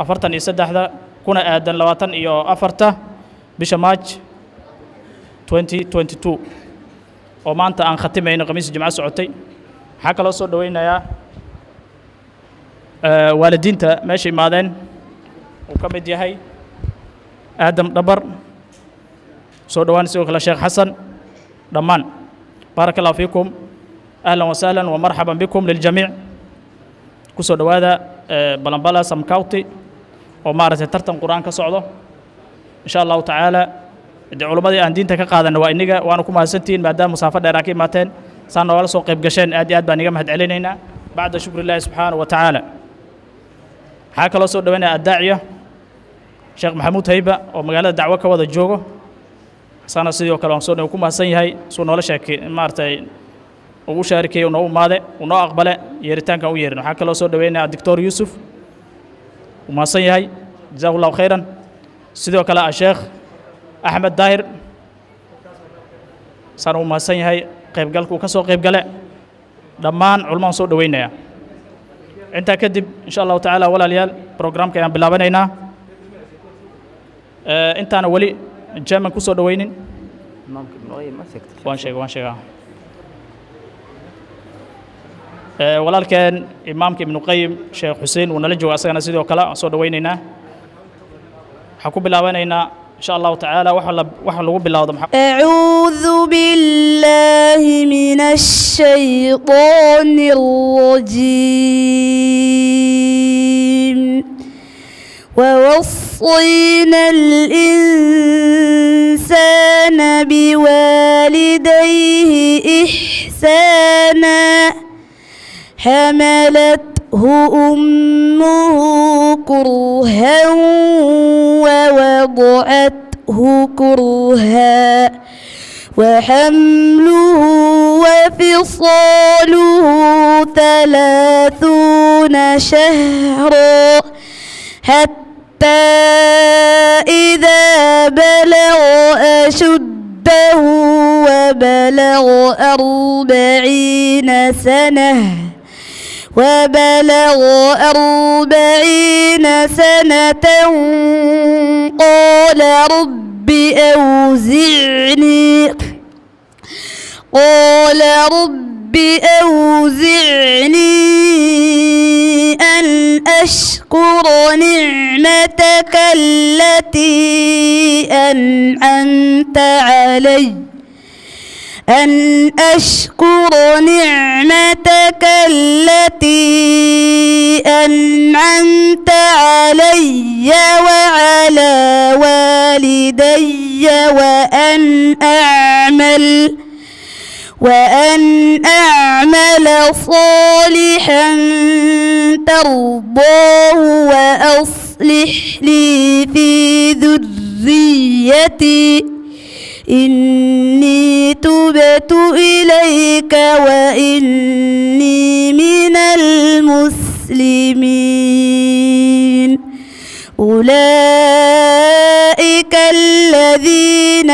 afartan iyo saddexda kuna aadan labaatan iyo afarta bisha maaj 2022 oo maanta aan khatimayno khamiis jimco socotay waxaa kaloo soo dhoweynayaa eh, waalidiinta meesha imaadeen uu ka mid yahay aadam dhabar soo dhowaan sidoo kale sheekh xasan dhammaan baaraka allahu fiikum ahlan wasahlan wamarxaban bikum liljamiic ku soo dhowaada eh, balambala sam county oo maaragtay tartan qur-aan ka socdo insha allahu tacaala dee culimmadii aan diinta ka qaadanna waa iniga waana ku mahadsantihiin maadaama musaafo dheer aa ka imaateen saa noogala soo qayb gasheen aad iyo aad baan iga mahad celinaynaa bacda shukri illaahi subxaanahu wa tacaala waxaa kaloo soo dhoweynaya addaaciya sheekh maxamuud hayba oo magaalada dacwo ka wada joogo sana sidoo kale waan soo dhow ku mahadsan yahay suu noola sheekay maaragtay uu u shaarikeeyey uu noo imaade uu noo aqbale yeeritaankan u yeerin waxaa kaloo soo dhoweynaya doctor yuusuf uu mahadsan yahay jazaahu llahu khayran sidoo kale a sheekh axmed daahir saan uu mahadsan yahay qaybgalka uu ka soo qaybgale dhammaan culmaan soo dhoweynaya intaa kadib insha allahu tacaala walaalayaal programka ayaan bilaabanaynaa Eh, intaana weli german ku soo dhoweynin waan sheega waan sheegaa Eh, walaalkeen imaamka ibnu qayim sheekh xuseen wuu nala jooga asagana sidoo kale aan soo dhoweynaynaa waxaan ku bilaabanaynaa insha allahu tacaala waxa la waxa lagu bilowdo maxaa أعوذ بالله من الشيطان الرجيم ووصينا الإنسان بوالديه إحسانا حملته أمه كرها ووضعته كرها وحمله وفصاله ثلاثون شهرا حتى إذا بلغ أشده وبلغ أربعين سنة وبلغ أربعين سنة قال رب أوزعني قال رب أوزعني أن أشكر نعمتك التي أنعمت علي أن أشكر نعمتك التي أنعمت علي وعلى والدي وأن أعمل وأن أعمل صالحا ترضاه وأصلح لي في ذريتي إني تبت إليك وإني من المسلمين أولئك الذين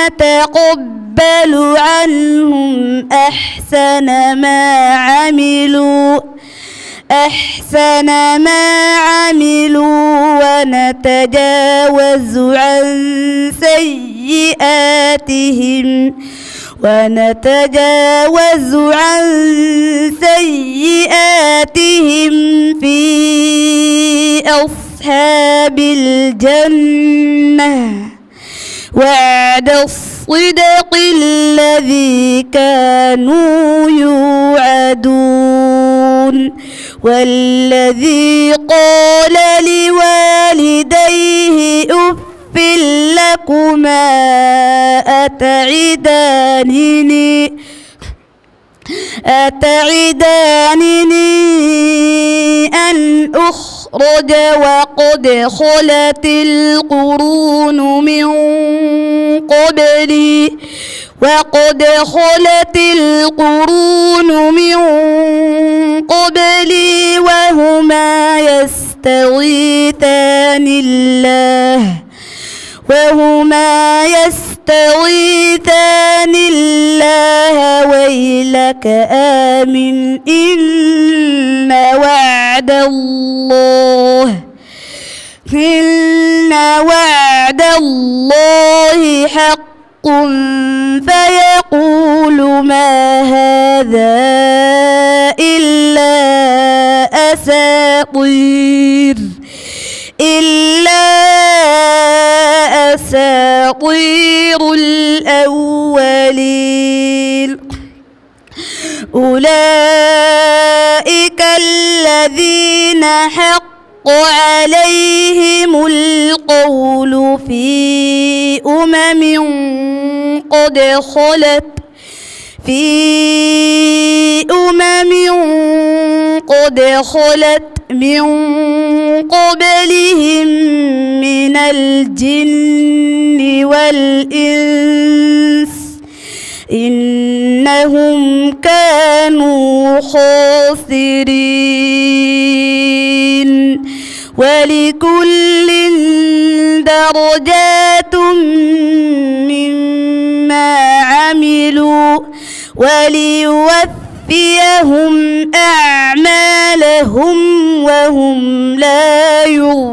نتقبل عنهم أحسن ما عملوا أحسن ما عملوا ونتجاوز عن سيئاتهم ونتجاوز عن سيئاتهم في أصحاب الجنة وعد الصدق الذي كانوا يوعدون والذي قال لوالديه أف لكما أتعدانني أتعدانني أن أخرج وقد خلت القرون من قبلي وقد خلت القرون من قبلي وهما يستغيثان الله وهما يستغيثان الله ويلك آمن إن وعد الله وعد الله حق فيقول ما هذا إلا أساطير إلا أساطير الأولين أولئك الذين حق عليهم القول في أمم قد خلت في أمم قد خلت من قبلهم من الجن والإنس إنهم كانوا خاسرين ولكل درجات مما عملوا وليوفيهم أعمالهم وهم لا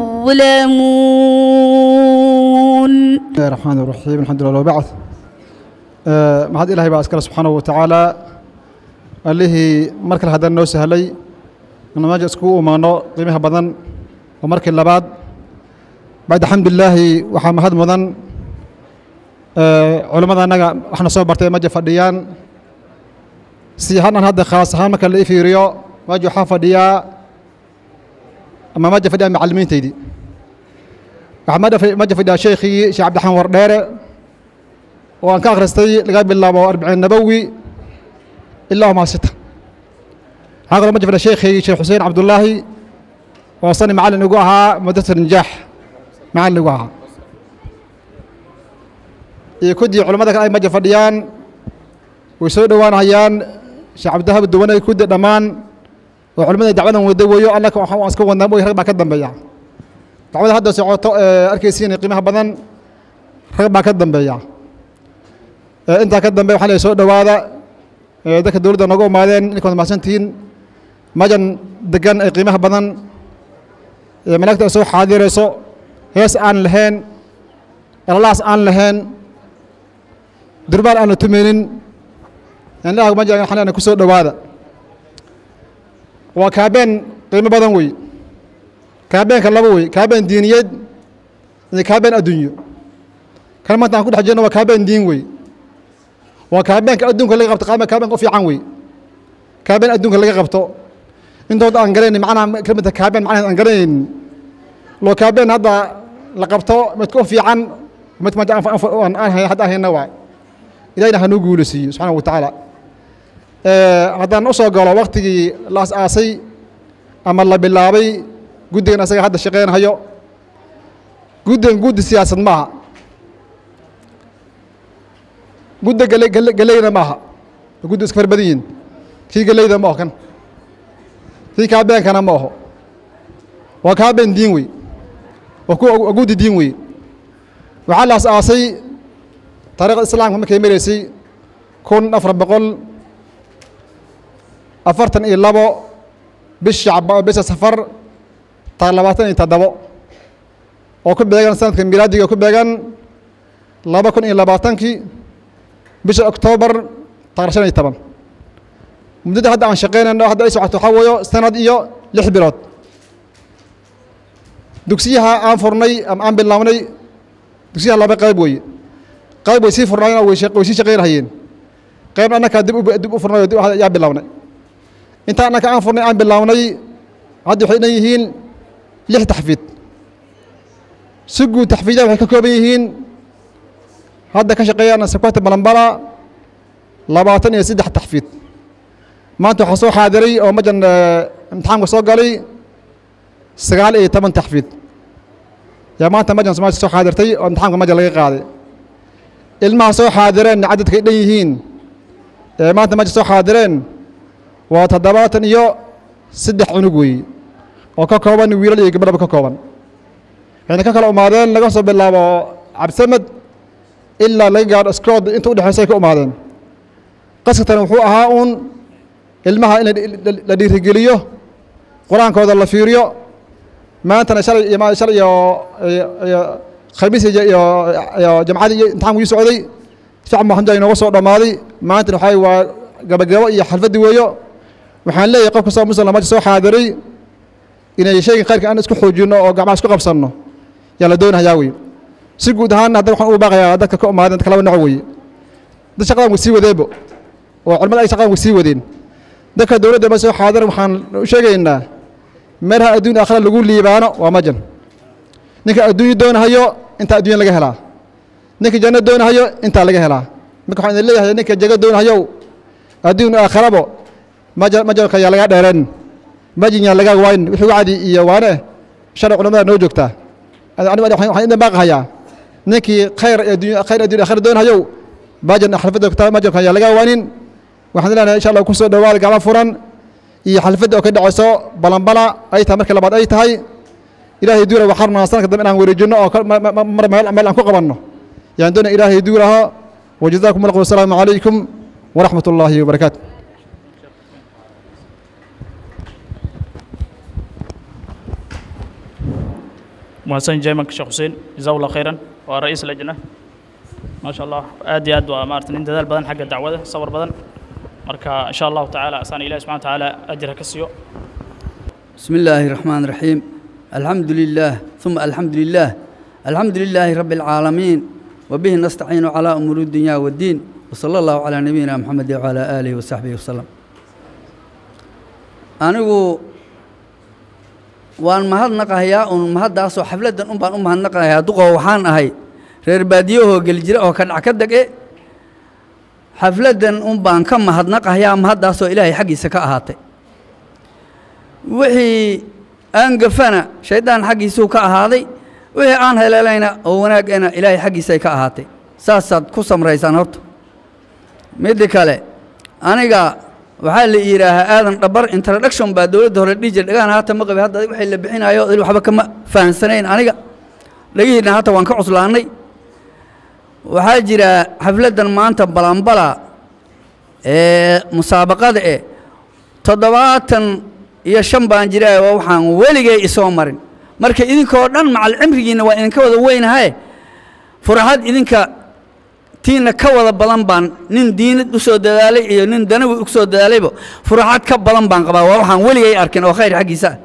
يظلمون بسم الله الرحمن الرحيم الحمد لله وبعث آه، mahad ilaahay baa iskale subxaanahu watacaala allihii mar kale haddana noo sahlay inu meesha iskugu imaano qiimaha badan oo markii labaad bacda xamdulilaahi waxaa mahad mudan culammada annaga waxna soo bartay meja fadhiyaan si hanan hadda khaas ahaan marka la i fiiriyo meja waxaa fadhiyaa ama meja fadhiyaa macallimiintaydii waxaa meja fadhiyaa sheikhii sheekh cabdiraxmaan wardheere oo aan ka akhristay laga bilaabo arbiciin nabowi ilaa humaa sita waxaa kaloo meja fadhiya sheikhii sheekh xuseen cabdullaahi oo sani macallin igu ahaa mudassir najaax macallin igu ahaa iyo kuddii culammada kale ay meja fadhiyaan way soo dhowaanayaan sheekh cabdihab duwanay kuddi dhammaan oo culimmada dacwadan wada weeyo annaka waxaan iska wadnaa mooy rag baa ka dambeeya dacwada hadda socoto arkaysiin qiimaha badan rag baa ka dambeeya intaa ka dambe waxaa leeyahay soo dhowaada dadka dowladda nooga imaadeen inkaad mahadsantihiin majan degan ee qiimaha badan malaagta ay soo xaadirayso hees aan lahayn elalaas aan lahayn durbaan aan la tumaynin indhaha maja waxaan leenahay ku soo dhowaada waa kaabeen qiimo badan wey kaabeenka laba wey kaabeen diiniyeed iyo kaabeen adduunyo kan maanta aan ku dhex jirno waa kaabeen diin wey waa kaabeenka adduunka laga qabto qaama kaabeenka u fiican wey kaabeen adduunka laga qabto intood aan garanayn macnaha kelmadda kaabeen macnaheed aan garanayn loo kaabeen hadda la qabto midka u fiican mid maanta aan aan hadda hayna waa ilahina hanuu guulisiiyo subxaana wa tacaala haddaan u soo galo waktigii la as-aasay ama la bilaabay guddigan asaga hadda shaqeynhayo guddigan guddi siyaasad maaha gudda gale galeyna maaha guddi iska far badan yihin kii galeyda ma aho kan kii kaabeenkana ma aho waa kaabeen diin wey waa guddi diin wey waxaa la as-aasay taariikhda islaamka markay maraysay kun afar boqol afartan iyo labo bisha bisha safar taar labaatan iyo toddobo oo ku beegan sanadka milaadiga ku beegan laba kun iyo labaatankii bisha oktoobar taar shan iyo toban muddada hadda aan shaqeynayno hadda ay socoto waxaa weeyo sanad iyo lix bilood dugsiyaha aan furnay ama aan bilownay dugsiyaha laba qayb weeye qayb way sii furnaayeen way sii shaqeynahayeen qaybna annakaa dib dib u furnay oo dib yaa bilownay intaa annaka aan furnay aan bilownay hadda waxay dhan yihiin lix taxfiid si guud taxfiidaha waxay ka kooban yihiin hadda ka shaqeeyaan sakwata balambala labaatan iyo saddex taxfiid maanta waxaa soo xaadiray oo majan imtixaanka soo galay sagaal iyo toban taxfiid yaa maanta majan somalia soo xaadirtay oo imtixaanka majan laga qaaday ilmaha soo xaadireen cadadkay dhan yihiin ee maanta maja soo xaadireen waa toddobaatan iyo saddex cunug weeye oo ka kooban wiilal iyo gabadhaba ka kooban waxayna ka kala umaadeen laga soo bilaabo cabdisamed ilaa laga gaadho scood inta udhexeysa ay ka umaadeen qaskatan wuxuu ahaa uun ilmaha in la dhiirigeliyo qur-aankooda la fiiriyo maantana shalay iyo shalay iyo khamiis iyo iyo jamcadii iyo imtixaanku ii socday fiican baa alxamdulilah inooga soo dhammaaday maantana waxaa waa gabagabo iyo xalfaddi weeyo waxaan leeyahay qof kastoo muslim maanta soo xaadiray inay shaygan khayrka aan isku xoojinno oo gacmaha isku qabsanno yaa la doonahayaa wey si guud ahaan hadda waxaan u baaqayaa dadka ka umaadeen dadka laba nooc weeye dad shaqadan way sii wadeebo oo culimada ay shaqadan way sii wadeen dadka dowladda ma soo xaadiran waxaan u sheegaynaa meelaha adduun aakhira lagu liibaano waa majan ninka adduunyo doonahayo intaa adduunya laga helaa ninka janno doonahayo intaa laga helaa marka waxaan idin leeyahay ninka jago doonahayow adduun aakhirabo maja majalka yaa laga dheereen majin yaa laga waayn wixii wacdi iyo waane shalay culamada noo joogtaa waxaan idin baaqahayaa ninkii khayr adduunya khayr adduun aakhira doonahayow majan xalfadda majalka yaa laga waanin waxaan leenahay insha allah ku soo dhowaada gacmo furan iyo xalfadda oo ka dhacayso balanbala ay tahay markii labaad ay tahay ilaahay duura waxaan rabnaa sanadka dambe inaan wareejinno oo mar meel aan ku qabanno yaan doonaya ilaahay duuraho wajazaakum allah wasalaamu calaykum waraxmat ullaahi wabarakaatu محسن جيمك شيخ حسين جزاه الله خيرا ورئيس اللجنة ما شاء الله آد ياد ومارت إن دال بدن حق الدعوة صور بدن مركا إن شاء الله تعالى أسان إله سبحانه وتعالى أجرك السيو بسم الله الرحمن الرحيم الحمد لله ثم الحمد لله الحمد لله رب العالمين وبه نستعين على أمور الدنيا والدين وصلى الله على نبينا محمد وعلى آله وصحبه وسلم أنا waan mahadnaqahayaa un mahaddaasoo xafladdan un baan u mahadnaqahayaa duqoo waxaan ahay reer baadiyahoo gelijira oo ka dhac ka dege xafladdan un baan ka mahadnaqahayaa mahaddaasoo ilaahay xaggiisa ka ahaatay wixii aan gafana shayddaan xaggiisuu ka ahaaday wixii aan heleelayna oo wanaagana ilaahay xaggiisay ka ahaatay saasaad ku samraysaan horta midda kale aniga waxaa la yidhaahaa aadan dhabar introduction baa dowladda hore dhihi jira dhagahan haata ma qabi hadda waxay la bixinayo il waxba kama fahansanayn aniga dhagihiina hata waan ka cuslaannay waxaa jira xafladdan maanta balanbala ee musaabaqada eh toddobaatan iyo shan baan jiraa waa waxaan weligay isoo marin marka idinkoo dhan macal cimrigiinna waa idinka wada weynahaye furaxad idinka tiina ka wada badan baan nin diinad u soo dadaalay iyo nin danawi u soo dadaalayba furaxad ka badan baan qabaa waa waxaan weligay arkin oo khayr xaggiisa ah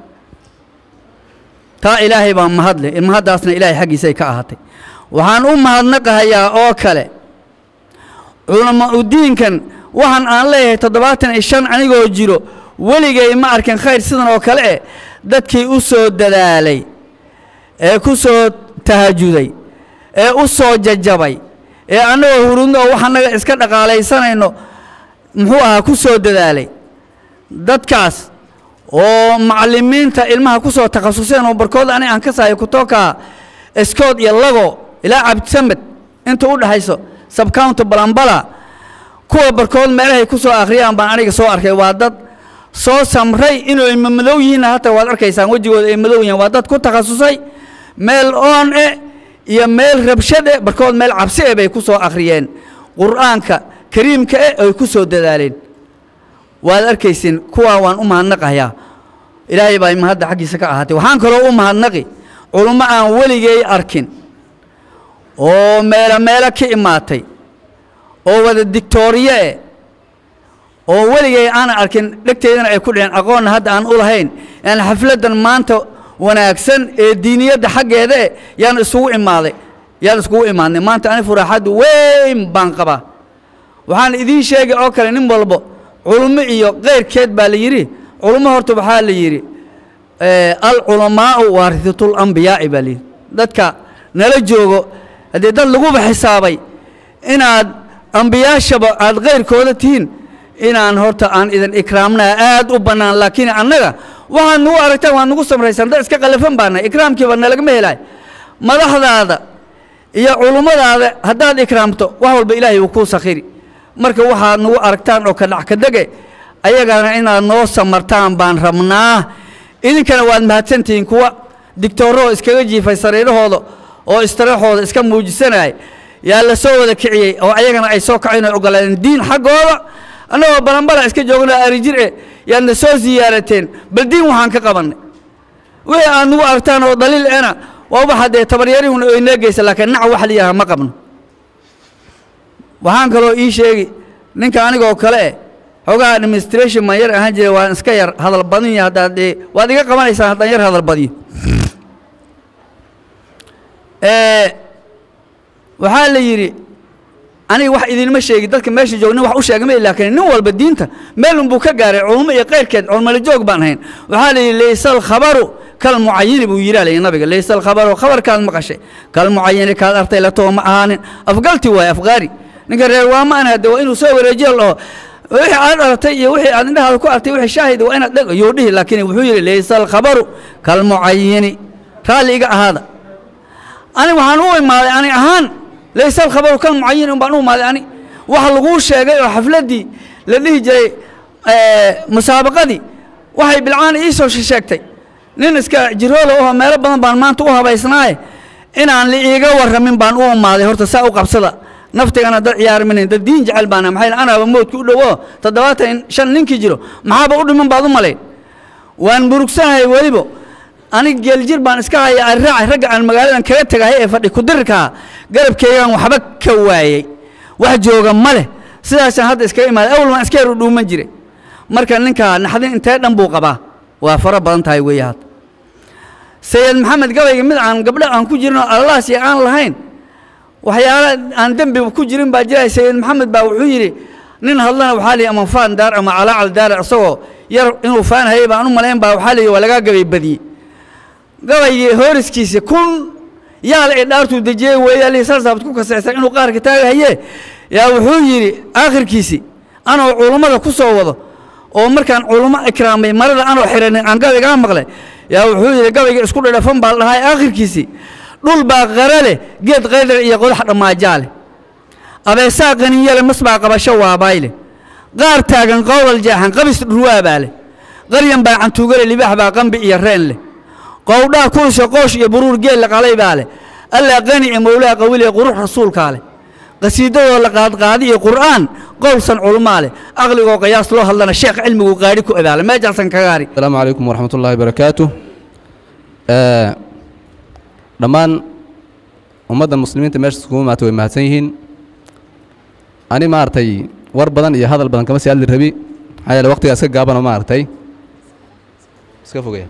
taa ilaahay baa mahadle mahaddaasna ilaahay xaggiisay ka ahaatay waxaan u mahadnaqahayaa oo kale culama udiinkan waxaan aan leeyahay toddobaatan iyo shan anigoo jiro weligay ma arkin khayr sidan oo kale eh dadkii u soo dadaalay ee ku soo tahajuday ee u soo jajabay ee annagoo hurudno oo wax annaga iska dhaqaalaysanayno muxuu ahaa ku soo dadaalay dadkaas oo macallimiinta ilmaha ku soo takhasuseen oo barkood ani aan ka sahayo kutooka eskood iyo lago ilaa cabdisamed inta u dhexayso sabcounty balambala kuwa barkood meelahay ku soo akhriyaan baan aniga soo arkay waa dad soo samray inuu ima madow yihiinna hata waad arkaysaan wejigooda ay madow yihiin waa dad ku takhasusay meel oon e iyo meel rabshad e barkood meel cabsi e bay ku soo akhriyeen qur'aanka kariimka e ay ku soo dadaaleen waad arkaysin kuwaa waan u mahadnaqayaa ilaahay baa mahadda xaggiisa ka ahaatay waxaan kaloo u mahadnaqi culummo aan weligay arkin oo meelo meelo ka imaatay oo wada digtooriye e oo weligay aanan arkin dhegteydana ay ku dhiceen aqoonna hadda aan u lahayn yani xafladdan maanta wanaagsan ee diiniyadda xaggeeda e yaan isugu imaaday yaan iskugu imaadnay maanta ani furaaxaddu weyn baan qabaa waxaan idiin sheegay oo kale nin walbo culummo iyo keyrkeed baa la yidhi culummo horta waxaa la yidhi alculamaa'u waarihatul ambiyaa'i baa layidhi dadka nala joogo haddii dad laguba xisaabay inaad ambiyaashaba aad keyrkooda tihiin inaan horta aan idin ikraamnaa aad u bannaan laakiin annaga waxaad nagu aragtaan waad nagu samraysaan dad iska qalafan baana ikraamkiiba nalagama helaay madaxdaada iyo culummadaada haddaad ikraamto wax walba ilaahay uu kuu sakhiri marka waxaad nagu aragtaan oo kadhac ka dege ayagana inaad noo samartaan baan rabnaa idinkana waad mahadsantihiin kuwa digtoorahoo iskaga jiifay sariirahooda oo istiraexooda iska muujisanaya yaa la soo wada kiciyey oo ayagana ay soo kaceen oo ogolaadeen diin xaggooda annagoo balanbala iska joogna arijir e yaadna soo siyaarateen bal diin waxaan ka qabannay wixii aad nagu aragtaan oo daliil ena waa waxa dee tabaryarihuna oo inoo geysa laakiin nac wax la yidhaha ma qabno waxaan kaloo ii sheegi ninka anigoo kale eh xoogaha administration maan yar ahaan jira waan iska yar hadal badin ya haddaad dee waad iga qabanaysaan haddaan yar hadal badiyo waxaa la yidhi aniga wax idinma sheegi dadka meesha joog nin wax u sheegama laakiin nin walba diinta meel unbuu ka gaaray culummo iyo keyrkeed culmali joog baan ahayn waxaa la yidhi laysa alkhabaru kalmucayini buu yidhi alayhi nabiga laysa alkhabaru khabarkaad maqashay kalmucayini kaad artay latoo ma ahaanin afgalti waaye afgaari ninka reer waama an hade waa inuu soo wareejiyo laho wixii aad dhalatay iyo wixii aad indhahaada ku artay wixii shaahid waa inaad dheg yuu dhihi laakiin wuxuu yidhi laysa alkhabaru kalmucayini raalli iga ahaada ani waxaan u imaaday ani ahaan laysa alkhabaru kalmucayin un baan u imaaday ani waxa laguu sheegay oo xafladdii la dhihi jiray musaabaqadii waxay bilcaani ii soo sheegtay nin iska jiroola oo meelo badan baan maanta u habaysnaaye inaan la iiga warramin baan u imaaday horta saa u qabsada naftigana dad ciyaarminayn dad diin jecel baana maxay anaaba moodka u dhowo toddobaatan shan ninkii jiro maxaaba u dhiman baad u malayn waan murugsanahay weliba anig geeljir baan iska haya arraacay ragga aan magaaladan kaga tegahay ee fadhi kudirirkaa garabkeygaan waxba ka waayey wax jooga ma leh sidaasaan hadda iskaga imaaday awal waan iska yar u dhuuman jiray marka ninkaa naxdin intee dhan buu qabaa waa faro badan tahay weeye hadda sayid maxamed gabayga mid aan gabdho aan ku jirin oo allaas iyo aan lahayn waxyaala aan dembiba ku jirin baa jiraya sayid maxamed baa wuxuu yidhi nin hadlana waxaa lihi ama faan daar ama calaacal daar isagoo yar inuu faan hayay baan u malayn baa waxaa lihi waa lagaa gabay badiyey gabaygii hooriskiisa kun yaal ee dhaartuu dejiyey weeyaa lihi saasaabad ku kasaysan inuu qaarka taagahaye yaa wuxuu yidhi aakhirkiisi anoo culummada ku soo wado oo markaan culummo ikraamay marada anoo xiranin aan gabaygaa maqlay yaa wuxuu yidhi gabayga isku dhadhafan baa la dhahay aakhirkiisii dhul baa qara leh geed qaydar iyo qodax dhammaajaa leh abeesaa qaninyale mas baa qabasho waabayle qaar taagan qowlal jeexan qabis dhurwaabaa leh qaryan baa cantuugale libaax baa qambi iyo reen leh qowdhaa kulusha qoosh iyo buruur geel la qalay baa leh allaa qani ee mowlaa qawil ee qurux rasuulkaa leh qasiidadoo la qaadqaadi iyo qur'aan qowlsan culmaa leh aqligoo qiyaas loo hadlana sheekh cilmigu qaadhi ku abaala meejaasan kagaari السلام عليكم ورحمة الله وبركاته آه، dhammaan ummadda muslimiinta meesha iskugu imaatay way mahadsan yihiin ani maaragtay war badan iyo hadal badan kama sii hadli rabi maxaa yeele waqtigaa iska gaabanoo maaragtay iska fogaya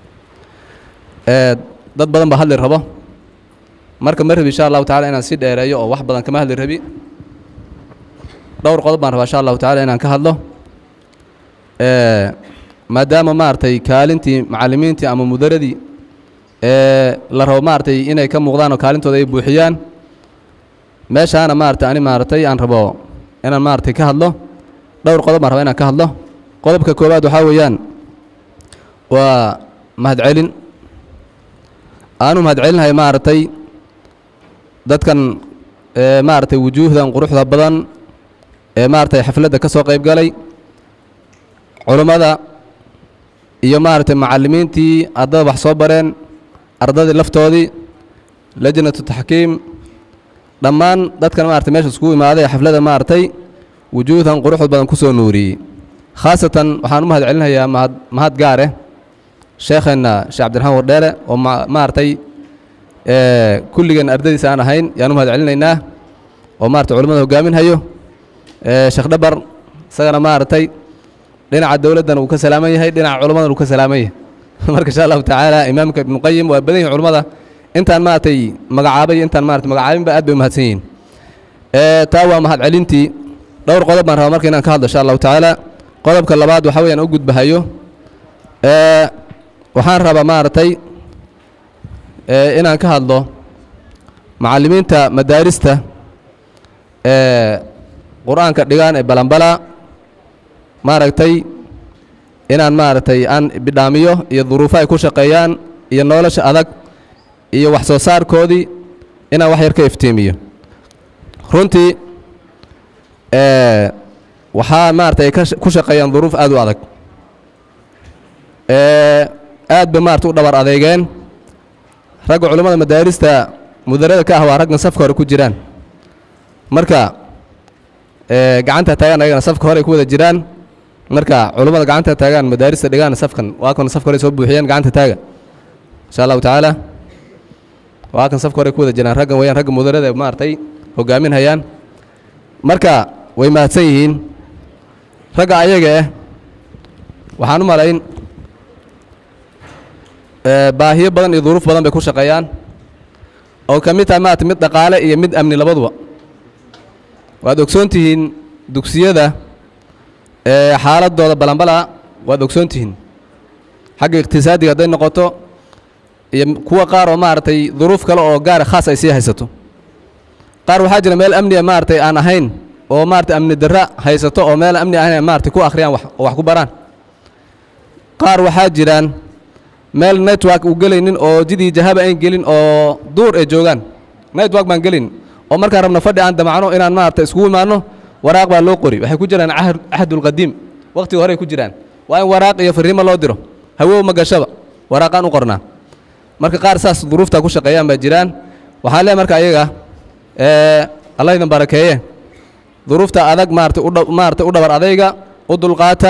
Ee, dad badan baa hadli rabo marka ma rabi insha allahu tacaala inaan si dheereeyo oo wax badan kama hadli rabi dhowr qodob baan rabaa insha allahu tacaala inaan ka hadlo Ee, maadaama maaragtay kaalintii macallimiintii ama mudaradii ee la rabo maaragtay inay ka muuqdaan oo kaalintooda ay buuxiyaan meeshaana maaragtay ani maaragtay aan rabo inaan maaragtay ka hadlo dhowr qodob baan rabaa inaan ka hadlo qodobka koowaad waxaa weeyaan waa mahadcelin aanu mahadcelinahay maaragtay dadkan ee maaragtay wujuuhdan quruxda badan ee maaragtay xafladda ka soo qayb galay culummada iyo maaragtay macallimiintii ardada wax soo bareen ardadii laftoodii lajnatu taxkiim dhammaan dadkan maaragtay meesha iskugu imaaday ee xafladda maaragtay wujuuhdan quruxda badan ku soo nuuriyey khaasatan waxaan u mahad celinayaa mahad mahad gaar eh sheekheenna sheekh cabdiraxmaan wardheere oo ma maaragtay ee kulligeen ardadiisa aan ahayn yaan u mahad celinaynaa oo maaragtay culimmada hogaaminhayo ee sheekh dhabar isagana maaragtay dhinaca dowladdan uu ka salaaman yahay dhinaca culimmadan uu ka salaaman yahay marka insha allahu tacaala imaamka ibnuqayim waa badan yihin culimmada intaan maaragtay magacaabay iyo intaan maaragtay magacaabinba aad bay u mahadsan yihiin ee taa waa mahad celintii dhowr qodob baan rabaa marka inaan ka hadlo insha allahu tacaala qodobka labaad waxaa weeyaan u gudbahayo ee waxaan rabaa maaragtay ee inaan ka hadlo macallimiinta madaarista ee qur-aanka dhigaan ee balanbala maaragtay inaan maaragtay aan bidhaamiyo iyo duruufo ay ku shaqeeyaan iyo nolosha adag iyo wax soo saarkoodii inaan wax yar ka iftiimiyo runtii ee waxaa maaragtay ka ku shaqeeyaan duruuf aad u adag ee aad ba maaragtay u dhabar adeegeen ragga culummada madaarista mudarada ka ah waa raggan safka hore ku jiraan marka ee gacanta taagaan ayagana safka hore ay ku wada jiraan marka culummada gacanta taagaan madaarista dhigaan safkan waa kan safka hore soo buuxiyeen gacanta taaga insha allahu tacaala waa kan safka hore ku wada jiraan raggan weyaan ragga mudarada maaragtay hogaaminhayaan marka way mahadsan yihiin ragga ayaga ah waxaan u malayn ee, baahiyo badan iyo duruuf badan bay ku shaqeeyaan oo ka mid tahay maarata mid dhaqaale iyo mid amni labaduba waad ogsoon tihiin dugsiyada ee xaaladooda balanbala waad ogsoon tihiin xagga iqtisaadiga hadday noqoto iyo kuwa qaar oo maaragtay duruuf kale oo gaara khaas ay sii haysato qaar waxaa jira meel amniga maaragtay aan ahayn oo maaragtay amni darra haysato oo meel amni ahayn ay maaragtay ku akhriyaan wax oo wax ku baraan qaar waxaa jiraan meel network uu gelaynin oo jidii jahaba ayn gelin oo duur ay joogaan network baan gelin oo markaan rabno fadhi aan damacno inaan maaragtay iskugu imaanno waraaq baa loo qori waxay ku jiraan cahd cahdulqadiim waqtiga horey ku jiraan waa in waraaq iyo fariimo loo diro hawow ma gashaba waraaqaan u qornaa marka qaar saas duruuftaa ku shaqeeyaan baa jiraan waxaan leeyahay marka ayaga ee allah idin barakeeye duruufta adag maaragtay u dha- maaragtay u dhabar adayga u dulqaata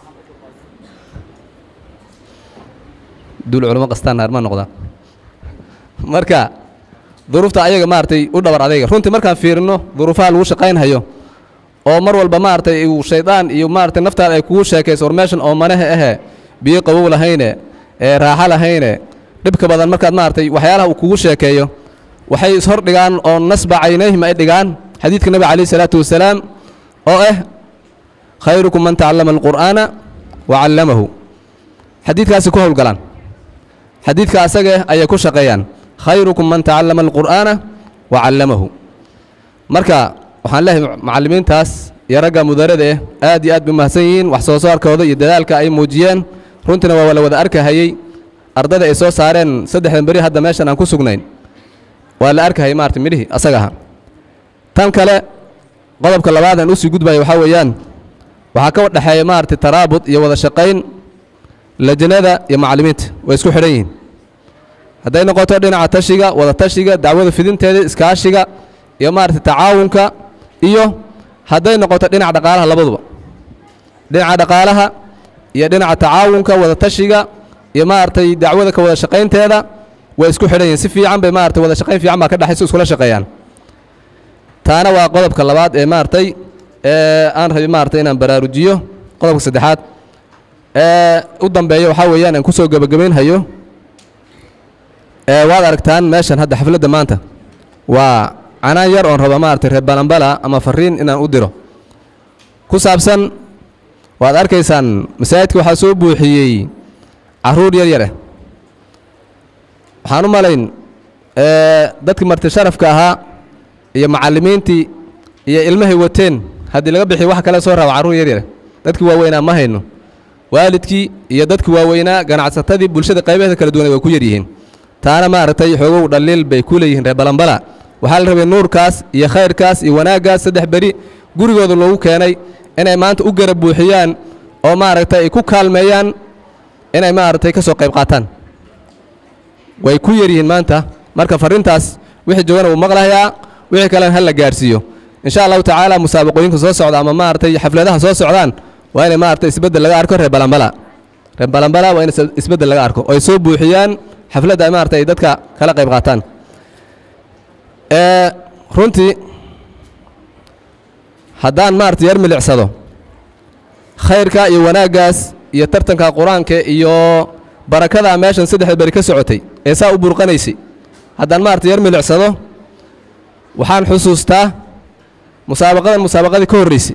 dul culamo qastaan naar ma noqdaa marka duruufta ayaga maaragtay u dhabar adayga runtii markaan fiirino duruufaha lagu shaqaynhayo oo mar walba maaragtay uu shaydaan iyo maaragtay naftaada ay kugu sheekayso war meeshan oo manahe ahe biyo qabow lahayne ee raaxo lahayne dhibka badan markaad maaragtay waxyaalaha uu kugu sheekeeyo waxay ishor dhigaan oo nasba caynayhim ay dhigaan xadiidka nebiga calayhi salaatu wasalaam oo ah khayrukum man tacallama alqur'aana wa callamahu xadiidkaasi ku howlgalaan xadiidka asaga ayay ku shaqeeyaan khayrukum man tacallama alqur'aana wa callamahu marka waxaan leeyahay macallimiintaas iyo ragga mudarada eh aad iyo aad bay mahadsan yihiin wax soo saarkooda iyo dadaalka ay muujiyeen runtiina waa la wada arkahayey ardada ay soo saareen saddexdan beri hadda meeshan aan ku sugnayn waa la arkahayay maarata midhihii asaga ahaa tan kale qodobka labaad aan usii gudbaya waxaa weeyaan waxaa ka dhexeeya maaragtay taraabud iyo wada shaqayn lajnada iyo macallimiinta way isku xidhan yihiin hadday noqoto dhinaca tashiga wada tashiga dacwada fidinteeda iskaashiga iyo maaragtay tacaawunka iyo hadday noqoto dhinaca dhaqaalaha labaduba dhinaca dhaqaalaha iyo dhinaca tacaawunka wada tashiga iyo maaragtay dacwada ka wada shaqaynteeda way isku xidhan yihiin si fiican bay maaragtay wada shaqayn fiican baa ka dhexayso iskula shaqeeyaan taana waa qodobka labaad ee maaragtay ee aan rabi maaragtay inaan baraarujiyo qodobka saddexaad ee u dambeeya waxaa weeyaan aan kusoo gebagabaynhayo ee waad aragtaan meeshan hadda xafladda maanta waa canaan yar oon raba maaragtay reer balambala ama fariin inaan u diro ku saabsan waad arkaysaan masaajidka waxaa soo buuxiyey carruur yar yar ah waxaan u malayn ee dadkii marti sharafka ahaa iyo macallimiintii iyo ilmahay wateen haddii laga bixiyo wax kale soo raba carruur yar yar dadkii waaweynaa ma hayno waalidkii iyo dadkii waaweynaa ganacsatadii bulshada qaybaheeda kala duwan way ku yar yihiin taana maaragtay xoogow dhaliil bay ku leeyihiin reer balambala waxaa la rabay nuurkaas iyo khayrkaas iyo wanaaggaas saddex beri gurigooda loogu keenay inay maanta u garab buuxiyaan oo maaragtay ay ku kaalmeeyaan inay maaragtay ka soo qayb qaataan way ku yar yihiin maanta marka farrintaas wixii joogana wuu maqlahayaa wixii kalena ha la gaarsiiyo insha allahu tacaala musaabaqooyinka soo socda ama maaragtay xafladaha soo socdaan waa inay maaragtay isbeddel laga arko reer balambala reer balambala waa in is- isbeddel laga arko oo ay soo buuxiyaan xafladda ay maaragtay ay dadka kala qayb qaataan ee runtii haddaan maaragtay yar milicsado khayrka iyo wanaaggaas iyo tartanka qur-aanka iyo barakada meeshan saddexda beri ka socotay ee saa u burqanaysay haddaan maaragtay yar milicsado waxaan xusuustaa musaabaqadan musaabaqadii ka horraysay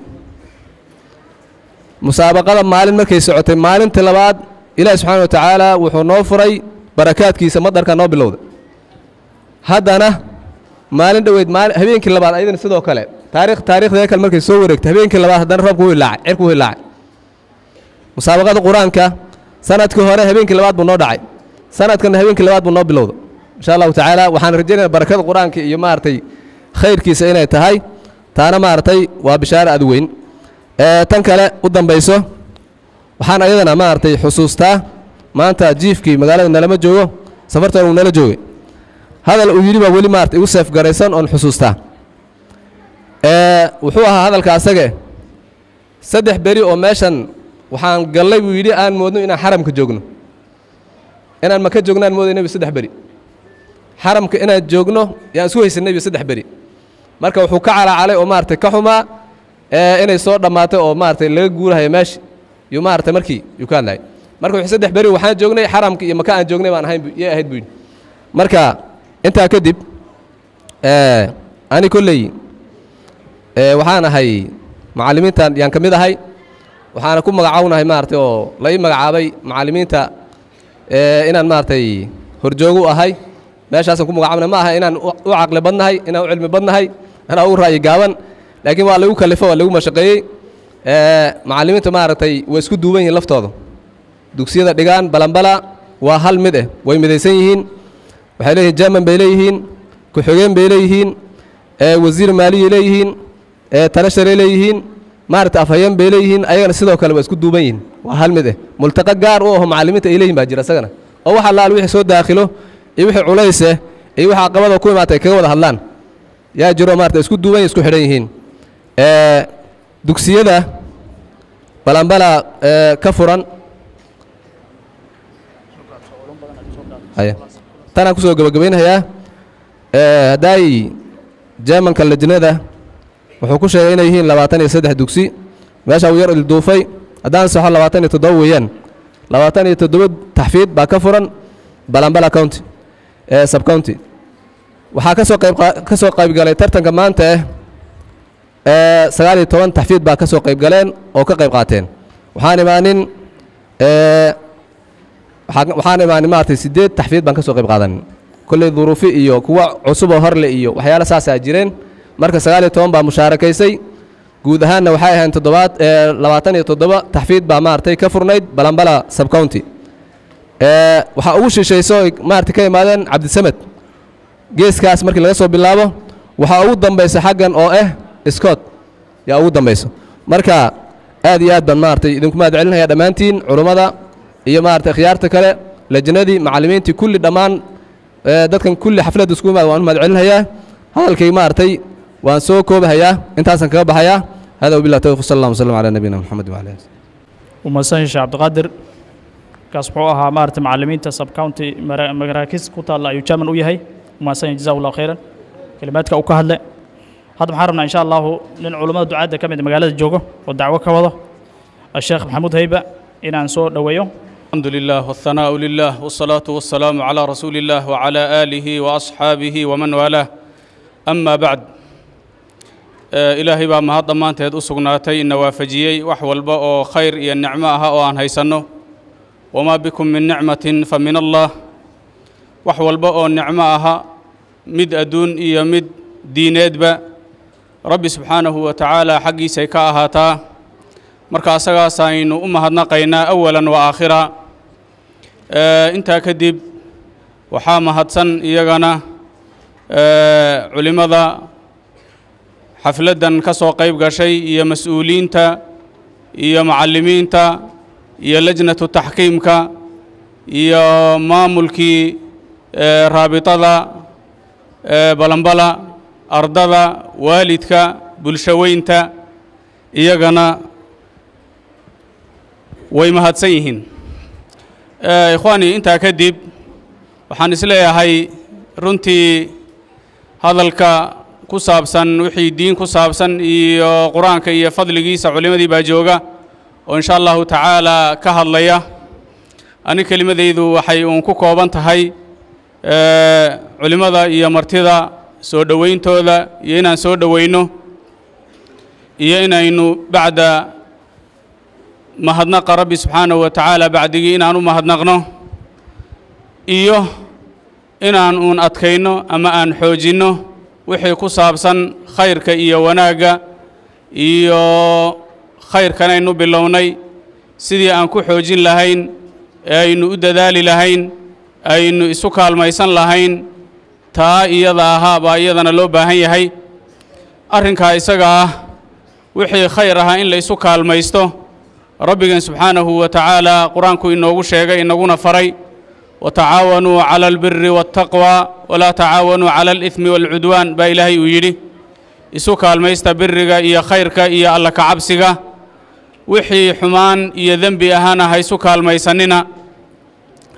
musaabaqada maalin markay socotay maalintii labaad ilaahi subxaana wa tacaala wuxuu noo furay barakaadkiisa madarka noo bilowda haddana maalin dhoweyd maali habeenkii labaad ayadana sidoo kale taarikh taarikhdeeda kale markay soo wareegtay habeenkii labaad haddana roobku wuu ilaacay cirku wuu ilaacay musaabaqada qur-aanka sanadkii hore habeenkii labaad buu noo dhacay sanadkanna habeenkii labaad buu noo bilowda insha allahu tacaala waxaan rajaynaya barakada qur-aanka iyo maaragtay khayrkiisa inay tahay taana maaragtay waa bishaare aad weyn ee tan kale u dambayso waxaan ayadana maaragtay xusuustaa maanta jiifkii magaalada nalama joogo safartan uu nala joogay hadal uu yidhi baa weli maarata igu seef garaysan oon xusuustaa ee wuxuu ahaa hadalka asage saddex beri oo meeshan waxaan gallay buu yidhi aan moodno inaan xaramka joogno inaan maka joogno aan mooday nebi saddex beri xaramka inaan joogno yaan isu haysanay iyo saddex beri marka wuxuu ka calacalay oo maaragtay ka xumaa ee inay soo dhammaatay oo maaragtay laga guurahayo meesha yuu maaragtay markii yuu ka hadlayay marka wuxuu saddex beri waxaan joognay xaramka iyo maka aan joognay baan ahayn bu- yay ahayd buu yidhi marka intaa kadib ee, ani kolley ee, waxaan ahay macallimiintan yaan ka mid ahay waxaana ku magacawnahay maaragtay oo la ii magacaabay macallimiinta ee, inaan maaragtay horjoogu ahay meeshaasaan ku magacaabnay ma aha inaan u u caqli badnahay inaan u cilmi badnahay inaan ugu ra'yi gaaban laakiin waa lagu kalifo waa lagu mashaqeeyey ee, macallimiinta maaragtay way isku duuban yihiin laftooda dugsiyada dhigaan balanbala waa hal mid eh way midaysan yihiin waxay leeyihiin jerman bay leeyihiin ku-xigeen bay leeyihiin ee, wasiir maaliyay leeyihiin ee, talasharay leeyihiin maaragta afhayeen bay leeyihiin ayagana sidoo kale waa isku duuban yihiin waa hal mid eh multaqa gaar u aho macallimiinta ay leeyihin baa jira isagana oo wax allaal wixii soo daakhilo iyo wixii culays eh iyo wixii caqabada ku imaatay kaga wada hadlaan yaa jiro maarata isku duuban yihin isku xidhan yihiin ee, dugsiyada balanbala ee, ka furan haya tanaan kusoo gabagabaynayaa ee, haddaay jermanka lajnada wuxuu ku sheegay inay yihiin labaatan iyo saddex dugsi meesha uu yar ilduufay haddaan saxo labaatan iyo toddoba weeyaan labaatan iyo toddoba taxfiid baa ka furan balanbala county ee sub county waxaa ka soo qayb qa- ka soo qaybgalay tartanka maanta eh ee sagaal iyo toban taxfiid baa ka soo qayb galeen oo ka qayb qaateen waxaan imaanin ee waxaa- waxaan imaanin maaragtay siddeed taxfiid baan ka soo qayb qaadanin kolley duruufi iyo kuwa cusub oo horle iyo waxyaalo saasaa jireen marka sagaal iyo toban baa mushaarakaysay guud ahaanna waxay ahayn toddobaad ee labaatan iyo toddoba taxfiid baa maaragtay ka furnayd balanbala sub county ee waxaa ugu shishayso ay maaragtay ka imaadeen cabdisamed geeskaas markii laga soo bilaabo waxaa ugu dambaysa xaggan oo ah scott yaa ugu dambayso marka aad iyo aad baan maaragtay idinku mahad celinaya dhammaantiin culummada iyo maaragtay khiyaarta kale lajnadii macallimiintii kulli dhammaan ee, dadkan kulli xafladda isku imaad waan u mahad celinayaa hadalkay maaragtay waan soo koobahayaa intaasaan kaga baxayaa hada wabillahi tawfiq sal allah wasalam calaa nabiyina maxamed wacala alihi ومسان شيخ عبد القادر kaas wuxuu ahaa maarata macallimiinta sub county mara- maraakiis ku taalla ayuu chairman u yahay umahadsan jazahu allahu khayran kelimaadka uu ka hadle hadda waxaan rabnaa insha allahu nin culummada ducaadda ka mid a magaalada joogo oo dacwo ka wado الشيخ محمود هيبة inaan soo dhoweeyo الحمد لله والثناء لله والصلاة والسلام على رسول الله وعلى آله وأصحابه ومن والاه أما بعد آه، إلهي baa mahad dhammaanteed u sugnaatay ina waafajiyey wax walba oo khayr iyo nicmo aha oo aan haysanno wamaa bikum min nicmatin fa min allah wax walba oo nicmo aha mid adduun iyo mid diineedba rabbi subxaanahu wa tacaala xaggiisay ka ahaataa marka asagaas aynu u mahadnaqaynaa awalan wa aakhira Eh, intaa kadib waxaa mahadsan iyagana eh, culimmada xafladdan ka soo qayb gashay iyo mas-uuliyiinta iyo macallimiinta iyo lajnatu taxkiimka iyo maamulkii eh, raabitada eh, balanbala ardada waalidka bulshaweynta iyagana way mahadsan yihiin Eh, ikhwaani intaa kadib waxaan isleeyahay runtii hadalka ku saabsan wixii diin ku saabsan iyo qur-aanka iyo fadligiisa culimmadii baa jooga oo insha allahu tacaala ka hadlaya ani kelimadaydu waxay uun ku kooban tahay eh, culimmada iyo martida soo dhowayntooda iyo inaan soo dhowayno iyo inaynu bacda mahadnaqa rabbi subxaanahu wa tacaala bacdigii inaan u mahadnaqno iyo inaan uun adkayno ama aan xoojinno wixii ku saabsan khayrka iyo wanaagga iyo khayrkanaynu bilownay sidii aan ku xoojin lahayn ee aynu u dadaali lahayn aynu isu kaalmaysan lahayn taa iyada ahaa baa iyadana loo baahan yahay arrinkaa isaga ah wixii khayr ahaa in la isu kaalmaysto rabbigan subxaanahu wa tacaala qur-aanku inoogu sheegay inaguna faray watacaawanuu cala albiri waاltaqwa walaa tacaawanuu cala alidmi waalcudwaan baa ilaahay uu yidhi isu kaalmaysta biriga iyo khayrka iyo alla kacabsiga wixii xumaan iyo dembi ahaana ha isu kaalmaysanina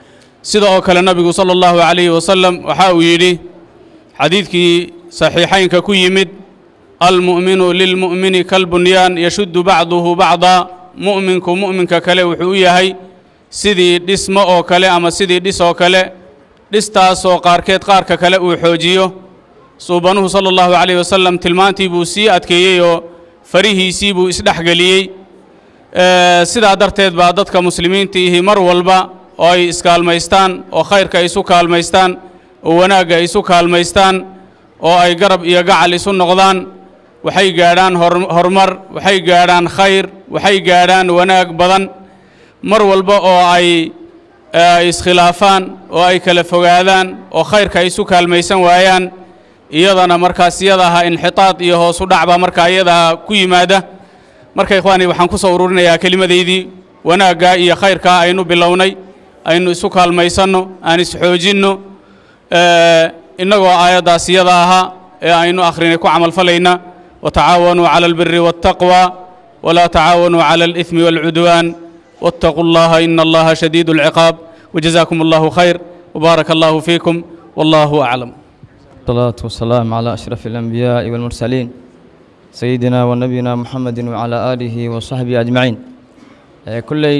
sida oo kale nabigu sala allahu calayhi wasalam waxa uu yidhi xadiidkii saxiixaynka ku yimid almu'minu lilmu'mini kalbunyaan yashuddu bacduhu bacda mu'minku mu'minka kale wuxuu u yahay sidii dhismo oo kale ama sidii dhis oo kale dhistaasoo qaarkeed qaarka kale uu xoojiyo suubanuhu sala allahu calayhi wasalam tilmaantii buu sii adkeeyey oo farihiisii buu isdhexgeliyey sidaa darteed baa dadka muslimiinta ihi mar walba oo ay iskaalmaystaan oo khayrka ay isu kaalmaystaan oo wanaagga ay isu kaalmaystaan oo ay garab iyo gacal isu noqdaan waxay gaadhaan horumar waxay gaadhaan khayr waxay gaadhaan wanaag badan mar walba oo ay iskhilaafaan oo ay kala fogaadaan oo khayrka ay isu kaalmaysan waayaan iyadana markaas iyadaha inxitaad iyo hoosu dhacba markaa iyadaha ku yimaada marka ikhwaani waxaan ku soo ururinayaa kelimadaydii wanaagga iyo khayrkaa aynu bilownay aynu isu kaalmaysanno aan isxoojinno innagoo aayaddaas iyada ahaa ee aynu akhrinay ku camalfalayna watacaawanuu cala albiri waاltaqwa walaa tacaawanuu cala alإثmi wاlcudwaan waاtaquu اllaha ina allaha shadiid اlciqaab wajazaakum allahu khayr wbaaraka allahu fiikum wallahu aclam الصلاة والسلام على أشرف الأنبياء والمرسلين سيدنا ونبينا محمد وعلى آله وصحبه أجمعين كلي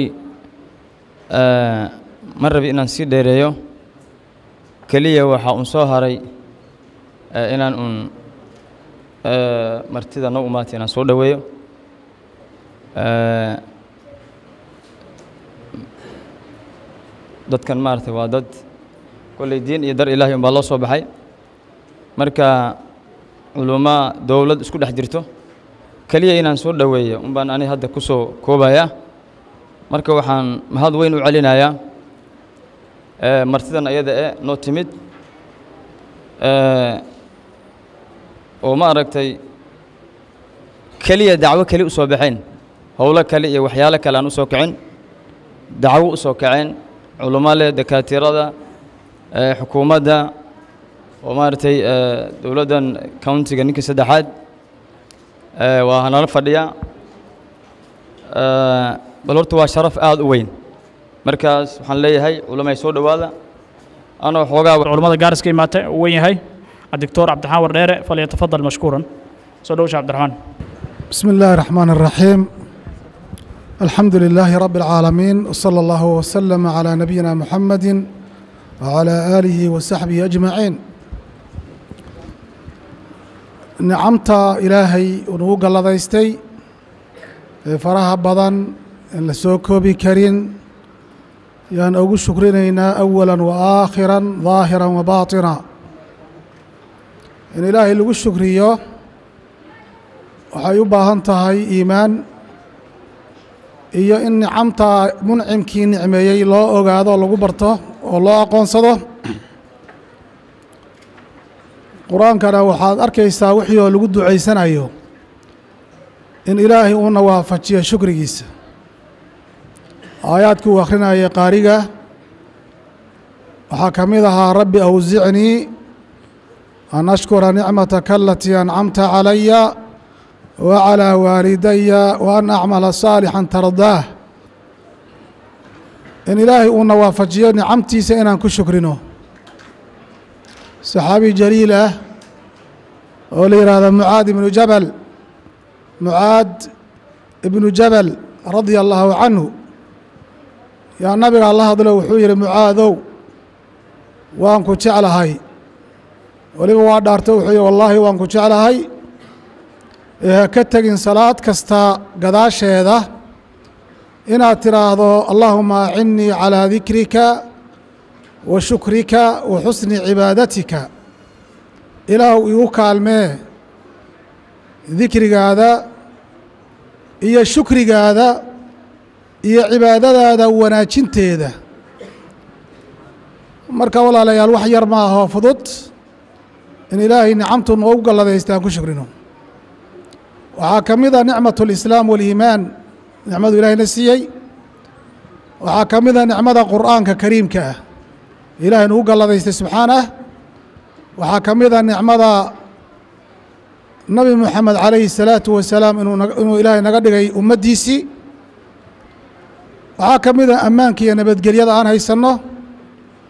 مر بإن نسي ديريو كلية وحا أنسو هاري إن أن مرتدى نومات إن سو دويو dadkan maaragtay waa dad kolley diin iyo dar ilaahay umbaa loo soo baxay marka culummo dowlad isku dhex jirto keliya inaan soo dhoweeyo un baan ani hadda ku soo koobayaa marka waxaan mahad weyn u celinayaa martidan ayada e noo timid oo ma aragtay keliya dacwo keli u soo baxeen howlo kale iyo waxyaalo kale aan u soo kicin dacwo u soo kaceen culummo leh dakaatirada xukuumadda oo maaragtay dowladdan countiga ninka saddexaad waa nala fadhiya bal horta waa sharaf aada u weyn markaas waxaan leeyahay culamay soo dhowaada anoo xoogaa culamada gaaris ka imaatay uu weyn yahay الدكتور عبد الرحمن ورديره فليتفضل مشكورا سودوش عبد الرحمن بسم الله الرحمن الرحيم الحمد لله رب العالمين وصلى الله وسلم على نبينا محمد وعلى آله وصحبه أجمعين nicamta ilaahay unagu galladaystay ee faraha badan in la soo koobi karin yaan ugu shukrinaynaa awala wa aakhira daahira wa baaطina in ilaahay lagu shukriyo waxay u baahan tahay iimaan iyo in nicamta muncimkii nicmeeyey loo ogaado lagu barto oo loo aqoonsado qur-aankana waxaad arkaysaa wixii oo lagu ducaysanayo in ilaahay uuna waafajiyo shukrigiisa aayaadkii uu akhrinayay qaariga waxaa ka mid ahaa rabbi awsicnii an ashkura nicmataka alatii ancamta calaya wa calaa waalidaya wa an acmala saalixan tardaah in ilaahay uuna waafajiyo nicamtiisa inaan ku shukrino saxaabi jaliil ah oo la yidhaahdo mucaad ibnu jabal mucaad ibnu jabal radia allaahu canhu yaa nabiga la hadlo wuxuu yidhi mucaadow waan ku jeclahay weliba waa dhaarto wuxuu yidhi wallaahi waan ku jeclahay ee ha ka tegin salaad kasta gadaasheeda inaad tidhaahdo allaahuma acinnii calaa dikrika wa shukrika wa xusni cibaadatika ilaahu igu kaalmee dikrigaada iyo shukrigaada iyo cibaadadaada wanaajinteeda marka walaalayaal wax yar ma ahoo fudud in ilaahay nicamtu noogu galladaysta aan ku shukrino waxaa ka mid a nicmat اlislaam wاliimaan nicmadu ilaahayna siiyey waxaa ka mid a nicmada qur'aanka kariimka ah ilaahay nugu galladaystay subxaanah waxaa ka mid a nicmada nabi moxamed calayhi الsalaatu wasalaam inuu ilaahay naga dhigay ummaddiisii waxaa ka mid a ammaanka iyo nabadgelyada aan haysanno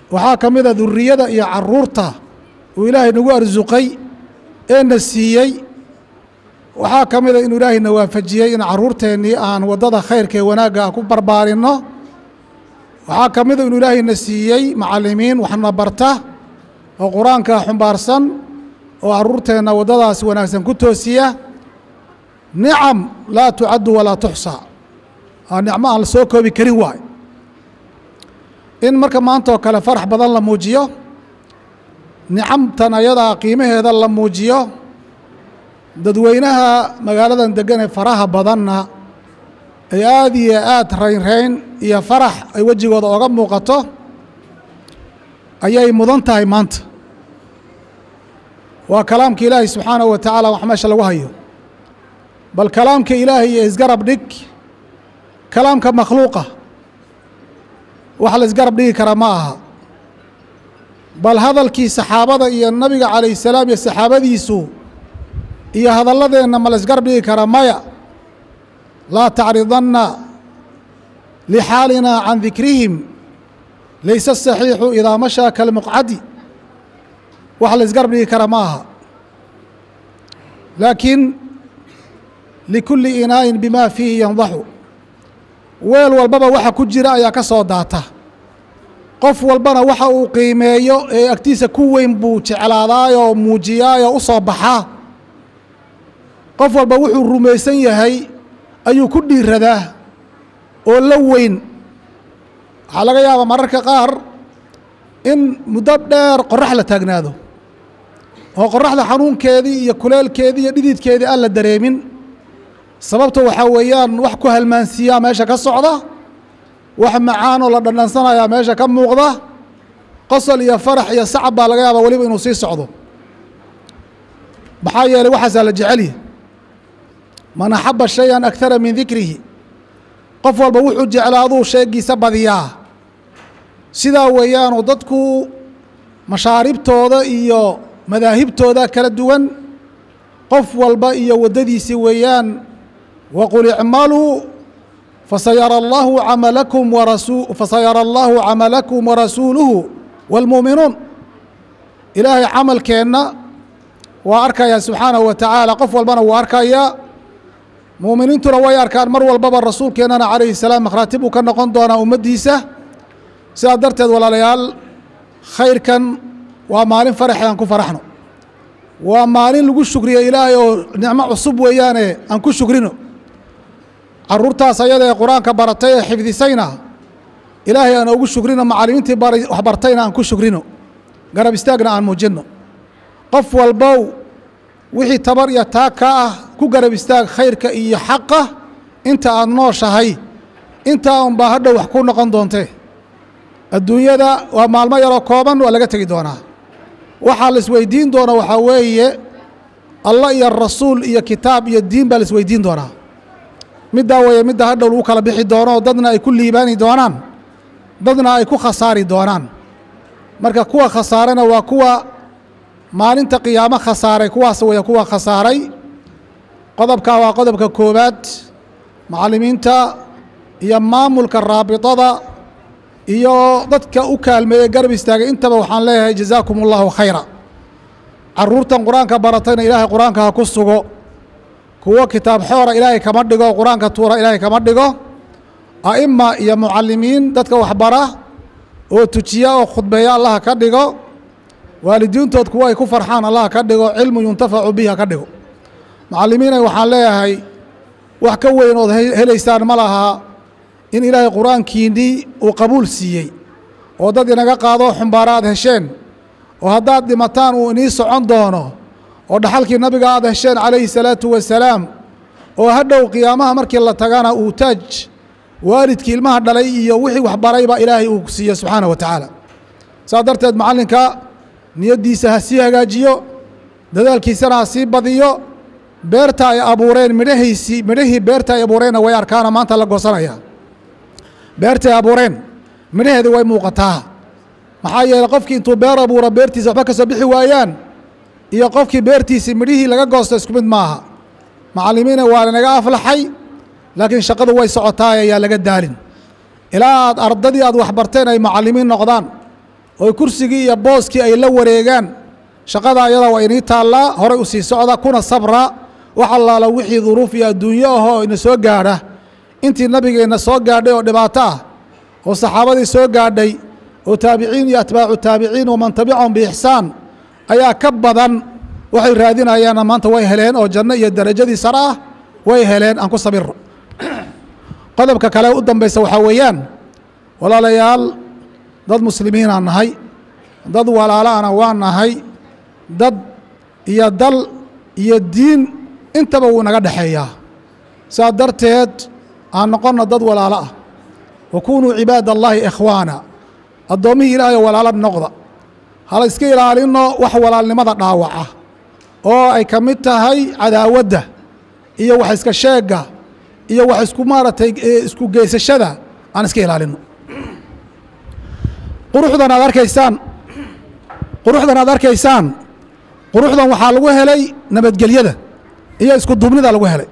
waxaa ka mid a duriyada iyo caruurta uu ilaahay nagu arsuqay ee na siiyey waxaa ka mid a inuu ilaahay na waafajiyey in caruurteennii aan waddada khayrka ee wanaagga ah ku barbaarinno waxaa ka mid a inuu ilaahay na siiyey macallimiin waxna barta oo qur-aanka xumbaarsan oo caruurteenna waddadaas wanaagsan ku toosiya nicam laa tucaddu walaa tuxsaa waa nicmo aan la soo koobi karin waayo in marka maanta oo kale farax badan la muujiyo nicamtan ayadaa qiimaheeda la muujiyo dadweynaha magaaladan degan ee faraha badanna ay aad iyo aad raynrayn iyo farax ay wejigooda oga muuqato ayay mudan tahay maanta waa kalaamka ilaahay subxaanahu wa tacaala wax meesha lagu hayo bal kalaamka ilaahay iyo isgarab dhig kalaamka makhluuqa wax la isgarab dhigi kara ma aha bal hadalkii saxaabada iyo nabiga calayh salaam iyo saxaabadiisu iyo hadalladeenna ma la isgarab dhigi kara maya laa tacridanna lixaalina can dikrihim layse saxiixu idaa mashaa kalmuqcadi wax la isgarab dhigi kara ma aha laakiin likulli inaa'in bimaa fiihi yandaxu weel walbaba waxa ku jira ayaa ka soo daata qof walbana waxa uu qiimeeyo ee agtiisa ku weyn buu jeclaadaayoo muujiyaayoo u soo baxaa qof walba wuxuu rumaysan yahay ayuu ku dhiiradaa oo la weyn waxaa laga yaabaa mararka qaar in muddo dheer qorax la taagnaado oo qoraxda xanuunkeedii iyo kuleelkeedii iyo dhididkeedii aan la dareemin sababta waxaa weeyaan wax ku halmaansiiyaa meesha ka socda wax macaanoo la dhandhansanayaa meesha ka muuqda qosol iyo farax iyo sacab baa laga yaabaa weliba inuu sii socdo maxaa yeelay waxaasaa la jecelya man axaba shay-an akara min dikrihi qof walba wuxuu jeclaaduu sheegiisa badiyaa sidaa weeyaanu dadku mashaaribtooda iyo madaahibtooda kala duwan qof walba iyo waddadiisi weeyaan waqul icmaluu fasayara allahu camalakum warasu fasayara allahu camalakum warasuuluhu wاlmuuminuun ilaahay camalkeenna waa arkayaa subxaanahu wa tacaala qof walbana wuu arkayaa muuminiintuna way arkaan mar walbaba rasuulkeennana calayhi salaam makhraatib uu ka noqon doonaa ummaddiisa sidaa darteed walaalayaal khayrkan waa maalin faraxe aan ku faraxno waa maalin lagu shukriyo ilaahay oo nicmo cusub weeyaane aan ku shukrino caruurtaas ayada ee qur-aanka baratay ee xifdisayna ilaahay aan ugu shukrino macallimiintii wax bartayna aan ku shukrino garab istaagna aan muujinno qof walbow wixii tabar iyo taag ka ah ku garab istaag khayrka iyo xaqa inta aad nooshahay intaa unbaa hadhow wax ku noqon doontee adduunyada waa maalmo yaroo kooban waa laga tegi doonaa waxaa la isweydiin doona waxaa weeye allah iyo rasuul iyo kitaab iyo diin baa la isweydiin doonaa middaa weeye midda hadhow lagu kala bixi doono dadna ay ku liibaani doonaan dadna ay ku khasaari doonaan marka kuwa khasaarana waa kuwa maalinta qiyaamo khasaaray kuwaas weeye kuwa khasaaray qodobkaa waa qodobka koowaad macallimiinta iyo maamulka raabitada iyo dadka u kaalmeeyey garab istaagay intaba waxaan leeyahay jazaakum allahu khayra caruurtan qur-aanka baratayna ilaahay qur-aanka ha ku sugo kuwo kitaab xoora ilaahay kama dhigo qur-aanka tuura ilaahay kama dhigo a'ima iyo mucallimiin dadka waxbara oo tujiya oo khudbeeya allah ka dhigo waalidiintood kuwo ay ku farxaan allah ka dhigo cilmu yuntafacu bihi ha ka dhigo macallimiinay waxaan leeyahay wax ka weyn ood helaysaan ma lahaa in ilaahay qur-aankiinnii uu qabuul siiyey oo dad inaga qaadoo xumbaara aad hesheen oo haddaad dhimataan uu inii socon doono oo dhaxalkii nabiga aad hesheen calayhi salaatu wasalaam oo hadhow qiyaamaha markii la tagana uu taaj waalidkii ilmaha dhalay iyo wixii waxbarayba ilaahay uu siiye subxaana wa tacaala saas darteed macallinka niyaddiisa ha sii hagaajiyo dadaalkiisana ha sii badiyo beerta ay abuureen midhahiisii midhahii beerta ay abuureenna way arkaana maanta la goosanaya beerta ay abuureen midhaheedi way muuqataa maxaa yeeley qofkii intuu beer abuuro beertiisa waxba ka soo bixi waayaan iyo qofkii beertiisii midhihii laga goosto isku mid maaha macallimiina waa lanaga aflaxay laakiin shaqadu way socotaay ayaa laga daalin ilaa aad ardadii aad waxbarteen ay macallimiin noqdaan oo kursigii iyo booskii ay la wareegaan shaqada ayada waa inii taallaa horay u sii socda kuna sabra wax allaala wixii duruuf iyo adduunyo ahoo ina soo gaadha intii nabigeenna soo gaadhay oo dhibaato ah oo saxaabadii soo gaadhay oo taabiciin iyo atbaacu taabiciin waman tabicahum biixsaan ayaa ka badan waxay raadinayaanna maanta way heleen oo janno iyo darajadii sare ah way heleen aan ku sabiro qodobka kale u dambaysa waxaa weeyaan walaalayaal dad muslimiinaan nahay dad walaalaana waa nahay dad iyo dal iyo diin intaba wuu naga dhexeeyaa saa darteed aan noqonna dad walaalo ah wa kunuu cibaad allaahi ikhwaana addoommihii ilaahay walaalo noqda hala iska ilaalinno wax walaalnimada dhaawaca oo ay ka mid tahay cadaawadda iyo wax iska sheegga iyo wax isku maaragtay isku geysashada aan iska ilaalinno quruxdan aad arkaysaan quruxdan aad arkaysaan quruxdan waxaa lagu helay nabadgelyada iyo isku duubnida lagu helay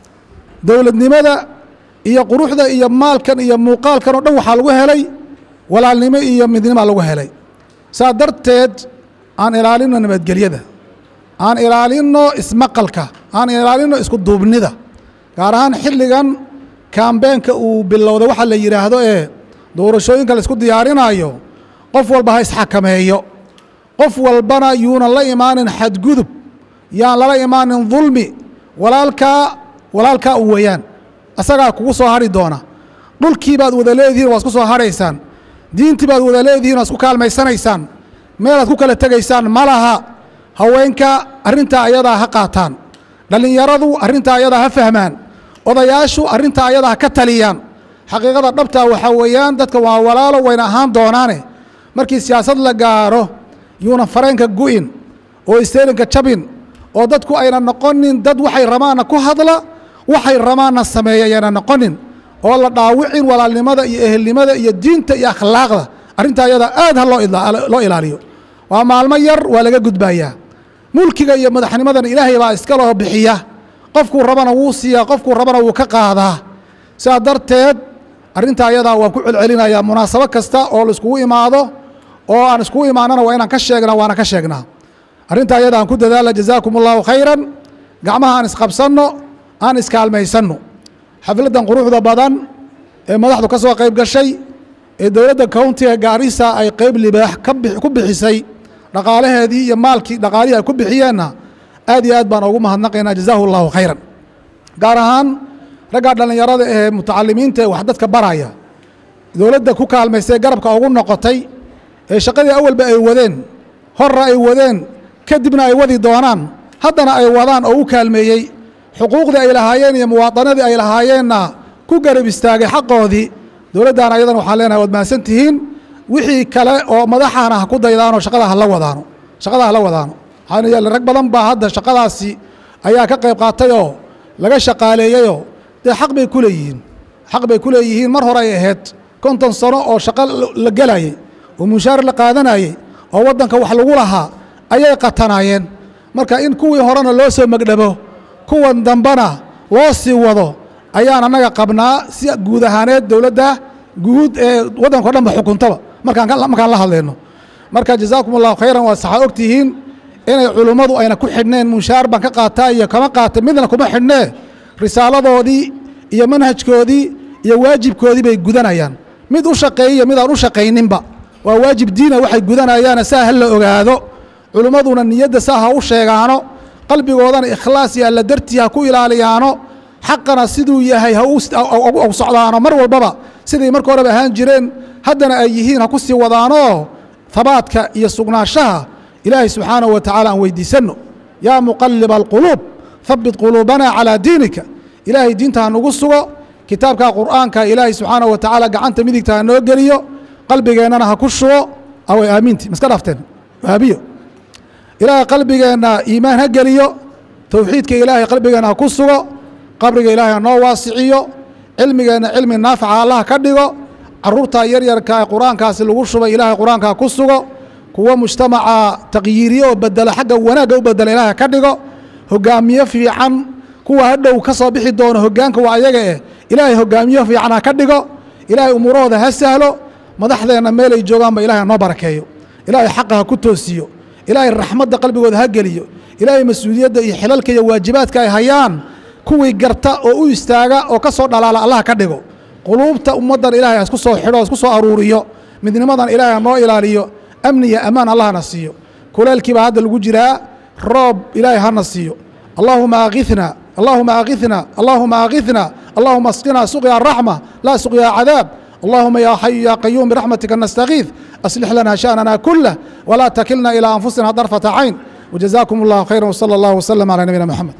dowladnimada iyo quruxda iyo maalkan iyo muuqaalkan oo dhan waxaa lagu helay walaalnimo iyo midnima lagu helay saa darteed aan ilaalinno nabadgelyada aan ilaalinno ismaqalka aan ilaalinno isku duubnida gaar ahaan xilligan kambeenka uu bilowda waxa la yidhaahdo ee doorashooyinka la isku diyaarinayo qof walba ha isxakameeyo qof walbana yuunan la imaanin xadgudub yaan lala imaanin dulmi walaalkaa walaalkaa u weeyaan asagaa kugu soo hadhi doona dhulkii baad wada leedihiin waa isku soo hadhaysaan diintii baad wada leedihiin waa isku kaalmaysanaysaan meelaad ku kala tegaysaan ma laha haweenka arrintaa ayadaa ha qaataan dhallinyaradu arrintaa ayadaa ha fahmaan odayaashu arrintaa ayadaa ha ka taliyaan xaqiiqada dhabtaa waxaa weeyaan dadka waa walaalo wayna ahaan doonaane markii siyaasad la gaaro yuuna fareenka gu'in oo isteerinka jabin oo dadku ayna noqonin dad waxay rabaanna ku hadla waxay rabaanna sameeya ayayna noqonin oo la dhaawicin walaalnimada iyo ehelnimada iyo diinta iyo akhlaaqda arrintaa ayadaa aad ha loo ilaaliyo waa maalmo yar waa laga gudbayaa mulkiga iyo madaxnimadana ilaahay baa iska loo bixiya qofkuu rabana wuu siiyaa qofkuu rabana wuu ka qaadaa sidaa darteed arrintaa ayadaa waan ku celcelinayaa munaasabo kasta oo la iskugu imaado oo aan iskugu imaanana waa inaan ka sheegnaa waana ka sheegnaa arrintaa ayada aan ku dadaala jazaakum allahu khayran gacmaha aan isqabsanno aan iskaalmaysanno xafladdan quruxda badan ee madaxdu ka soo qayb gashay ee dowladda countiga gaarisa ay qayb libaax ku bixisay dhaqaalaheedii iyo maalkii dhaqaalihii ay ku bixiyeenna aad iyo aad baan ugu mahadnaqaynaa jazaahu allahu khayran gaar ahaan raggaa dhallinyarada ee mutacalimiinta ee wax dadka baraya dowladda ku kaalmaysay garabka ugu noqotay ee shaqadii awalba ay wadeen horra ay wadeen kadibna ay wadi doonaan haddana ay wadaan oo u kaalmeeyey xuquuqdii ay lahaayeen iyo muwaadanadii ay lahaayeenna ku garab istaagay xaqoodii dowladdan ayadan waxaan leenahay waad mahadsan tihiin wixii kale oo madaxaana ha ku daydaanoo shaqada hala wadaano shaqada hala wadaano waxaana yeele rag badan baa hadda shaqadaasi ayaa ka qayb qaatayoo laga shaqaaleeyeyoo dee xaq bay ku leeyihiin xaq bay ku leeyihiin mar hore ay ahayd konton sano oo shaqo la gelayay oo mushaar la qaadanayey oo waddanka wax lagu lahaa ayay qatanaayeen marka in kuwii horena loo soo megdhabo kuwan dambena loo sii wado ayaan annaga qabnaa si guud ahaaneed dowladda guud ee waddanka o dhan ba xukuntaba markaan markaan la hadlayno marka jazaakum allahu khayran waa saxaa og tihiin inay culummadu ayna ku xidhneen mushaar baan ka qaataa iyo kama qaata midna kuma xidhnee risaaladoodii iyo manhajkoodii iyo waajibkoodii bay gudanayaan mid u shaqeeyiyo mid aan u shaqayninba waa waajib diina waxay gudanayaane saa ha la ogaado culummaduna niyadda saa ha u sheegaano qalbigoodana ikhlaas iyo alla dartii ha ku ilaaliyaano xaqana siduu yahay ha u socdaano mar walbaba siday marka horeba ahaan jireen haddana ay yihiin ha ku sii wadaanoo habaadka iyo sugnaanshaha ilaahay subxaanahu wa tacaala aan weydiisanno yaa muqaliba alquluub habbit quluubana calaa diinika ilaahay diinta ha nagu sugo kitaabka qur'aanka ilaahay subxaanahu wa tacaala gacanta midigta ha noo geliyo qalbigeennana ha ku shubo away aaminti maska dhaafteen waabiyo ilaahay qalbigeenna iimaan ha geliyo towxiidka ilaahay qalbigeenna ha ku sugo qabriga ilaahay ha noo waasiciyo cilmigeenna cilmi naafica allaha ka dhigo caruurta yaryarka ee qur-aankaasi lagu shubay ilaahay qur-aanka ha ku sugo kuwo mujtamaca taqyiiriye oo bedela xagga wanaagga u bedela ilaahay ka dhigo hogaamiye fiican kuwa hadhow ka soo bixi doono hogaanka waa ayaga eh ilaahay hogaamiye fiican ha ka dhigo ilaahay umuurahooda ha sahlo madaxdeenna meelay joogaanba ilahay ha noo barakeeyo ilaahay xaqa ha ku toosiyo ilaahay raxmadda qalbigooda ha geliyo ilaahay mas-uuliyadda iyo xilalka iyo waajibaadka ay hayaan kuwii garta oo u istaaga oo ka soo dhalaala allah ka dhigo quluubta ummaddan ilaahay ha isku soo xidho ha isku soo aruuriyo midnimadan ilaahay ha noo ilaaliyo amni iyo ammaan allahna siiyo kuleelkiibaa hadda lagu jiraa roob ilaahay hana siiyo allaahuma akhithna allaahuma akhithna allaahuma akhithna allaahuma asqina suqya raxma laa suqya cadaab اللهم يا حي يا قيوم برحمتك نستغيث أصلح لنا شأننا كله ولا تكلنا إلى أنفسنا طرفة عين وجزاكم الله خيرا وصلى الله وسلم على نبينا محمد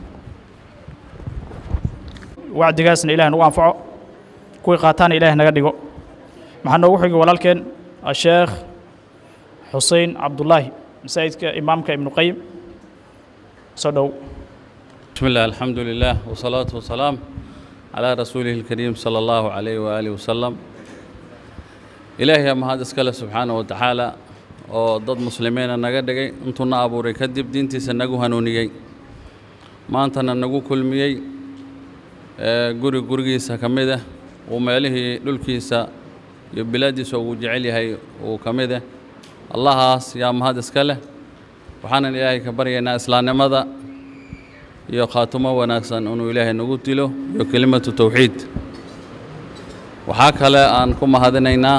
wacdigaasna ilaah nagu anfaco kuwii qaataana ilaah naga dhigo maxaa noogu xigi walaalkeen asheekh xusein cabdullaahi masaajidka imaamka ibnu qayim soo dhow بسم الله الحمد لله والصلاة والسلام على رسوله الكريم صلى الله عليه وآله وسلم إلهي ما هذا اسكال سبحانه وتعالى oo dad muslimiina naga dhigay intuuna abuuray kadib diintiisa nagu hanuuniyey maantana nagu kulmiyey ee guri gurigiisa ka mid ah uu meelihii dhulkiisa iyo bilaaddiisa ugu jecel yahay uu ka mid ah allahaas yaa mahad iska leh waxaanan ilaahay ka baryaynaa islaamnimada iyo khaatumo wanaagsan inuu ilaahay nagu dilo iyo kelimatu towxiid waxaa kale aan ku mahadinaynaa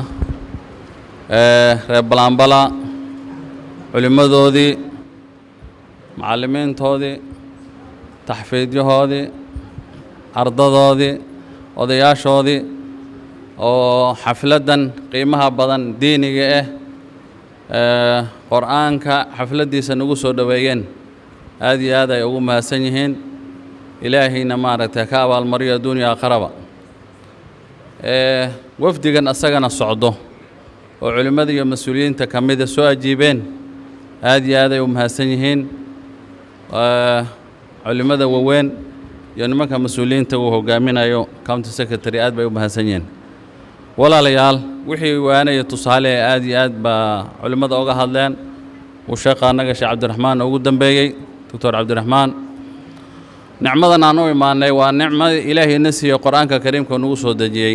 reer balaanbala culimmadoodii macallimiintoodii taxfiidyahoodii ardadoodii odayaashoodii oo xafladdan qiimaha badan diiniga ah qor-aanka xafladdiisa nagu soo dhoweeyeen aad iyo aad ay ugu mahadsan yihiin ilaahayna maaragtay ka abaalmariyo adduuniya aakaraba wafdigan asagana socdo oo culimmada iyo mas-uuliyiinta ka mida soo ajiibeen aad iyo aad ay u mahadsan yihiin culimmada waaweyn iyo nimanka mas-uuliyiinta uu hogaaminayo county secretary aad bay u mahadsan yihiin walaalayaal wixii waanaya tusaale aad iyo aad baa culimmada oga hadleen uu sheekha annaga sheekh cabdiraxmaan ugu dambeeyey doctor cabdiraxmaan nicmadan aan u imaanay waa nicmada ilaahayna siiye qor-aanka kariimka nagu soo dejiyey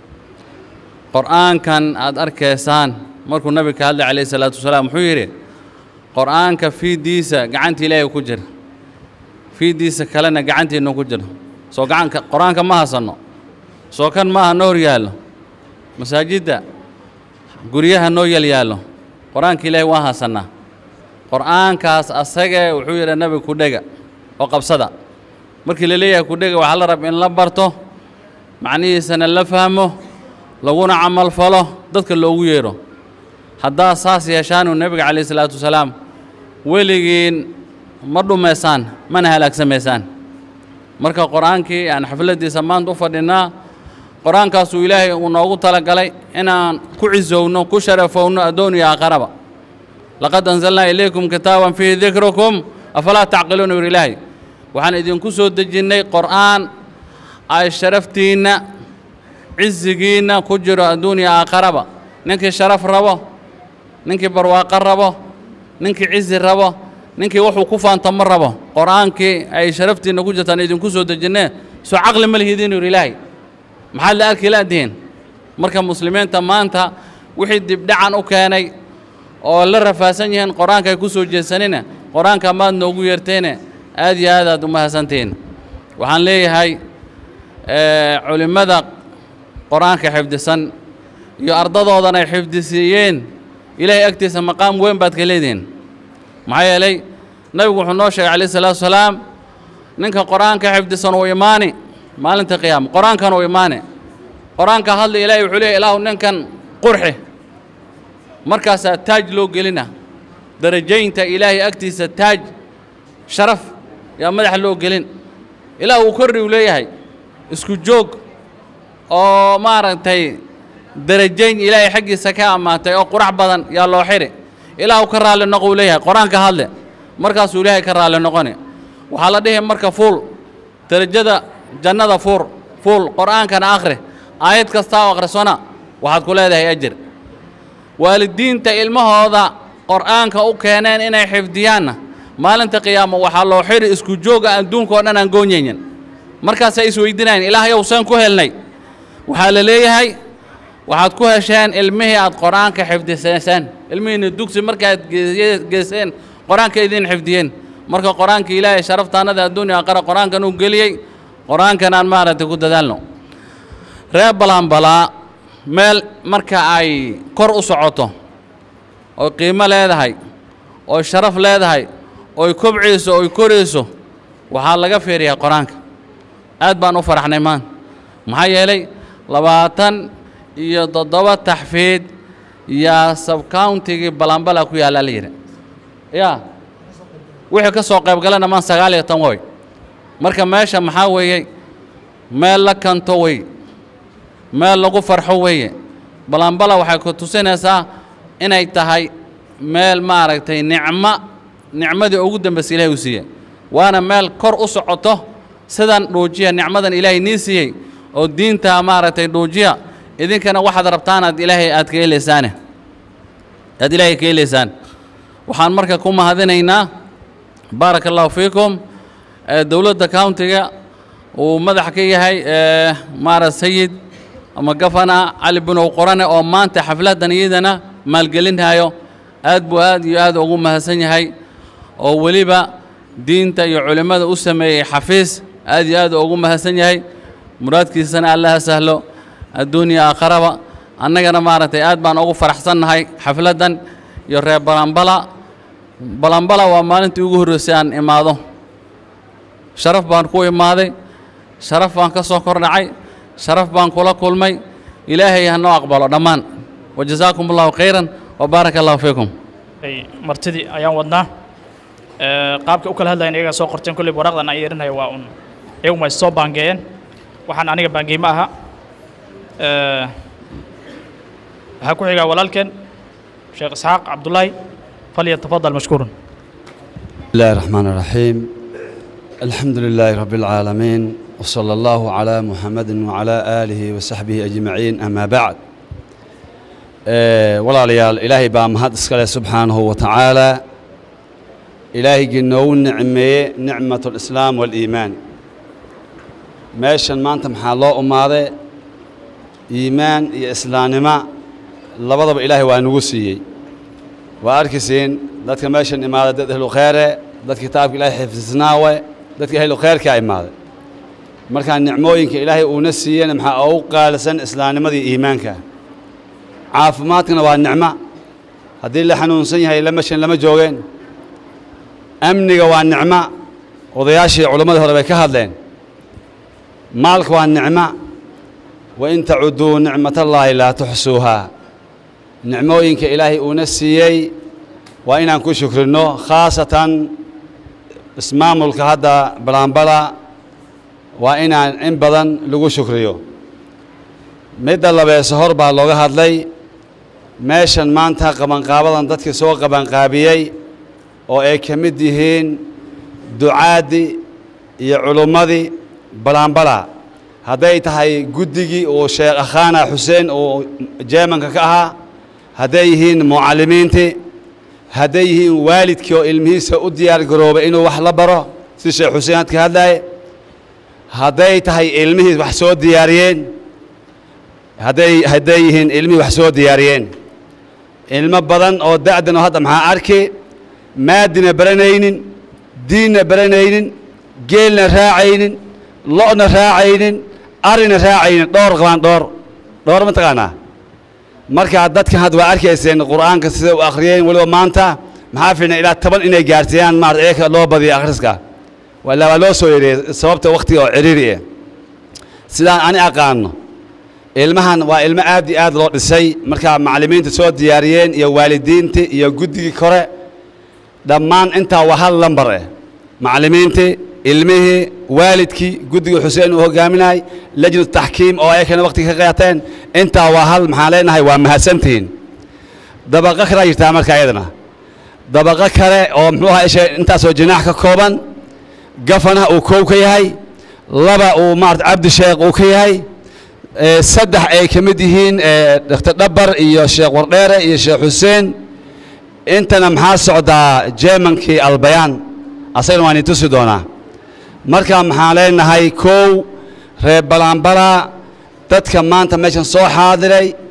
qor-aankan aad arkaysaan markuu nabiga ka hadlay calayhi salaatu wasalaam wuxuu yidhi qor-aanka fiiddiisa gacanta ilaahay ku jira fiiddiisa kalena gacantiinnu ku jira soo gacanka qor-aanka ma hasanno soo kan maaha noo hor yaallo masaajidda guryaha noo yal yaallo qor-aanka ilaahay waan hasannaa qor-aankaas asagee wuxuu yidhi nabiga kudhega oo qabsada markii la leeyahay kudhega waxaa la rab in la barto macnihiisana la fahmo laguna camal falo dadka loogu yeedho haddaad saas yeeshaanuu nebiga calayhi salaatu wasalaam weligiin ma dhumaysaan mana halaagsamaysaan marka qor-aankii aan xafladdiisa maanta u fadhinnaa qor-aankaasuu ilaahay uu noogu talagalay inaan ku cisowno ku sharafowno addoon iyo aakharaba laqad anzalnaa ilaykum kitaaban fiihi dikrukum afalaa tacqiluuna yuri ilaahay waxaan idinku soo dejinnay qor-aan ay sharaftiinna cizigiinna ku jiro adduuniya aakharaba ninkii sharaf rabo ninkii barwaaqo rabo ninkii cizi rabo ninkii wuxuu ku faantamo rabo qor-aankii ay sharaftiinna ku jirtaan idinku soo dejinnee soo caqli ma lihidiin yuri ilaahay maxaad la arki laadihiin marka muslimiinta maanta wixii dibdhacan u keenay oo la rafaasan yihiin qor-aanka ay ku soo jeesanina qor-aanka maad noogu yeerteene aad iyo aad aad u mahadsantihiin waxaan leeyahay culimmada qor-aanka xifdisan iyo ardadoodan ay xifdisiiyeen ilaahay agtiisa maqaam weyn baad ka leedihiin maxaa yeelay nabigu wuxuu noo sheegay calayhi salaatu wasalaam ninka qor-aanka xifdisan uu imaani maalinta qiyaama qor-aankan uu imaani qor-aanka hadla ilaahay wuxuu leeyahy ilaahu ninkan qurxi markaasaa taaj loo gelina darajaynta ilaahay agtiisa taaj sharaf yaa madaxa loo gelin ilaah uu korri uu leeyahay isku joog oo maaragtay darajayn ilaahay xaggiisa ka ammaantay oo qurax badan yaa loo xidhi ilaahu ka raalli noqo uu leeyahay qor-aanka hadle markaasuu ilaahay ka raalli noqoni waxaa la dhihi marka fuul derajada jannada fuur fuul qor-aankana akhri aayad kastaa oo akhrisona waxaad ku leedahay ajir waalidiinta ilmahooda qor-aanka u keeneen inay xifdiyaanna maalinta qiyaamo waxaa loo xidhi isku jooga adduunka oo dhan aan goonyaynin markaasay isweydinayan ilaahayow saan ku helnay waxaa la leeyahay waxaad ku hesheen ilmihii aad qur-aanka xifdisayseen ilmihiina dugsi markaad geeye- geyseen qur-aanka idin xifdiyeen marka qur-aanka ilaahay sharaftaanada adduunya aqara qur-aankan uu geliyey qur-aankan aan maaragtay ku dadaalno reer balanbalaa meel marka ay kor u socoto oy qiimo leedahay oy sharaf leedahay oy kobcayso oy korayso waxaa laga fiiriyaa qur-aanka aad baan u faraxnay maan maxaa yeelay labaatan iyo toddoba taxfiid yaa sabcountigii balanbala ku yaalla la yidhi yaa wixii ka soo qayb galana maan sagaal iyo tan way marka meesha maxaa weeye meel la kanto wey meel lagu farxo weeye balanbala waxay ku tusinaysaa inay tahay meel maaragtay nicmo nicmadii ugu dambaysa ilaahay u siiyey waana meel kor u socoto sidan dhuujiya nicmadan ilaahay nii siiyey oo diinta maaragtay dhuujiya idinkana waxaad rabtaan aad ilaahay aad ka helaysaane aad ilaahay ka helaysaan waxaan marka ku mahadinaynaa baaraka allahu fiikum ee dowladda countiga uu madax ka yahay ee maara sayid ama gafana cali binow qorane oo maanta xafladdan iyadana maalgelinhayo aad buu aad iyo aad ugu mahadsan yahay oo weliba diinta iyo culimmada u sameeyey xafiis aad iyo aad ugu mahadsan yahay muraadkiisana allaha sahlo adduunya aakharaba annagana maaragtay aad baan ugu faraxsannahay xafladdan iyo reer balanbala balanbala waa maalintii ugu horreysay aan imaado sharaf baan ku imaaday sharaf baan ka soo kordhacay sharaf baan kula kulmay ilaahay ha noo aqbalo dhammaan wajazaakum allahu khayran wa baaraka allahu fiikum ay martidii ayaan wadnaa Ee, qaabka u kala hadlayan iyagaa soo qorteen kolley waraaqdan aan yeerinaya waa un iyaguma is soo baangeeyeen waxaan aniga baangey ma aha Ee, waxaa ku xigaa walaalkeen sheekh isxaaq cabdullaahi falyatafadal mashkuurun بسم الله الرحمن الرحيم الحمد لله رب العالمين وصلى الله على محمد وعلى آله وصحبه أجمعين أما بعد آه، ولا ليال إلهي بام هاد اسكاله سبحانه وتعالى إلهي جنو نعمة نعمة الإسلام والإيمان ماشان ما أنت محالله أماده إيمان يا إسلام ما لبضب إلهي وأنوسيي وأركسين dadka meeshan imaada dad ahlu khayre dad kitaabka ilaahay xifdisnaawe dadka ahlu khayrka imaada markaa nicmooyinka ilaahay uuna siiyena maxaa ugu qaalisan islaamnimadii iimaanka caafimaadkana waa nicmo haddii la xanuunsan yahay la meshan lama joogeen amniga waa nicmo odayaashii culammadii hore bay ka hadleen maalka waa nicmo wain tacuduu nicmatallaahi laa tuxsuuhaa nicmooyinka ilaahay uuna siiyey waa inaan ku shukrinno khaasatan ismaamulka hadda balanbala waa inaan in badan lagu shukriyo midda labeese hor baa looga hadlay meeshan maanta qabanqaabadan dadkii soo qabanqaabiyey oo ay ka mid yihiin ducaaddii iyo culummadii balanbala hadday tahay guddigii uu sheekh akhaana xuseen uu jeemanka ka ahaa hadday yihiin mucallimiintii hadday yihiin waalidkii oo ilmihiisa u diyaar garoobay inuu wax la baro si sheekh xuseen had ka hadlaaye hadday tahay ilmihii wax soo diyaariyeen hadday hadday yihiin ilmihii wax soo diyaariyeen ilmo badan oo da'dan oo hadda maxaa arki maadina baranaynin diinna baranaynin geelna raacaynin lo'na raacaynin arina raacaynin dhowr qabaan dhowr dhowr ma taqaanaa markaa dadkan hadda waa arkayseen qur'aanka sida u akhriyeen weliba maanta maxaa fiicna ilaa toban inay gaarsiiyaan maarata iyaka loo badiyo akhriska wala waa loo soo yareeyey sababta wakhtiga oo ciriiri ah sidaan ani aqaano ilmahan waa ilmo aad iyo aad loo dhisay markaa macallimiinta soo diyaariyeen iyo waalidiintii iyo guddigii kore dhammaan intaa waa hal lambar ah macallimiintii ilmihii waalidkii guddigii xuseen uu hogaaminayay lajnu taxkiim oo ayakana wakhtiga ka qaateen intaa waa hal maxaan leenahay waa mahadsantihiin dabaqo kalaa jirtaa marka iyadana dabaqo kale oo muxuu ahaa isha intaasoo jinaax ka kooban gafana uu koow ka yahay laba uu maarata cabdi sheekh uu ka yahay ee saddex ay ka mid yihiin ee dr dhabar iyo sheekh wardheere iyo sheekh xuseen intana maxaa socdaa jeemankii albayaan asagana waan itusi doonaa marka maxaan leenahay kow reer balanbala dadka maanta meeshan soo xaadiray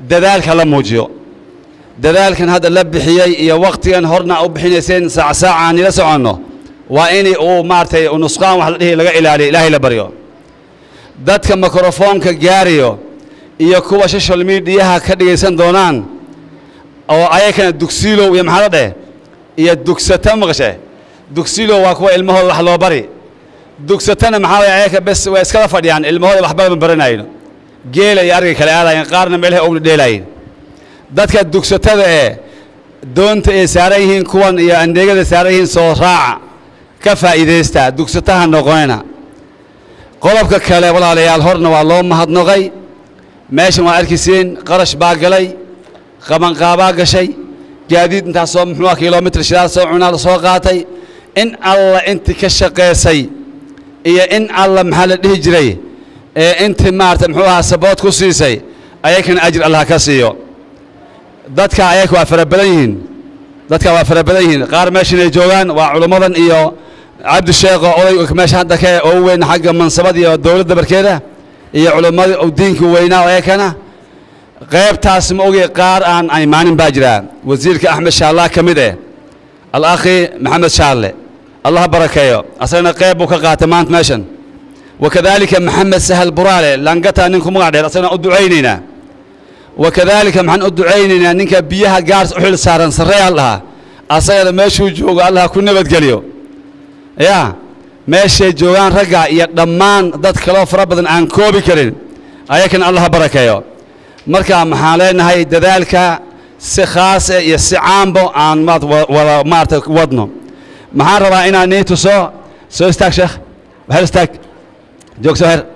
dadaalka la muujiyo dadaalkan hadda la bixiyey iyo wakhtigan horna u bixinayseen saac saaca aan ila soconno waa in uu maaragtay nusqaan wax la dhihi laga ilaaliyo ilaahay la baryo dadka mikrofoonka gaarayo iyo kuwa social mediaha ka dhegaysan doonaan oo ayakana dugsiilow iyo maxaa la dheh iyo dugsata maqashe dugsiilow waa kuwa ilmahooda wax loo bari dugsatana maxaa waye ayaka bes way iskala fadhiyaan ilmahooda waxba ma baranayno geela iyo arga kale aadayen qaarna meelaha owna dheelayin dadka dugsatada ee doonta ay saaran yihiin kuwan iyo andeegada saaran yihiin soo raaca ka faa'iidaysta dugsataha noqonayna qodobka kale walaalayaal horna waa loo mahadnaqay meeshan waa arkisiin qarash baa galay qabanqaabaa gashay gaadiid intaasoo muxuua kilomitr shidaal soo cunaa la soo qaatay in alla inti ka shaqaysay iyo in alla maxaa la dhihi jiray ee inti maarata muxuu ahaa sabood ku siisay ayakana ajir allah ka siiyo dadka ayaka waa fara badan yihiin dadka waa fara badan yihiin qaar meeshan ay joogaan waa culummadan iyo cabdisheekh oo oday meesha hadda ka oo weyn xagga mansabada iyo dowladda barkeeda iyo culimmadii oo diinka weynaa ayakana qaybtaas ma ogay qaar aan imaanin baa jira wasiirka axmed shaallaa ka mid eh alakhi maxamed shaalle allah barakeeyo asagana qayb buu ka qaatay maanta meeshan wakadaalika maxamed sahal buraale langata ninku magac dheer asagana u ducaynaynaa wakadaalika maxaan u ducaynaynaa ninka biyaha gaars u xil saaran sarreeyaal dhahaa asagana meeshuu joogo allah ku nabadgeliyo yaa meeshay joogaan ragga iyo dhammaan dad kaloo fara badan aan koobi karin ayakana allah barakeeyo marka maxaan leenahay dadaalka si khaase iyo si caambo aan maad wada maarata wadno maxaan rabaa inaan nii tuso soo istaag sheekh waxer istaag joog soo her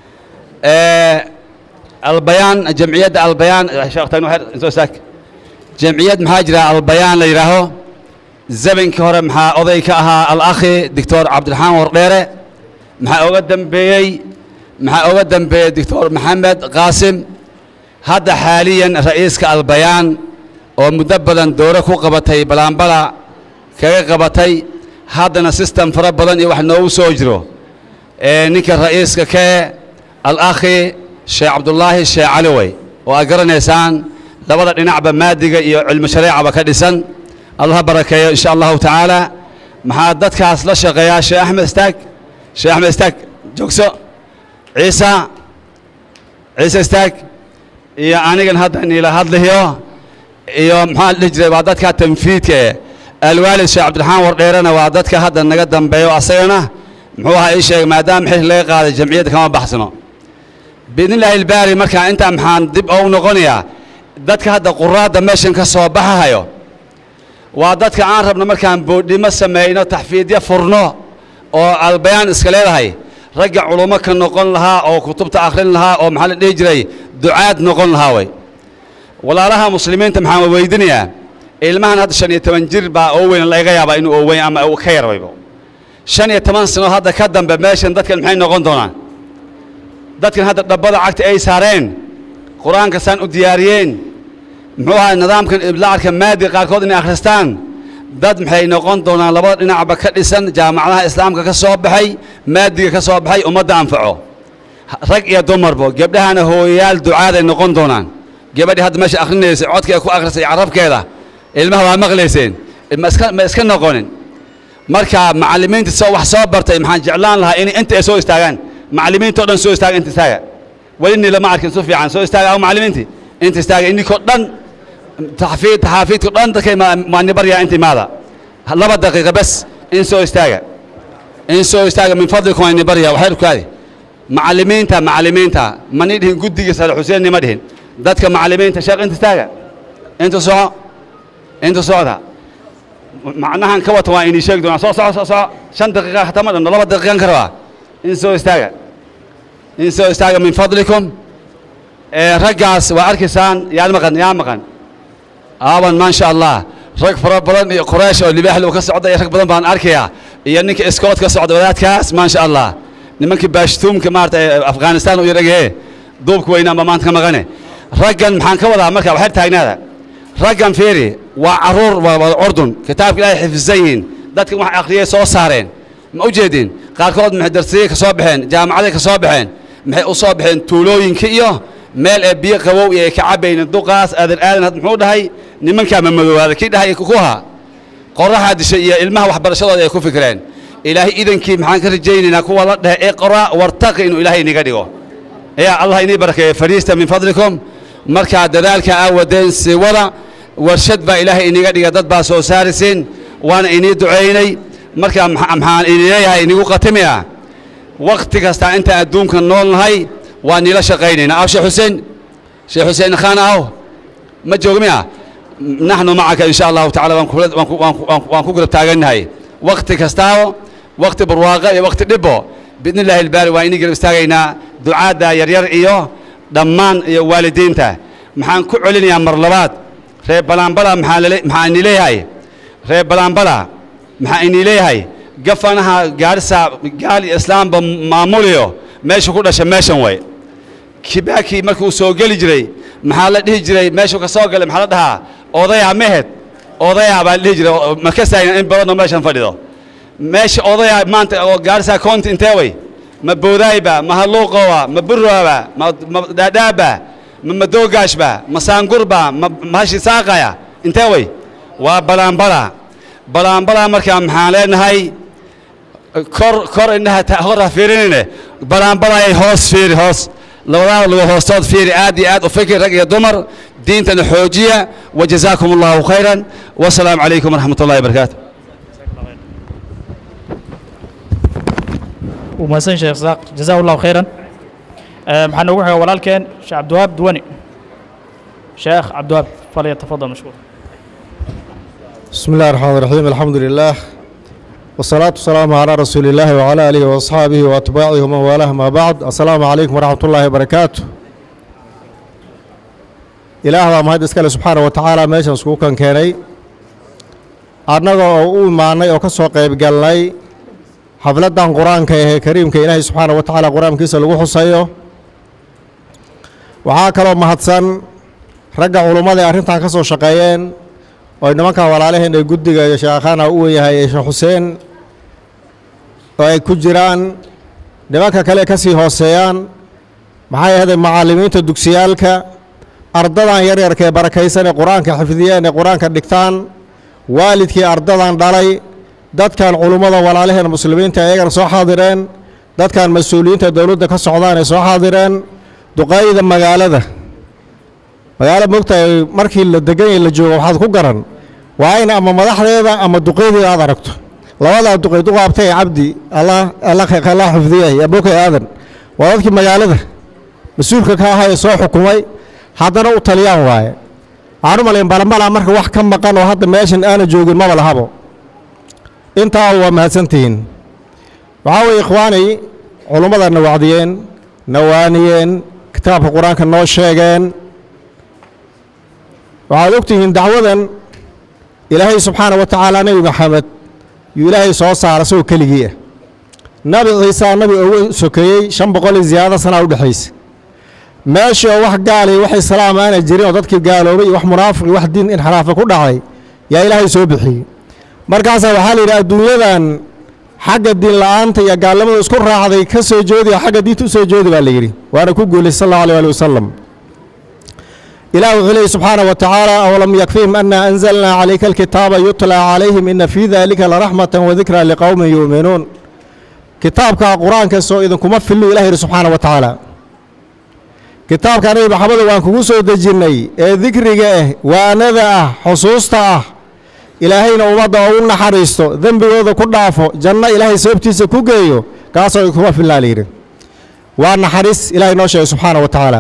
albayaan jamciyadda albayaan sheekh tagno her soo istaag jamciyad maxaa jira albayaan la yidhaaho zabankii hore maxaa oday ka ahaa alakhi doctor cabdiraxmaan wardheere maxaa oga dambeeyey maxaa oga dambeeyey doctor maxamed qaasim hadda xaaliyan ra'iiska albayaan oo muddo badan doore ku qabatay balaanbala kaga qabatay haddana sistem fara badan iyo wax noogu soo jiro ee ninka ra'iiska kee alakhi sheekh cabdullaahi sheekh cali wey oo aad garanaysaan labada dhinacba maadiga iyo cilmi shareecaba ka dhisan allah barakeeyo insha allahu tacaala maxaa dadkaas la shaqeeyaa sheekh axmed istaag sheekh axmed istaag joogso ciisa ciise istaag iyo anigan hadda niila hadlayo iyo maxaa la dhihi jiray waa dadka tanfiidka ee alwaalid sheekh cabdiraxmaan wardheerena waa dadka hadda naga dambeeyo asagana muxuu ahaa ii sheegay maadaama xil laga qaaday jamciyadda kama baxsano biidni illaahi ilbaari markaa intaa maxaan dib ou noqonayaa dadka hadda quraadda meeshan ka soo baxahayo waa dadka aan rabno markaan boodhimo sameeyno taxfiidyo furno oo albayaan iska leedahay ragga culummo ka noqon lahaa oo kutubta akhrin lahaa oo maxaa la dhihi jiray ducaad noqon lahaa way walaalaha muslimiinta maxaan weydinayaa ilmahan hadda shan iyo toban jir baa oo weyn laga yaabaa inuu oo weyn ama uu ka yarbaybo shan iyo toban sano hadda ka dambe meeshan dadkan maxay noqon doonaan dadkan hadda dhabbada cagta ay saareen qur-aanka saan u diyaariyeen muxuu ahaa nidaamkan iblacarka maadi qaarkood inay akhristaan dad maxay noqon doonaan labada dhinacba ka dhisan jaamacadaha islaamka ka soo baxay maadiga ka soo baxay ummadda anfaco rag iyo dumarbo gebdhahana hooyayaal ducaaday noqon doonaan gabadhii hadda meesha akhrinaysay codka ay ku akhrisay carabkeeda ilmaha waa maqlayseen ma iska ma iska noqonin marka macallimiinta soo wax soo bartay maxaan jeclaan lahaa in inta ay soo istaagaan macallimiinta oo dhan soo istaaga inta istaaga weli ni lama arkin si fiican soo istaaga aw macallimiintii inta istaaga ininkoo dhan taxfiid taxaafiidku dhan dadkay maani baryaa inta imaada laba daqiiqa bes in soo istaaga in soo istaaga min fadlikum ani baryaa waxay rukaadi macallimiinta macallimiinta mani dhihin guddiga sare xuseen nima dhihin dadka macallimiinta sheekh inta istaaga inta soco inta socda macnahan ka wata waa inii sheegi doonaa soo soco soo soco shan daqiiqa hataa ma dhanno laba daqiiqan ka rabaa in soo istaaga in soo istaaga min fadlikum raggaas waa arkaysaan yaa maqan yaa maqan aaban maasha allah rag fara badan iyo quraysh oo libaaxlu ka socda iyo rag badan baan arkayaa iyo ninka iskood ka socda wadaadkaas maasha allah nimankii baashtuumka maarata afghanistan u yaragee duubka weynaanba maanta ka maqane raggan maxaan ka wadaa marka waxay taagnaada raggan fiiri waa carruur waa wada curdun kitaabka ilaahay xifdisan yihiin dadkan wax akhriyay soo saareen ma u jeedin qaarkood maxay darsiyey ka soo baxeen jaamacaday ka soo baxeen maxay u soo baxeen tuulooyinka iyo meel ee biyo qabow iyo ay ka cabaynin duqaas aadan aadan had muxuu dhahay nimankaa ma madoobaada kii dhahay kuha qoraxaa dishay iyo ilmaha waxbarashadooda ay ku fikreen ilaahay idankii maxaan ka rajaynaynaa kuwa la dhahe iqra wartaqi inuu ilaahay iniga dhigo yaa allah inii barakeeye fariista min fadlikum markaa dadaalka aa wadeen sii wada warshad baa ilaahay iniga dhiga dad baa soo saarisiin waana inii ducaynay markaa maxaan ini leeyahay inigu qatimia wakhti kasta intaan adduunka nool nahay waa niila shaqaynaynaa aw sheekh xuseen sheekh xuseen khaan aw ma joogmiya naxnu macaka in sha allahu tacala waan kula- waan ku- waan ku- waan ku- waan ku garab taagannahay wakhti kastaaba wakhti barwaaqa iyo wakhti dhibbo biidni illaahi ilbaari waa inii garab istaagaynaa ducaadda yaryar iyo dhammaan iyo waalidiinta maxaan ku celinayaa mar labaad reer balaanbala maxaa lale- maxaa ini leeyahay reer balaanbala maxaa inii leeyahay gafanaha gaarisa gaal iyo islaamba maamuliyo meesha ku dhasha meeshan way kibaakii markuu soo geli jiray maxaa la dhihi jiray meeshuu ka soo galay maxaa la dhahaa odayaa mehed odayaa baa la dhihi jiray oo ma ka saayna in badanoo meeshan fadhido meesha odayaa maanta oo gaarisa county intee way ma boodaayba ma halluuqowa ma burwaaba ma ma dhaadhaaba ma madoogaashba ma saangurba ma mahashi saaqaya intee way waa balaanbala balaanbala markaa maxaan leenahay kor kor indhaha ta- hor ha fiirinine balaanbalayay hoos fiiri hoos labadaada lugo hoostood fiiri aad iyo aad u fikir rag iyo dumar diintana xoojiya wajazaakum allahu khayran wasalaamu calaykum waraxmat ullahi wabarakaatu wuu mahadsan sheekh isaaq jazaa allahu khayran Eh, maxaa noogu xiga walaalkeen sheekh cabdiwahaab duwani sheekh cabdiwahaab falyatafadal mashkuur بسم الله الرحمن الرحيم الحمد لله والصلاة والسلام على رسول الله وعلى آله وأصحابه وأتباعه ومن والاه ما بعد السلام عليكم ورحمة الله وبركاته إله baa mahad iskale subxaana wa tacaala meeshan iskugu kan keenay annaga oo u imaanay oo ka soo qayb galnay xafladdan qur-aanka ee kariimka ilaahay subxaana wa tacaala qur-aankiisa lagu xusayo waxaa kaloo mahadsan ragga culummada ee arrintan ka soo shaqeeyeen oo nimankan walaalaheen ee guddiga iyo sheekhaana u weyahay ee sheekh xuseen oo ay ku jiraan nimanka kale ka sii hooseeyaan maxay ahaydee macallimiinta dugsiyaalka ardadan yaryarka ee barakaysan ee qur-aanka xifdiyeen ee qur-aanka dhigtaan waalidkii ardadan dhalay dadkan culummada walaalaheen muslimiinta ayagana soo xaadireen dadkan mas-uuliyiinta dowladda ka socdaan ay soo xaadireen duqaayda magaalada magaalo mogtahay markii la degan yahay la joogo waxaad ku garan waa in ama madaxdeeda ama duqeydeeda aad aragto labadaa duqey duqaabtay cabdi allah allah allah xifdiyay abokay aadan waa dadkii magaalada mas-uulka ka ahaa ee soo xukumay haddana u taliyaan waaye waxaan u malayn balambalaa marka wax ka maqan oo hadda meeshan aana joogin maba lahabo intaa waa mahadsantihiin waxaa weeye ikhwaanay culummada na wacdiyeen na waaniyeen kitaabka qur-aanka noo sheegeen waxaad ogtihiin dacwadan ilaahay subxaana wa tacaala nebi maxamed yuu ilaahay soo saara isagoo keligii ah nabi ciisaa nabi ugu sokeeyey shan boqol iyo ziyaado sanaa u dhexaysa meeshii oo wax gaalay wax islaam aana jirin oo dadkii gaaloobay iyo wax munaafiq iyo wax diin inxiraafa ku dhacay yaa ilaahay soo bixiyey markaasaa waxaa la yidhi adduunyadan xagga diin la'aanta iyo gaalnimada isku raacday ka soo joodi oo xagga diinta u soo joodi baa la yidhi waana ku guulaysay sal allahu alih ali wasalam إله عليه سبحانه وتعالى أولم يكفيهم أن أنزلنا عليك الكتاب يتلى عليهم إن في ذلك لرحمة وذكرى لقوم يؤمنون كتابك قرآن كسو إذن كما في الله إلهي سبحانه وتعالى كتابك أنا محمد وأن كوسو دجيني ذكرك وأنذا حصوصتا إلهينا ومضى وأن حريستو ذنبي وذا كدافو جنة إلهي سبتيس كوغيو كاسو كما في الله ليري وأن حريس إلهي نوشي سبحانه وتعالى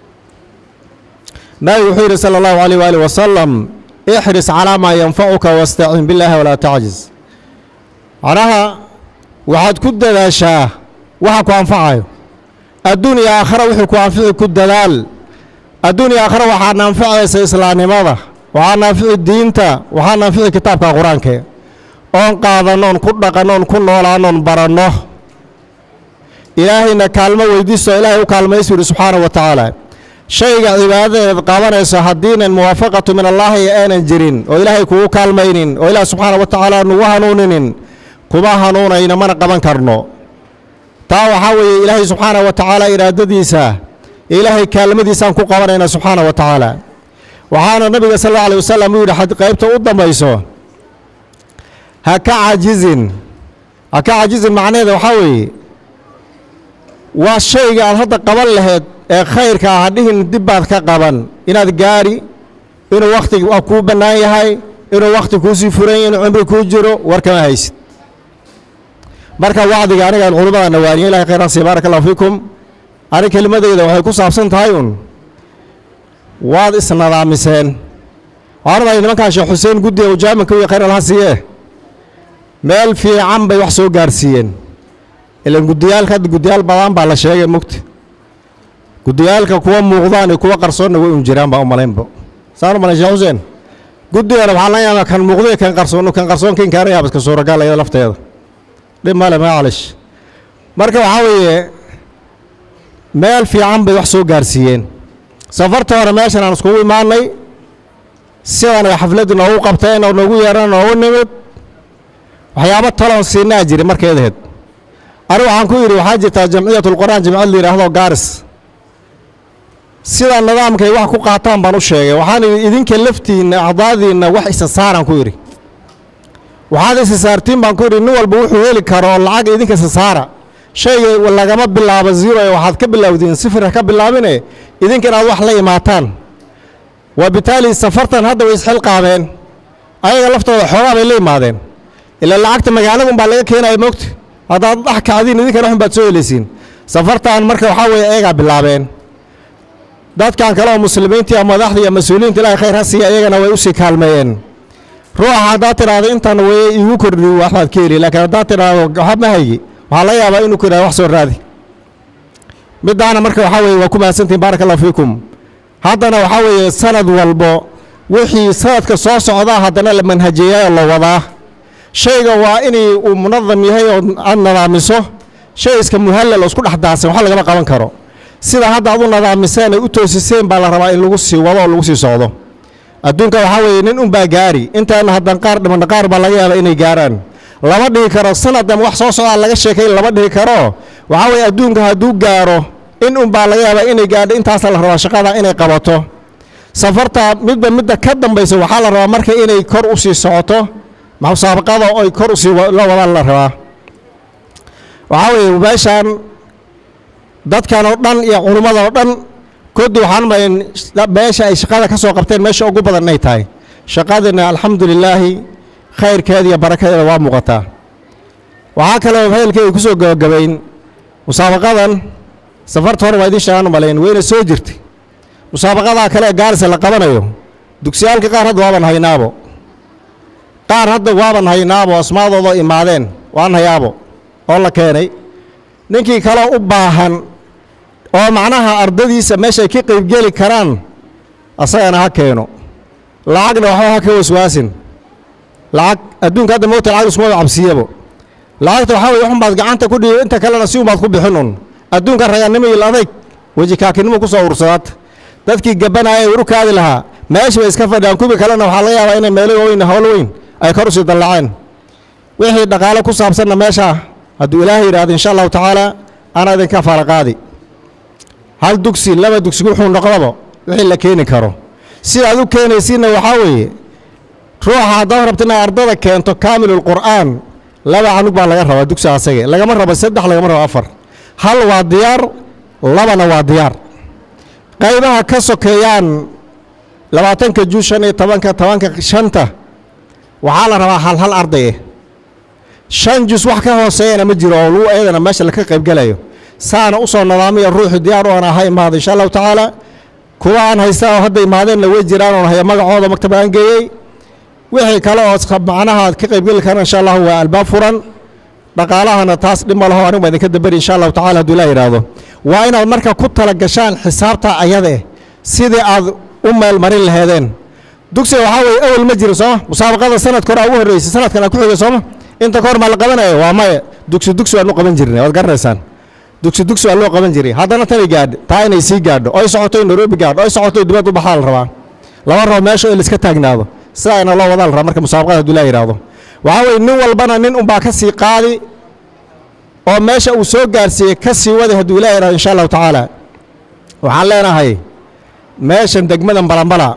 nabi wuxuu yidhi sala allahu alayh waali wasalam ixris calaa maa yanfacuka wastacin billaahi walaa tacjiz macnaha waxaad ku dadaashaa waxa ku anfacayo adduun iyo aakhara wixii ku anfici ku dadaal adduun iyo aakhara waxaa naanficaysa islaamnimada waxaa naanfici diinta waxaa naanfici kitaabka qur-aanke oon qaadannoon ku dhaqannoon ku noolaannoon baranno ilaahayna kaalmo weydiisto ilaahay u kaalmaysu yidhi subxaanahu wa tacaala shayga cibaadadeed qabanayso haddiinan muwaafaqatu min allaahi aanan jirin oo ilaahay kugu kaalmaynin oo ilaah subxaana wa tacaala nugu hanuuninin kuma hanuunayno mana qaban karno taa waxaa weeye ilaahay subxaana wa tacaala iraadadiisa ilaahay kaalmadiisaan ku qabanayna subxaana wa tacaala waxaana nabiga sal alla alay wasalam uu yidhi xad qaybta u dambayso ha ka cajizin ha ka cajizin macnaheeda waxaa weeye waa shayga aad hadda qaban laheed ee khayrka ah hadhihin dib baad ka qaban inaad gaari inuu wakhti kuu bannaan yahay inuu wakhti kuusii furan yahay inuu cimri kuu jiro war kama haysid marka wacdiga aniga aan culummada nawaaniye ilahay khayran siiya baaraka allahu fiikum ani kelimadeyda waxay ku saabsan tahay un waad isnadaamiseen waxaan rabaa nimankaan sheekh xuseen guddiga ujaaminka iyo khayr alha siiye meel fiican bay wax soo gaarsiiyeen ilan guddiyaalka hadda guddiyaal badan baa la sheegay mugta guddiyaalka kuwa muuqdaan iyo kuwa qarsoonna way un jiraan baa u malaynba saan u malayn sheekh xuseen guddigana waxaa laga yaabaa kan muuqdo iyo kan qarsoon kan qarsoon kan kaana yaaba iska suuragal iyada lafteeda dhib male macalish marka waxaa weeye meel fiican bay wax soo gaarsiiyeen safarta hore meeshan aan iskugu imaanay sidan ay xafladdu noogu qabteen oo noogu yeeran noogu nimid waxyaabo taloon siinaa jiri markeedaheed ani waxaan ku yidhi waxaa jirtaa jamciyatulqur'aan jamciyad la yidhaahdo gaaris sida nidaamkay wax ku qaataan baan u sheegay waxaan idhi idinka laftiinna acdaadiinna wax isa saaraan ku yidhi waxaad isa saartiin baan ku yidhi nin walba wuxuu heli karo oo lacag idinka isa saara shayga lagama bilaabo zero ee waxaad ka bilowdiin sifira ka bilaabine idinka inaad wax la imaataan wa bitaali safartan hadda way isxilqaameen ayaga laftooda xoogaa bay la imaadeen ilaa lacagta magaalada unbaa laga keenaya moogta haddaad dhex kacdiin idinkana waxun baad soo helaysiin safartan marka waxaa weeye ayagaa bilaabeen dadkan kale oo muslimiinta iyo madaxda iyo mas-uuliyiinta ilaahay khayr ha siiya iyagana way usii kaalmeeyeen ruuxa haddaad tidhaahdo intan weye iigu kordhi waxbaad ka heli laakiin haddaad tidhaahdo waxa ma haygi waxaa laga yaabaa inuu ku yidhahdo wax soo raadi middaana marka waxaa weeye waa ku mahadsantihin baaraka allahu fiikum haddana waxaa weeye sanad walbo wixii sanadka soo socdaa haddana la manhajeeyaa oo la wadaa shayga waa inay uu munadam yahay oo aad nadaamiso shay iska muhallal oo isku dhex daadsan wax lagama qaban karo sida hadda aad u nadaamiseen ay u toosiseen baa la rabaa in lagu sii wado oo lagu sii socdo adduunka waxaa weeye nin unbaa gaari intaana haddan qaar dhimanna qaar baa laga yaabaa inay gaaraan lama dhihi karo sanaddan wax soo socdaa laga sheekayn lama dhihi karo waxaa weeye adduunka hadduu gaaro in unbaa laga yaabaa inay gaadho intaasaa la rabaa shaqada inay qabato safarta midba midda ka dambaysa waxaa la rabaa marka inay kor u sii socoto musaabaqada oy kor usii la wadaan la rabaa waxaa weeye meeshaan dadkan oo dhan iyo culummada oo dhan koddi waxaan malayn meesha ay shaqada ka soo qabteen meesha ugu badan inay tahay shaqadina alxamdu lilaahi khayrkeeda iyo barakadeeda waa muuqataa waxaa kaloo hadalkeeda ku soo gabagabayn musaabaqadan safarta hore waa idiin sheegaan u malayn wayna soo jirtay musaabaqadaa kale ee gaarisa la qabanayo dugsiyaalka qaar hadda waaban haynaabo qaar hadda waaban haynaabo asmaadooda imaadeen waan hayaabo oo la keenay ninkii kaleo u baahan oo macnaha ardadiisa meesha ay ka qaybgeli karaan asagana ha keeno lacagna waxba ha ka waswaasin lacag adduunka hadda moogta lacag iskuma cabsiyabo lacagta waxaa weye waxun baad gacanta ku dhiibo inta kalena si unbaad ku bixin un adduunka ragannimo iyo adayg weji kaakinimo ku soo urursadaata dadkii gabanaya ee urukaadi lahaa meesha bay iska fadhiyaan kuwii kalena waxaa laga yaabaa inay meelo weyn howlo weyn ay kor usii dallaceen wixii dhaqaale ku saabsanna meesha hadduu ilaahay yidhaahdo insha allahu tacaala anaa idinka faalaqaadi hal dugsi laba dugsi wuxuu noqdaba wixii la keeni karo sidaad u keenaysiinna waxaa weeye ruuxa haddaad rabta inaad ardada keento kaamilulqur'aan laba canug baa laga rabaa dugsi asage lagama rabo saddex lagama rabo afar hal waa diyaar labana waa diyaar qaybaha ka sokeeyaan labaatanka juu shan iyo tobanka tobanka shanta waxaa la rabaa hal hal ardaye shan jus wax ka hooseeyana ma jiro oo lagu ayadana meesha laka qaybgelayo saana u soo nadaamiya ruuxu diyaar u ana ha imaado insha allahu tacaala kuwa aan haysta oo hadda imaadeenna way jiraan oon haya magacooda maktab aan geeyey wixii kale oo macnaha ka qaybgeli karaan insha allahu waa albaab furan dhaqaalahana taas dhib ma laho anigu baa idinka damberi insha allahu tacala hadduu ilaa yidhaahdo waa inaad marka ku tala gashaan xisaabta ayada eh sidii aad u meel marin laheedeen dugsiga waxaa weeye awel ma jiro sooma musaabaqada sanadka hore aa ugu horreysay sanadkan aa ku xigay sooma inta ka hor maa la qabanayo waa maya dugsi dugsi waan u qaban jirnay waad garanaysaan dugsi dugsi waa loo qaban jiray haddana tanay gaadho taa inay sii gaadho oy socoto nairobi gaadho oy socoto dibad u baxaa la rabaa lama rabo meesha in laiska taagnaado sidaana loo wadaa la rabaa marka musaabaqada hadduu ilaa yidhaahdo waxaa weeye nin walbana nin unbaa ka sii qaadi oo meesha uu soo gaarsiiyey ka sii waday hadduu ilaa yidhahdo insha allahu tacaala waxaan leenahay meeshan degmadan balambala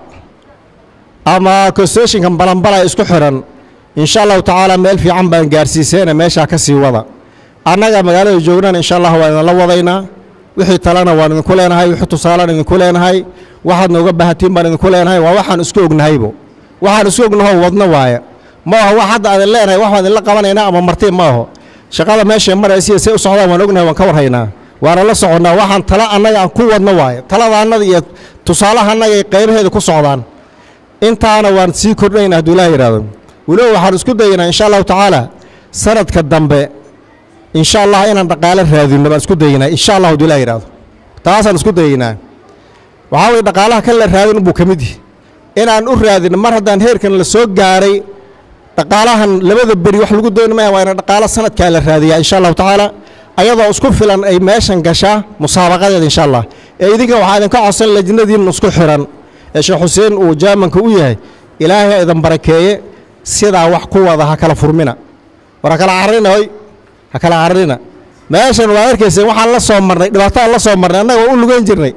ama constitutionkan balambala isku xiran insha allahu tacaala meel fiican baan gaarsiiseena meeshaa ka sii wada annaga magaalada joognana insha allah waan idinla wadaynaa wixii talena waan idinku leenahay wixii tusaalaan idinku leenahay waxaad nooga baahatiin baan idinku leenahay waa waxaan isku ognahaybo waxaan isku ognahoo wadno waaye ma aho wax hadda adin leenahay wax baan idinla qabanaynaa ama martiin ma aho shaqada meeshay maraysiya say u socdaan waan ognahay waan ka warhaynaa waana la soconnaa waxaan tala annaga aan ku wadno waaye taladaannada iyo tusaalaha annaga ay qaybaheeda ku socdaan intaana waan sii kordhayna hadduu ilaah yidhaahdo weliba waxaan isku dayaynaa insha allahu tacaala sanadka dambe insha allah inaan dhaqaale raadinno baan isku dayaynaa insha allah hadduu ilaah yidhaahdo taasaan isku dayaynaa waxaa weye dhaqaalaha kan la raadin buu ka mid yihi inaan u raadinno mar haddaan heerkan la soo gaaray dhaqaalahan labada beri wax lagu dooni maya waa ina dhaqaalo sanadkaa la raadiyaa insha allahu tacaala ayadoo isku filan ay meeshan gashaa musaabaqadeeda insha allah ee idinka waxaa idinka codsan lajnadiin isku xiran ee sheekh xuseen uu jaamanka u yahay ilaahay idan barakeeye sidaa wax ku wada ha kala furmina war ha kala cararina hoy ha kala cararina meeshan waad arkayseen waxaan la soo marnay dhibaataan la soo marnay annaga waa u lugeyn jirnay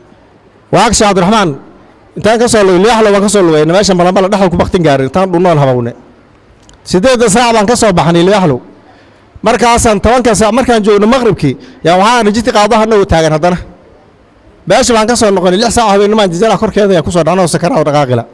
waa agsha cabdiraxmaan intaan ka soo lugay liyaxlo waan ka soo lugayna meeshan balambala dhexda ku baktin gaarin intaan dhunnoon habawne siddeedda saac baan ka soo baxnay liyaxlo markaasaan tobanka saac markaan joogno maqribkii yaa waxaan rijiti qaadaha nagu taagan haddana beesha baan ka soo noqonay lix saac habeennimaan jazala korkeeda ayaa ku soo dhacnoo sakara oo dhaqaaqila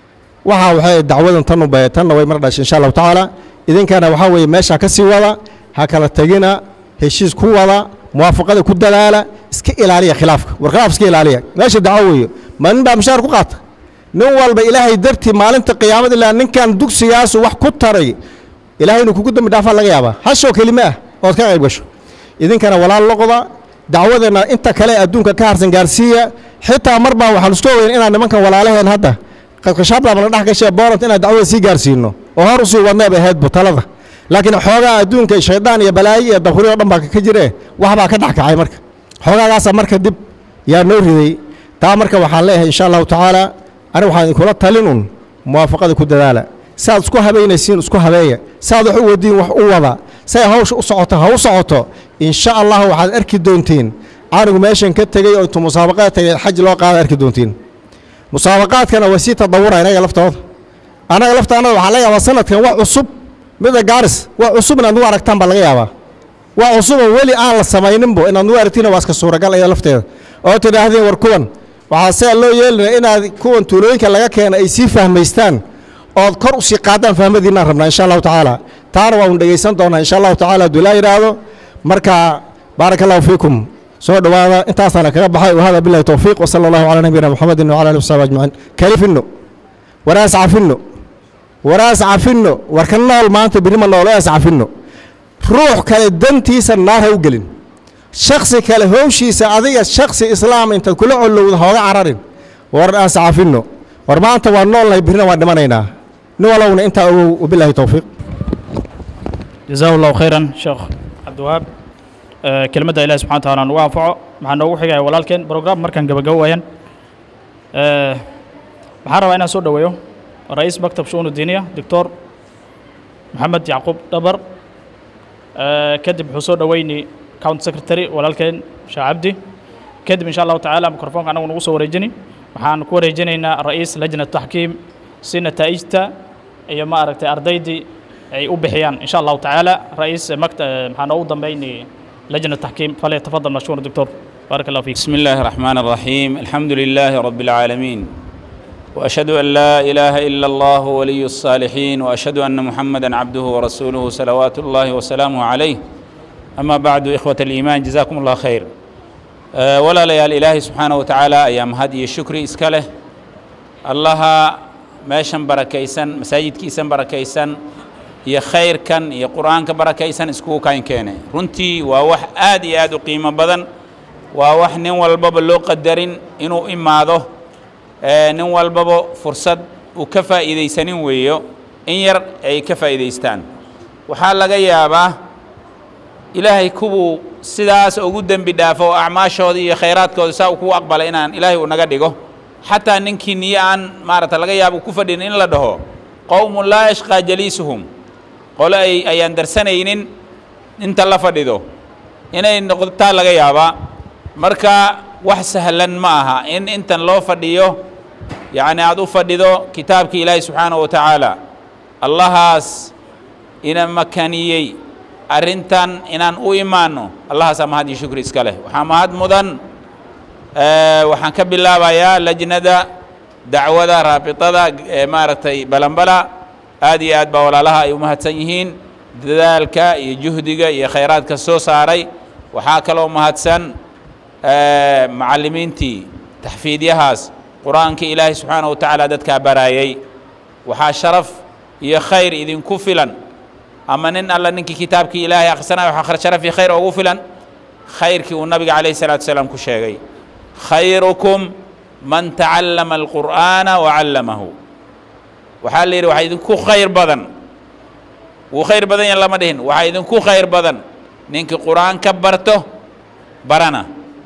waxaa waxay dacwadan tan u bay tanna way mar dhashay insha allahu tacaala idinkana waxaa weeye meesha ka sii wada ha kala tegina heshiis ku wada muwaafaqada ku dadaala iska ilaaliya khilaafka war khilaaf iska ilaaliya meesha dacwo weeyo ma nin baa mishaar ku qaata nin walba ilaahay dartii maalinta qiyaamada ilaa ninkan dugsigaasu wax ku taray ilaahay inuu kugu dambi dhaafaa laga yaabaa hashoo kelime ah ood ka qayb gasho idinkana walaal loqda dacwadeenna inta kale adduunka ka harsan gaarsiiya xitaa mar baan waxaan isku ogeyn inaan nimankan walaalaheen hadda qadqashaadlaaba la dhex gashay boorant inaan dacwada sii gaarsiino oo hor usii wadneeb ahaydbu talada laakiin xoogaa adduunka shaydaan iyo balaayo iyo dafuri oo dhan baa ka jire wax baa ka dhex kacay marka xoogaagaasa marka dib yaa noo riday taa marka waxaan leeyahay insha allahu tacaala aniga waxaan idinkula talin un muwaafaqada ku dadaala saaad isku habaynaysiin isku habeeya saaad wax u wadiin wax u wada say hawsha u socoto ha u socoto insha allah waxaad arki doontiin anigu meeshan ka tegey oo intuu musaabaqaad tegay xaj loo qaada arki doontiin musaabaqaadkana waa sii tadawura inaga laftooda annaga laftaannada waxaa laga yaabaa sanadkan wax cusub mida gaaris wax cusub inaad nugu aragtaan baa laga yaabaa wax cusuboo weli aan la samayninbo inaad nugu aragtiina waa iska suuragal iyada lafteeda oo tidhaahdeen war kuwan waxaa sidaa loo yeelinaya inaad kuwan tuulooyinka laga keena ay sii fahmaystaan ood kor u sii qaadaan fahmadiinaan rabnaa insha allahu tacaala taana waa un dhegaysan doonaa insha allahu tacaala hadduu ilaa yidhaahdo marka baaraka allahu fiikum soo dhowaada intaasaana kaga baxay wahada billahi towfiiq wasala allahu calaa nabiyina muxamedin wacala alihi wasaxbi ajmaciin kalifino waraas cafino waraas cafino war ka nool maanta birima nool waraas cafino ruux kale dantiisa naar ha u gelin shaksi kale howshiisa adiga shaksi islaam intaad kula colowda hooga cararin war aas cafino war maanta waa noolnahay birina waan dhimanaynaa nin walowna intaa ogow wabillahi towfiiq جزاه الله خيرا شيخ عبد الوهاب كلمة إله سبحانه وتعالى نوع أنفعه مع نوع حاجة ولكن برنامج مركز جب جوين waxaan rabaa inaan soo dhoweeyo ra-iis maktab shu'uun udiiniya doctor maxamed yacquub dhabar kadib wuxuu soo dhoweyni county secretary walaalkeen sheekh cabdi kadib insha allahu tacaala mikrofoonka anagu nagu soo wareejini waxaan ku wareejinaynaa ra'iis lajna taxkiim si nataa'ijta iyo ma aragtay ardaydii ay u bixiyaan insha allahu tacaala ra'iis makta maxaa noogu dambayni lajna taxkiim falyatafadal mashkuur doctor بارك الله فيك بسم الله الرحمن الرحيم الحمد لله رب العالمين واشهد ان لا اله الا الله ولي الصالحين واشهد ان محمدا عبده ورسوله صلوات الله وسلامه عليه اما بعد اخوه الايمان جزاكم الله خير أه ولا ليال الهي سبحانه وتعالى ايام هدي الشكر اسكاله الله meeshan barakaysan masaajidkiisan barakaysan iyo khayrkan iyo qur'aanka barakaysan iskugu kayn keene runtii waa wax aad iyo aad u qiimo badan waa wax nin walbaba loo qadarin inuu imaado nin walbaba fursad uu ka faa'iidaysanin weeyo in yar ay ka faa'iidaystaan waxaa laga yaabaa ilaahay kuwuu sidaas ugu dembi dhaafo oo acmaashooda iyo khayraadkooda saa uu kugu aqbalay inaan ilaahay uu naga dhigo xataa ninkii niyo aan maarata laga yaabo ku fadhin in la dhaho qowmun laa yashqaa jaliisuhum qole ay ayaan darsanaynin inta la fadhido inay noqotaa laga yaabaa marka wax sahlan ma aha in intan loo fadhiyo yacni aad u fadhido kitaabkii ilaahi subxaanahu wa tacaala allahaas ina makaniyey arrintan inaan u imaanno allahaasaa mahad iyo shukri iska leh waxaa mahad mudan waxaan ka bilaabayaa lajnada dacwada raabitada ee maaragtay balanbala aad iyo aad baa walaalaha ay u mahadsan yihiin dadaalka iyo juhdiga iyo khayraadka soo saaray waxaa kaloo mahadsan macallimiintii taxfiidyahaas qur-aanka ilaahay subxaanahu wa tacaala dadkaa baraayey waxaa sharaf iyo khayr idinku filan ama nin alla ninkii kitaabkii ilaahay akhrisanayo waxaa sharaf iyo khayr ugu filan khayrkii uu nabiga calayhi salaatu wasalaam ku sheegay khayrukum man tacallama alqur'aana wa callamahu waxaa la yidhi waxaa idinku khayr badan wuu khayr badan yahan lama dhihin waxaa idinku khayr badan ninkii qur'aan ka barto barana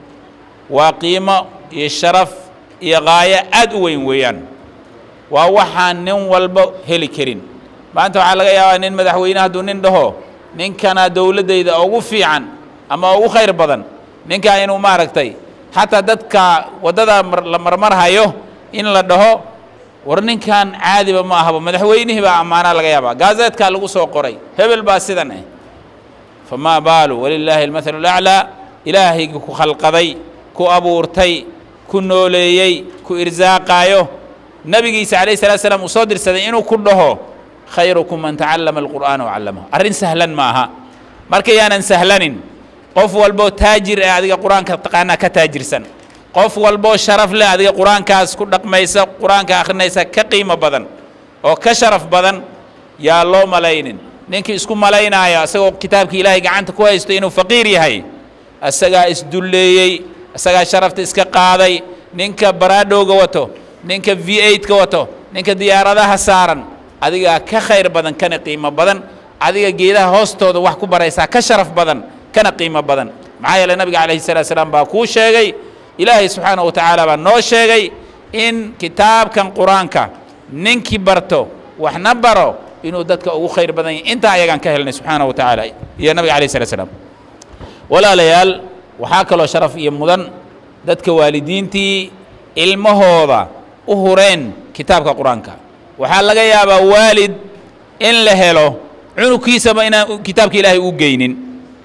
waa qiimo iyo sharaf iyo qaayo aad u weyn weeyaan waa waxaan nin walba heli karin maanta waxaa laga yaabaa nin madaxweyne hadduu nin dhaho ninkana dowladdayda ugu fiican ama ugu khayr badan ninkaa inuu maaragtay xataa dadka waddada la marmarhayo in la dhaho war ninkan caadiba ma ahaba madaxweynihii baa ammaanaa laga yaabaa gaazeedkaa lagu soo qoray hebel baa sidan eh famaa baalu walilaahi almathalu laclaa ilaahaygi ku khalqaday ku abuurtay ku nooleeyey ku irsaaqaayo nebigiisa calayh salatu salaam uu soo dirsaday inuu ku dhaho khayrukum man tacallama alqur'aana wacallamahu arrin sahlan ma aha marka yaanan sahlanin qof walboo taajir eh adiga qur-aanka taqaanaa ka taajirsan qof walboo sharaf leh adiga qur-aankaas ku dhaqmaysa qur-aanka akhrinaysa ka qiimo badan oo ka sharaf badan yaa loo malaynin ninkii isku malaynaayo isagoo kitaabkii ilaahay gacanta ku haysto inuu faqiir yahay isagaa isdulleeyey isagaa sharafta iska qaaday ninka baraadhowga wato ninka v eigtka wato ninka diyaaradaha saaran adigaa ka khayr badan kana qiimo badan adiga geedaha hoostooda wax ku baraysaa ka sharaf badan kana qiimo badan maxaa yeeley nabiga calayhi salatu salaam baa kuu sheegay ilaahay subxaanahu wa tacaala baa noo sheegay in kitaabkan qur-aanka ninkii barto waxna baro inuu dadka ugu khayr badan yahay intaa ayagaan ka helnay subxaanahu wa tacaala iyo nabiga calayhi salatu salaam walaalayaal waxaa kaloo sharaf iyo mudan dadka waalidiintii ilmahooda u hureen kitaabka qur-aanka waxaa laga yaabaa waalid in la helo cunugkiisaba inaan kitaabka ilaahay u geynin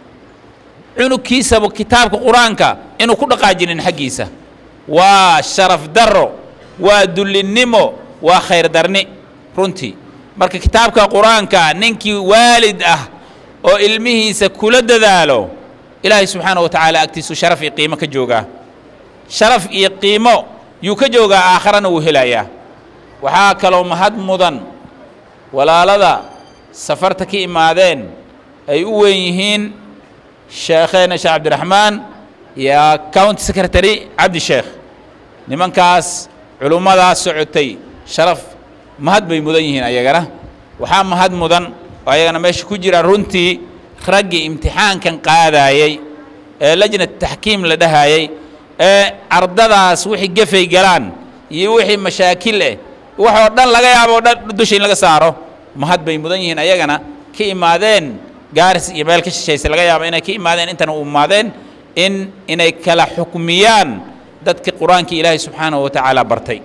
cunugkiisaba kitaabka qur-aanka inuu ku dhaqaajinin xaggiisa waa sharaf darro waa dullinnimo waa khayr darni runtii marka kitaabka qur-aanka ninkii waalid ah oo ilmihiisa kula dadaalo ilaahay subxaanahu wa tacaala agtiisu sharaf iyo qiimo ka joogaa sharaf iyo qiimo yuu ka joogaa aakharana wuu helayaa waxaa kaloo mahad mudan walaalada safarta ka imaadeen ay u weyn yihiin sheekheena sheekh cabdiraxmaan iyo county secretary cabdi sheekh nimankaas culummadaas socotay sharaf mahad bay mudan yihiin ayagana waxaa mahad mudan oo ayagana meesha ku jira runtii raggii imtixaankan qaadaayey ee lajnat taxkiim la dhahaayey ee ardadaas wixii gefay galaan iyo wixii mashaakil eh waxoo dhan laga yaabo o dhan dusha in laga saaro mahad bay mudan yihiin ayagana ka imaadeen gaaris iyo meel ka shishaysa laga yaabo inay ka imaadeen intana u imaadeen in inay kala xukmiyaan dadka qur-aanka ilaahay subxaanahu wa tacaala bartay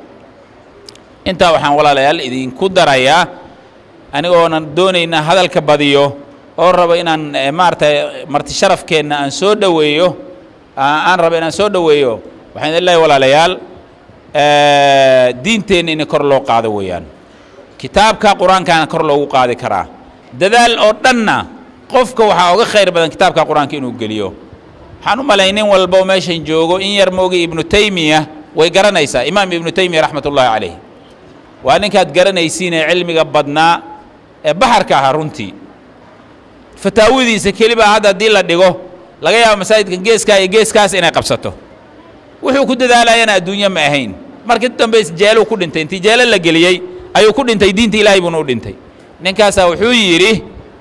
intaa waxaan walaalayaal idinku darayaa anigoonan doonaynaa hadalka badiyo oo rabo inaan maaragtay marti sharafkeenna aan soo dhoweeyo aan rabo inaan soo dhoweeyo waxaan idin leeyahay walaalayaal diinteenna in kor loo qaado weeyaan kitaabka qur-aankaana kor loogu qaadi karaa dadaal oo dhanna qofka waxaa uga khayr badan kitaabka qur-aanka inuu geliyo waxaan u malay nin walba oo meeshan joogo in yar moogi ibnu taymiya way garanaysaa imaam ibnu taymiya raxmat ullaahi calayh waa ninkaad garanaysiin ee cilmiga badnaa ee baxarka ahaa runtii fataawadiisa kelibaa hadda haddii la dhigo laga yaabo masaajidka geeskaa iyo geeskaas inay qabsato wuxuu ku dadaalayana adduunye ma ahayn markii dambe jeeluu ku dhintay intii jeelo la geliyey ayuu ku dhintay diinta ilaahay buuna u dhintay ninkaasaa wuxuu yidhi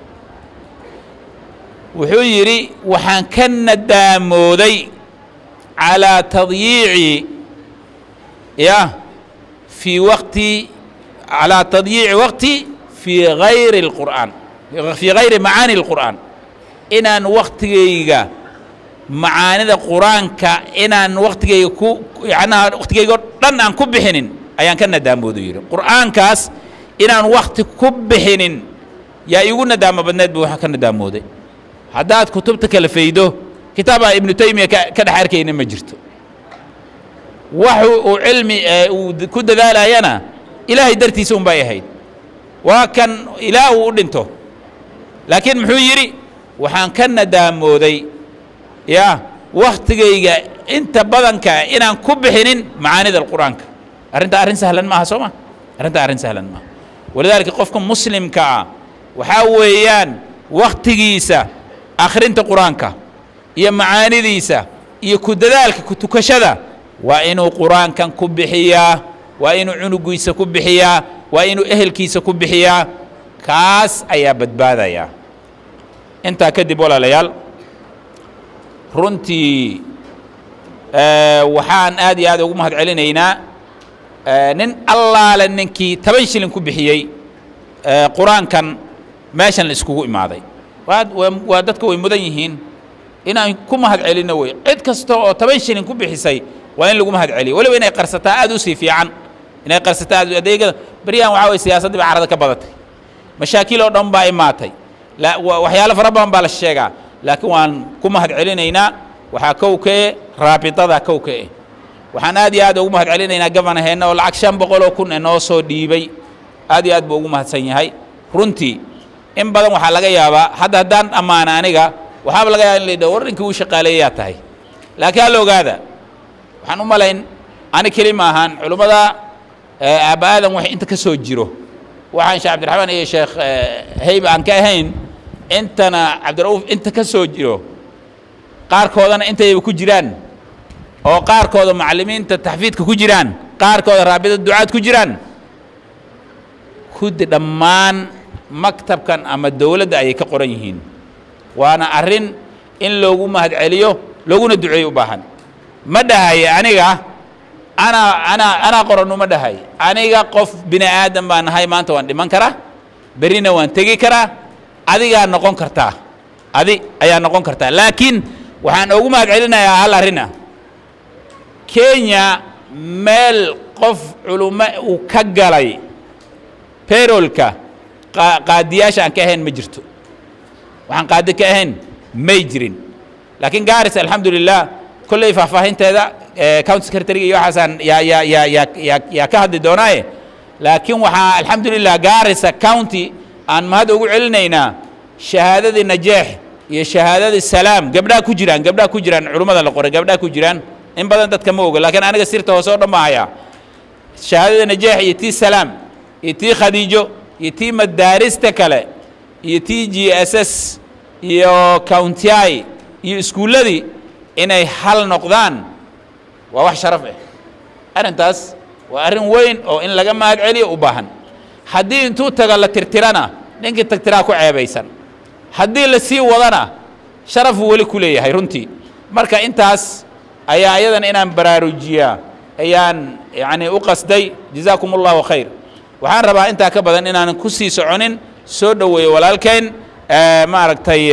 wuxuu yidhi waxaan ka nadaamooday calaa tadyiici ya fii waqti calaa tadyiici waqti fii gayri اlqur'aan fii gayri macaani اlqur'aan inaan waktigayga macaanida qur-aanka inaan waktigayga ku yacnaha waktigayga oo dhan aan ku bixinin ayaan ka nadaamoodu yidhi qur'aankaas inaan wakti ku bixinin yaa iigu nadaamo badneed buu waxa ka nadaamooday haddaad kutubta kala faydo kitaabaa ibnu taymiya ka ka dhex arkayna ma jirto wax uu cilmi ee uu ku dadaalayana ilaahay dartiisa un bay ahayd waa kan ilaa uu u dhinto laakiin muxuu yidhi waxaan ka nadaamooday ya waktigayga inta badanka inaan ku bixinin macaanida qur'aanka arrinta arrin sahlan maaha soo ma arrinta arrin sahlan maaha walidaalika qofka muslimka ah waxaa weeyaan waktigiisa akhrinta qur-aanka iyo macaanidiisa iyo ku dadaalka ku tukashada waa inuu qur-aankan ku bixiyaa waa inuu cunugiisa ku bixiyaa waa inuu ehelkiisa ku bixiyaa kaas ayaa badbaadaya intaa kadib walaalayaal runtii waxaan aad iyo aad ugu mahad celinaynaa nin allaale ninkii toban shilin ku bixiyey qur-aankan meeshan la iskugu imaaday waa waa dadka way mudan yihiin inaan ku mahad celinno wey cid kasta oo toban shilin ku bixisay waa in lagu mahad celiyo weliba inay qarsataa aad u sii fiican inay qarsataa aad adeegada beryahan waxaa weye siyaasaddii baa carada ka badatay mashaakil oo dhan baa imaatay la waxyaalo fara badan baa la sheegaa laakiin waan ku mahad celinaynaa waxaa kowkee raabitada kowkee waxaan aad iyo aad ugu mahad celinaynaa gabanaheenna oo lacag shan boqol oo kun ee noo soo dhiibay aad iyo aad buu ugu mahadsan yahay runtii in badan waxaa laga yaabaa hadda haddaan ammaana aniga waxaaba laga yaaba in la yidhaho warrinkii uu shaqaaleeyaa tahay laakiin halla ogaada waxaan u malayn ani keli ma ahaan culummada aabba aadan wax inta ka soo jiro waxaan sheekh cabdiraxmaan iyo sheekh heyba aan ka ahayn intana cabdira'uuf inta ka soo jiro qaarkoodana intayba ku jiraan oo qaarkooda macallimiinta taxfiidka ku jiraan qaarkooda raabida ducaad ku jiraan kuddi dhammaan maktabkan ama dowladda ayay ka qoran yihiin waana arrin in loogu mahad celiyo looguna duceeyo u baahan ma dhahaye aniga anaa anaa anaa qoranu ma dhahay aniga qof bini aadan baan nahay maanta waan dhiman karaa berrina waan tegi karaa adigaa noqon kartaa adi ayaa noqon kartaa laakiin waxaan ugu mahad celinayaa hal arrin ah kenya meel qof culummo uu ka galay bayrolka qaadiyaasha aan ka ahayn ma jirto waxaan qaadi ka ahayn may jirin laakiin garis alxamdulilah kolley faahfaahinteeda county secretary iyo waxaasaan yaa yaa yaa yaa yaa yaa ka hadli doonaaye laakiin waxaa alxamdulilah garissa county aan mahad ugu celinaynaa shahaadadii najeex iyo shahaadadii salaam gabdhaha ku jiraan gabdhaha ku jiraan culummada la qoray gabdhaha ku jiraan in badan dadka ma oga laakiin aniga sirta hoose oo dhan baa hayaa shahaadada najeex iyo tii salaam iyo tii khadiijo iyo tii madaarista kale iyo tii g s s iyo countyai iyo iskuulladii inay hal noqdaan waa wax sharaf ah arrintaas waa arrin weyn oo in laga mahad celiyo u baahan haddii intuu tago la tirtirana ninkii tagtiraa ku ceebaysan haddii la sii wadana sharafuu weli ku leeyahay runtii marka intaas ayaa ayadan inaan baraarujiyaa ayaan yacni u qasday jazaakum allahu khayr waxaan rabaa intaa ka badan inaanan ku sii soconin soo dhoweeyo walaalkeen maaragtay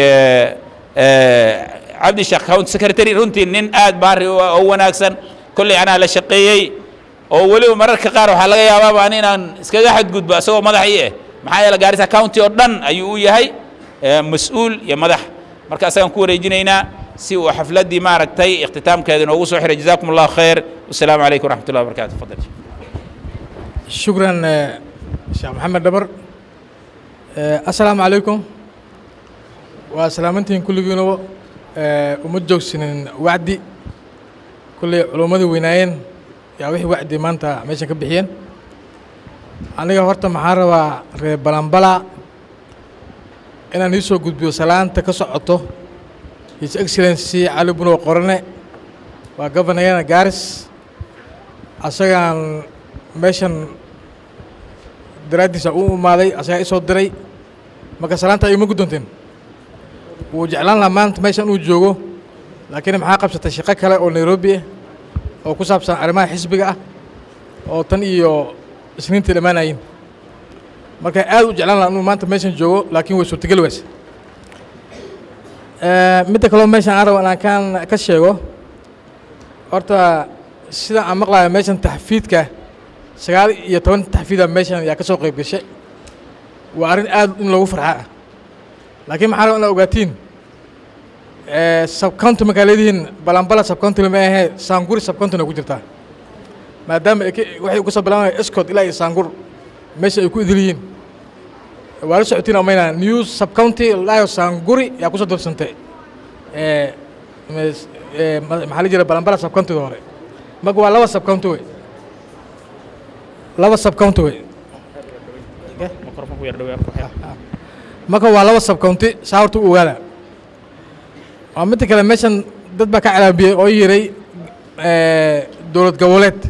cabdi sheekh county secretary runtii nin aad baari oo wanaagsan kolley anaa la shaqeeyey oo weliba mararka qaar waxaa laga yaabaaba an inaan iskaga xadgudbo isagoo madaxii ah maxaa yeele gaarisa county oo dhan ayuu u yahay mas-uul iyo madax marka asagaan ku wareejinaynaa si uu xafladdii maaragtay ikhtitaamkeeda inoogu soo xiray jazakum allahu khayr wasalaamu calaykum waraxmat ullahi wabarakatu fadal شكرا شيخ محمد دبر السلام عليكم وسلامتين كل جنوب وما جوجسنين وعدي كل علومدي ويناين يا وحي وعدي ما انت ماشي كبحين aniga horta maxaan rabaa reer balanbala inaan ii soo gudbiyo salaanta ka socoto his excellency cali bunow qorane waa gobanayana gaaris asagaan meeshan daraaddiisa u imaaday asagaa isoo diray marka salaanta ayuma guddoonteen wuu jeclaan lahaa maanta meeshan uu joogo laakiin maxaa qabsatay shaqo kale oo nairobi ah oo ku saabsan arrimaha xisbiga ah oo tan iyo isniintii dhammaanayin marka aad u jeclaan lahaa inuu maanta meeshan joogo laakiin way suurtageli wayse midda kaloo meeshan aan rabo inaan kaan ka sheego horta sida aan maqlayo meeshan taxfiidka sagaal iyo toban taxfiida meeshan yaa ka soo qayb gashay waa arrin aad in loogu farxa ah laakiin maxaa raba inaad ogaatiin subcounty markaa leedihiin balanbala subcounty lama ahee saanguri subcountyna ku jirtaa maadaama ay ka- waxay ku soo bilaabanayan escot ilaa iyo saangur meesha ay ku idil yihiin waa la socotiin amayna new subcounty laayo saanguri yaa kusoo dorsantay Eh, mes- eh, ma- maxaa la jira balanbala subcountyda hore marka waa laba subcounty wey laba subcounty wey marka waa laba subcounty saa horta u ogaada waa midda kale meeshan dad baa ka calaamiyey oo yiray dowlad goboleed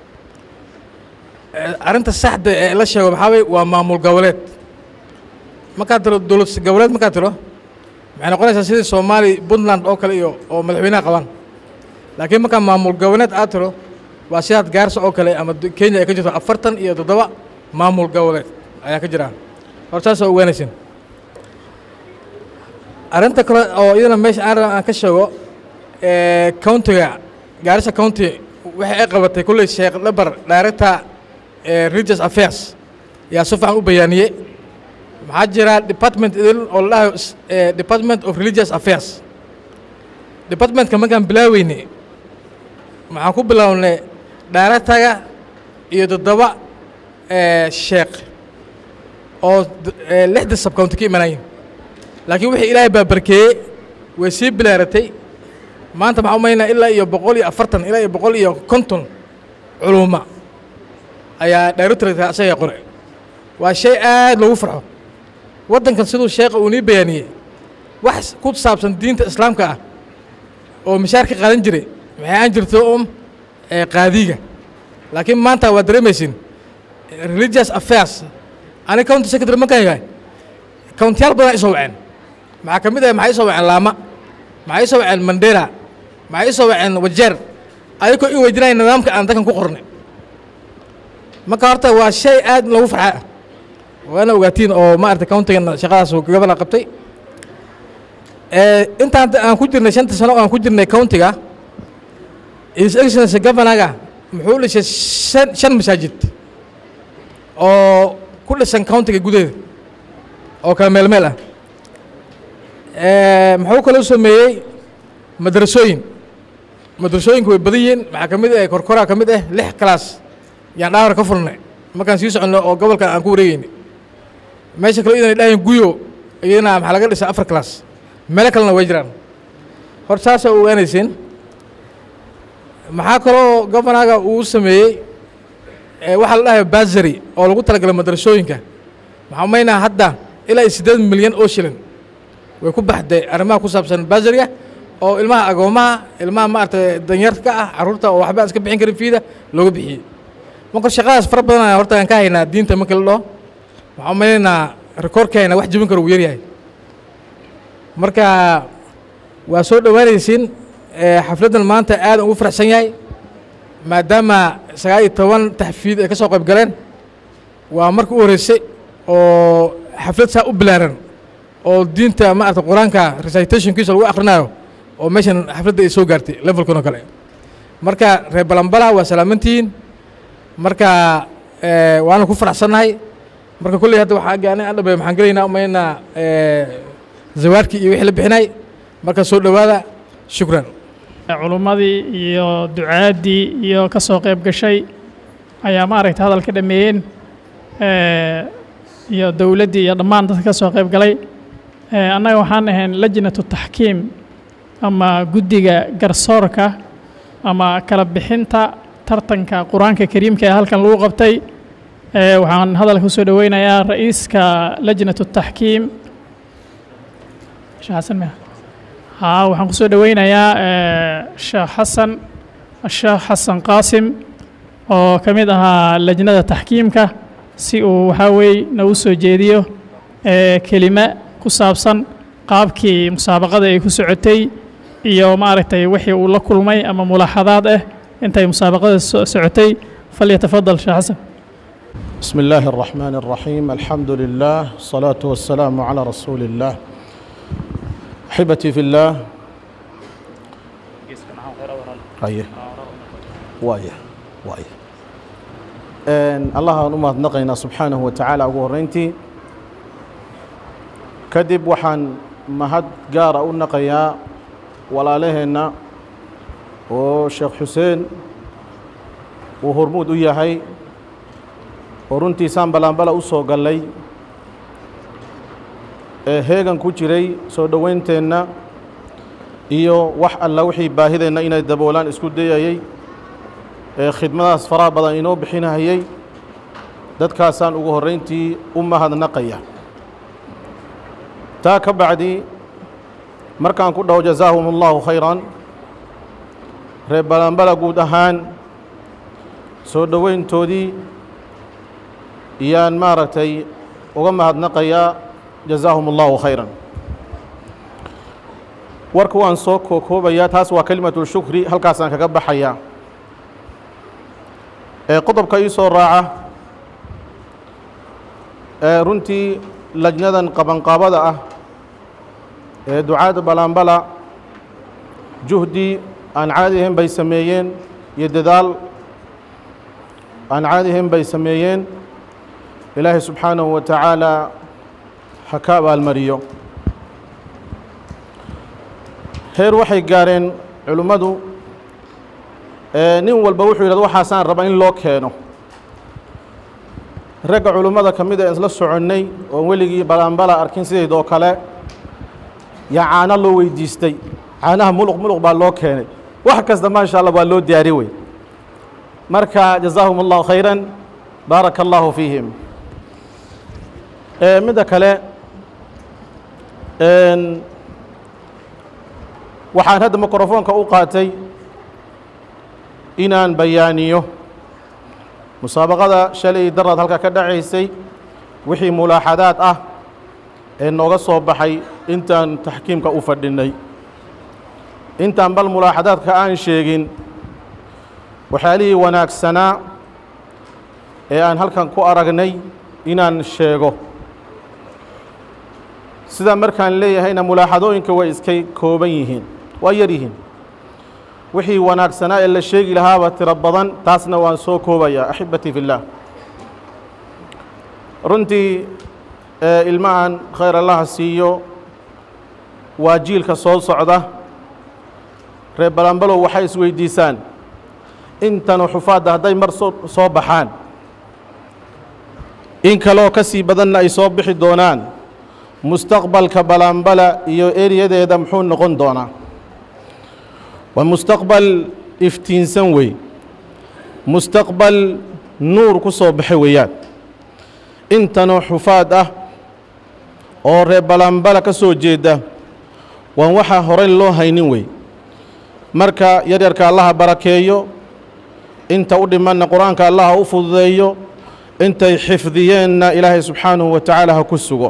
Eh, arrinta saxda ee la sheego maxaa weye waa maamul goboleed markaad tiro dowlad goboleed markaad tiro waxay noqonaysaa sidii soomaali puntland oo kale iyo oo madaxweynaha qabaan laakiin markaa maamul goboleed aad tiro waa sidaad gaarsa oo kale ama d- kenya ay ka jirto afartan iyo toddoba maamul goboleed ayaa ka jira horta saasa ogaanaysin arrinta kale oo iyadana meesha aan raba aan ka sheego eh, countiga gaarisa county waxay ay qabatay kulley sheekh dhabar director eh, religious affairs yaa si fiican u bayaaniyey maxaa jira department idin oo la dhahayo s- eh, department of religious affairs departmentka markaan bilaaweyne maxaan ku bilownay directorga iyo toddoba eh, sheekh oo d- eh, lixda subcounty ka imanayeen laakiin wixii ilaahay baa barkeeyey way sii bilaaratay maanta maxaa umaynaa ilaa iyo boqol iyo afartan ilaa iyo boqol iyo konton culuma ayaa directorka asaga qore waa shay aad loogu farxo waddankan siduu sheekha uu nii bayaaniyey wax ku saabsan diinta islaamka ah oo mishaar ka qaadan jiray maxay aan jirto um eh, qaadiga laakiin maanta waa dareemaysin religious affairs ani county secretary markaan yahay countiyaal badan isoo waceen maxaa ka mid ah maxay isoo waceen laama maxay isoo waceen mandera maxay isoo waceen wajeer ayagoo in weydinaya nidaamka aan dalkan ku qornay marka horta waa shay aad loogu farxa ah waana ogaatiin oo maarata countigan shaqadaas uu gabadha qabtay Eh, intaan hadda aan ku jirnay shanta sano oo aan ku jirnay countiga his excellency governaga muxuu dhisay shan shan masaajid oo ku dhisan countiga gudaheeda oo kala meel meel ah Eh, muxuu kaloo sameeyey madrasooyin madrasooyinku way badan yihiin maxaa ka mid ah korkoraa ka mid ah lix class yaan dhaawar ka furnay markaan sii soconno oo gobolkan aan ku wareegeynay meesha kale idan dhahayn guyo iyadana maxaa laga dhisay afar class meelo kalena way jiraan hor saasa ogaanayseen maxaa kaloo governaga uu sameeyey eh, waxaa la dhahayo basary oo lagu talagalay madrasooyinka maxaa umaynaa hadda ilaa iyo siddeed milyan oo shilin way ku baxday arrimaha ku saabsan basariga oo ilmaha agoomaha ilmaha maaragtay danyarka ah carruurta oo waxba aan iska bixin karin fiida looga bixiyey marka shaqadaas fara badan ayaan horta aan ka haynaa diinta marka la dhaho waxaan umaleynaa rikoorkeena wax jebin karo uu yaryahay marka waa soo dhowaanaysiin eh, xafladdan maanta aad ugu faraxsan yahay maadaama sagaal iyo toban taxfiid ay ka soo qayb galeen waa marka u horreysay oo xaflad saa u bilaaran oo diinta maarata qur-aanka recitationkiisa lagu akhrinayo oo meeshan xafladda ay soo gaartay levelkan oo kale marka reer balambala waa salaamantihiin marka eh, waana ku faraxsannahay marka kolley hadda waxaa gaani aan dhabe maxaan gelaynaa umaynaa zawaadkii iyo wixii la bixinay marka soo dhowaada shukran culummadii iyo ducaaddii iyo ka soo qayb gashay ayaa maaragta hadal ka dhameeyeen eh, iyo dowladdii iyo dhammaan dadka ka soo qayb galay Eh, annaga waxaan ahayn lajnatu taxkiim ama guddiga garsoorka ama kala bixinta tartanka qur-aanka kariimka ee halkan lagu qabtay Eh, waxaan hadalka usoo dhoweynayaa ra'iiska lajnatu taxkiim sheekh xasan miya haa waxaan kusoo dhoweynayaa eh, sheekh xasan sheekh xasan qaasim oo ka mid ahaa lajnada taxkiimka si uu waxaa weeye nagu soo jeediyo eh, kelime ku saabsan qaabkii musaabaqada ay ku socotay iyo maaragtay wixii uu la kulmay ama mulaaxadaad ah intay musaabaqada so- socotay falyatafadal sheekh xasan بسم الله الرحمن الرحيم الحمد لله الصلاة والسلام على رسول الله أحبتي في الله haye waaya waaya allah aan u mahadnaqaynaa subxaanahu wa tacaala ugu horreyntii kadib waxaan mahad gaara u naqayaa walaalaheenna oo sheekh xuseen uu hormuud u yahay oo runtiisaan balaanbala u soo gallay ee heegan ku jiray soo dhowaynteenna iyo wax alla wixii baahideenna inay daboolaan isku dayayey ee khidmadaas faraha badan inoo bixinahayey dadkaasaan ugu horrayntii u mahadnaqaya taa ka bacdi markaan ku dhaho jazaahum allahu khayran reer balanbala guud ahaan soo dhoweyntoodii iyaan maaragtay uga mahadnaqayaa jazaahum allahu khayran warka waan soo kookoobayaa taas waa kelimatu shukri halkaasaan kaga baxayaa ee qodobka ii soo raaca ee runtii lajnadan qabanqaabada ah ee ducaada balaanbala juhdi aan caadi ahayn bay sameeyeen iyo dadaal aan caadi ahayn bay sameeyeen ilaahay subxaanahu wa tacaala ha ka abaalmariyo heer waxay gaareen culimmadu nin walba wuxuu yidhahda waxaasaan rabaa in loo keeno ragga culimmada ka mid a isla soconnay oon weligii balaanbala arkin sidaydoo kale yaa caano loo weydiistay caanaha muluq muluq baa loo keenay wax kasta maasha allah waa loo diyaari wey marka jazaahum allahu khayran baaraka allahu fiihim midda kale waxaan hadda mikrofoonka u qaatay inaan bayaaniyo musaabaqada shalay daraad halka ka dhacaysay wixii mulaaxadaad ah ee nooga soo baxay intaan taxkiimka u fadhinnay intaan bal mulaaxadaadka aan sheegin waxyaalihii wanaagsanaa ee aan halkan ku aragnay inaan sheego sidaa markaan leeyahayna mulaaxadooyinka way iskay kooban yihiin waa yar yihiin wixii wanaagsanaa ee la sheegi lahaaba tiro badan taasna waan soo koobayaa axibatii fi اllaah runtii ilmahan khayr allaha siiyo waa jiilka soo socda reer balanbalow waxay isweydiisaan intanu xufaadda hadday mar soo baxaan in kaleoo ka sii badanna ay soo bixi doonaan mustaqbalka balanbala iyo eriyadeeda muxuu noqon doonaa waa mustaqbal iftiinsan wey mustaqbal nuur ku soo baxa weeyaan intanoo xufaad ah oo reer balanbala ka soo jeeda waan waxaa horey loo haynin wey marka yaryarka allaha barakeeyo inta u dhimanna qur-aanka allaha u fududeeyo intay xifdiyeenna ilaahay subxaanahu wa tacaala ha ku sugo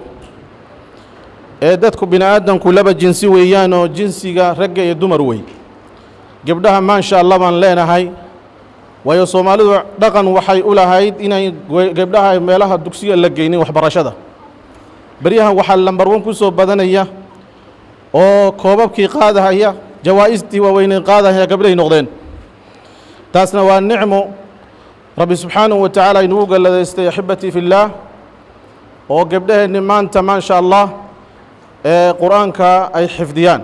ee dadku bini aadamku laba jinsi weeyaanoo jinsiga ragga iyo dumar wey gebdhaha maansha allah baan leenahay waayo soomaalidu dhaqan waxay u lahayd inay gebdhaha meelaha dugsiga la geynin waxbarashada beryahan waxaa lambar wan ku soo badanaya oo koobabkii qaadahaya jawaa'istii waaweynay qaadahaya gabdhahay noqdeen taasna waa nicmo rabbi subxaanahu wa tacaala inugu galladaystay axibatii fi illaah oo gebdhaheenni maanta maasha allah ee qur-aanka ay xifdiyaan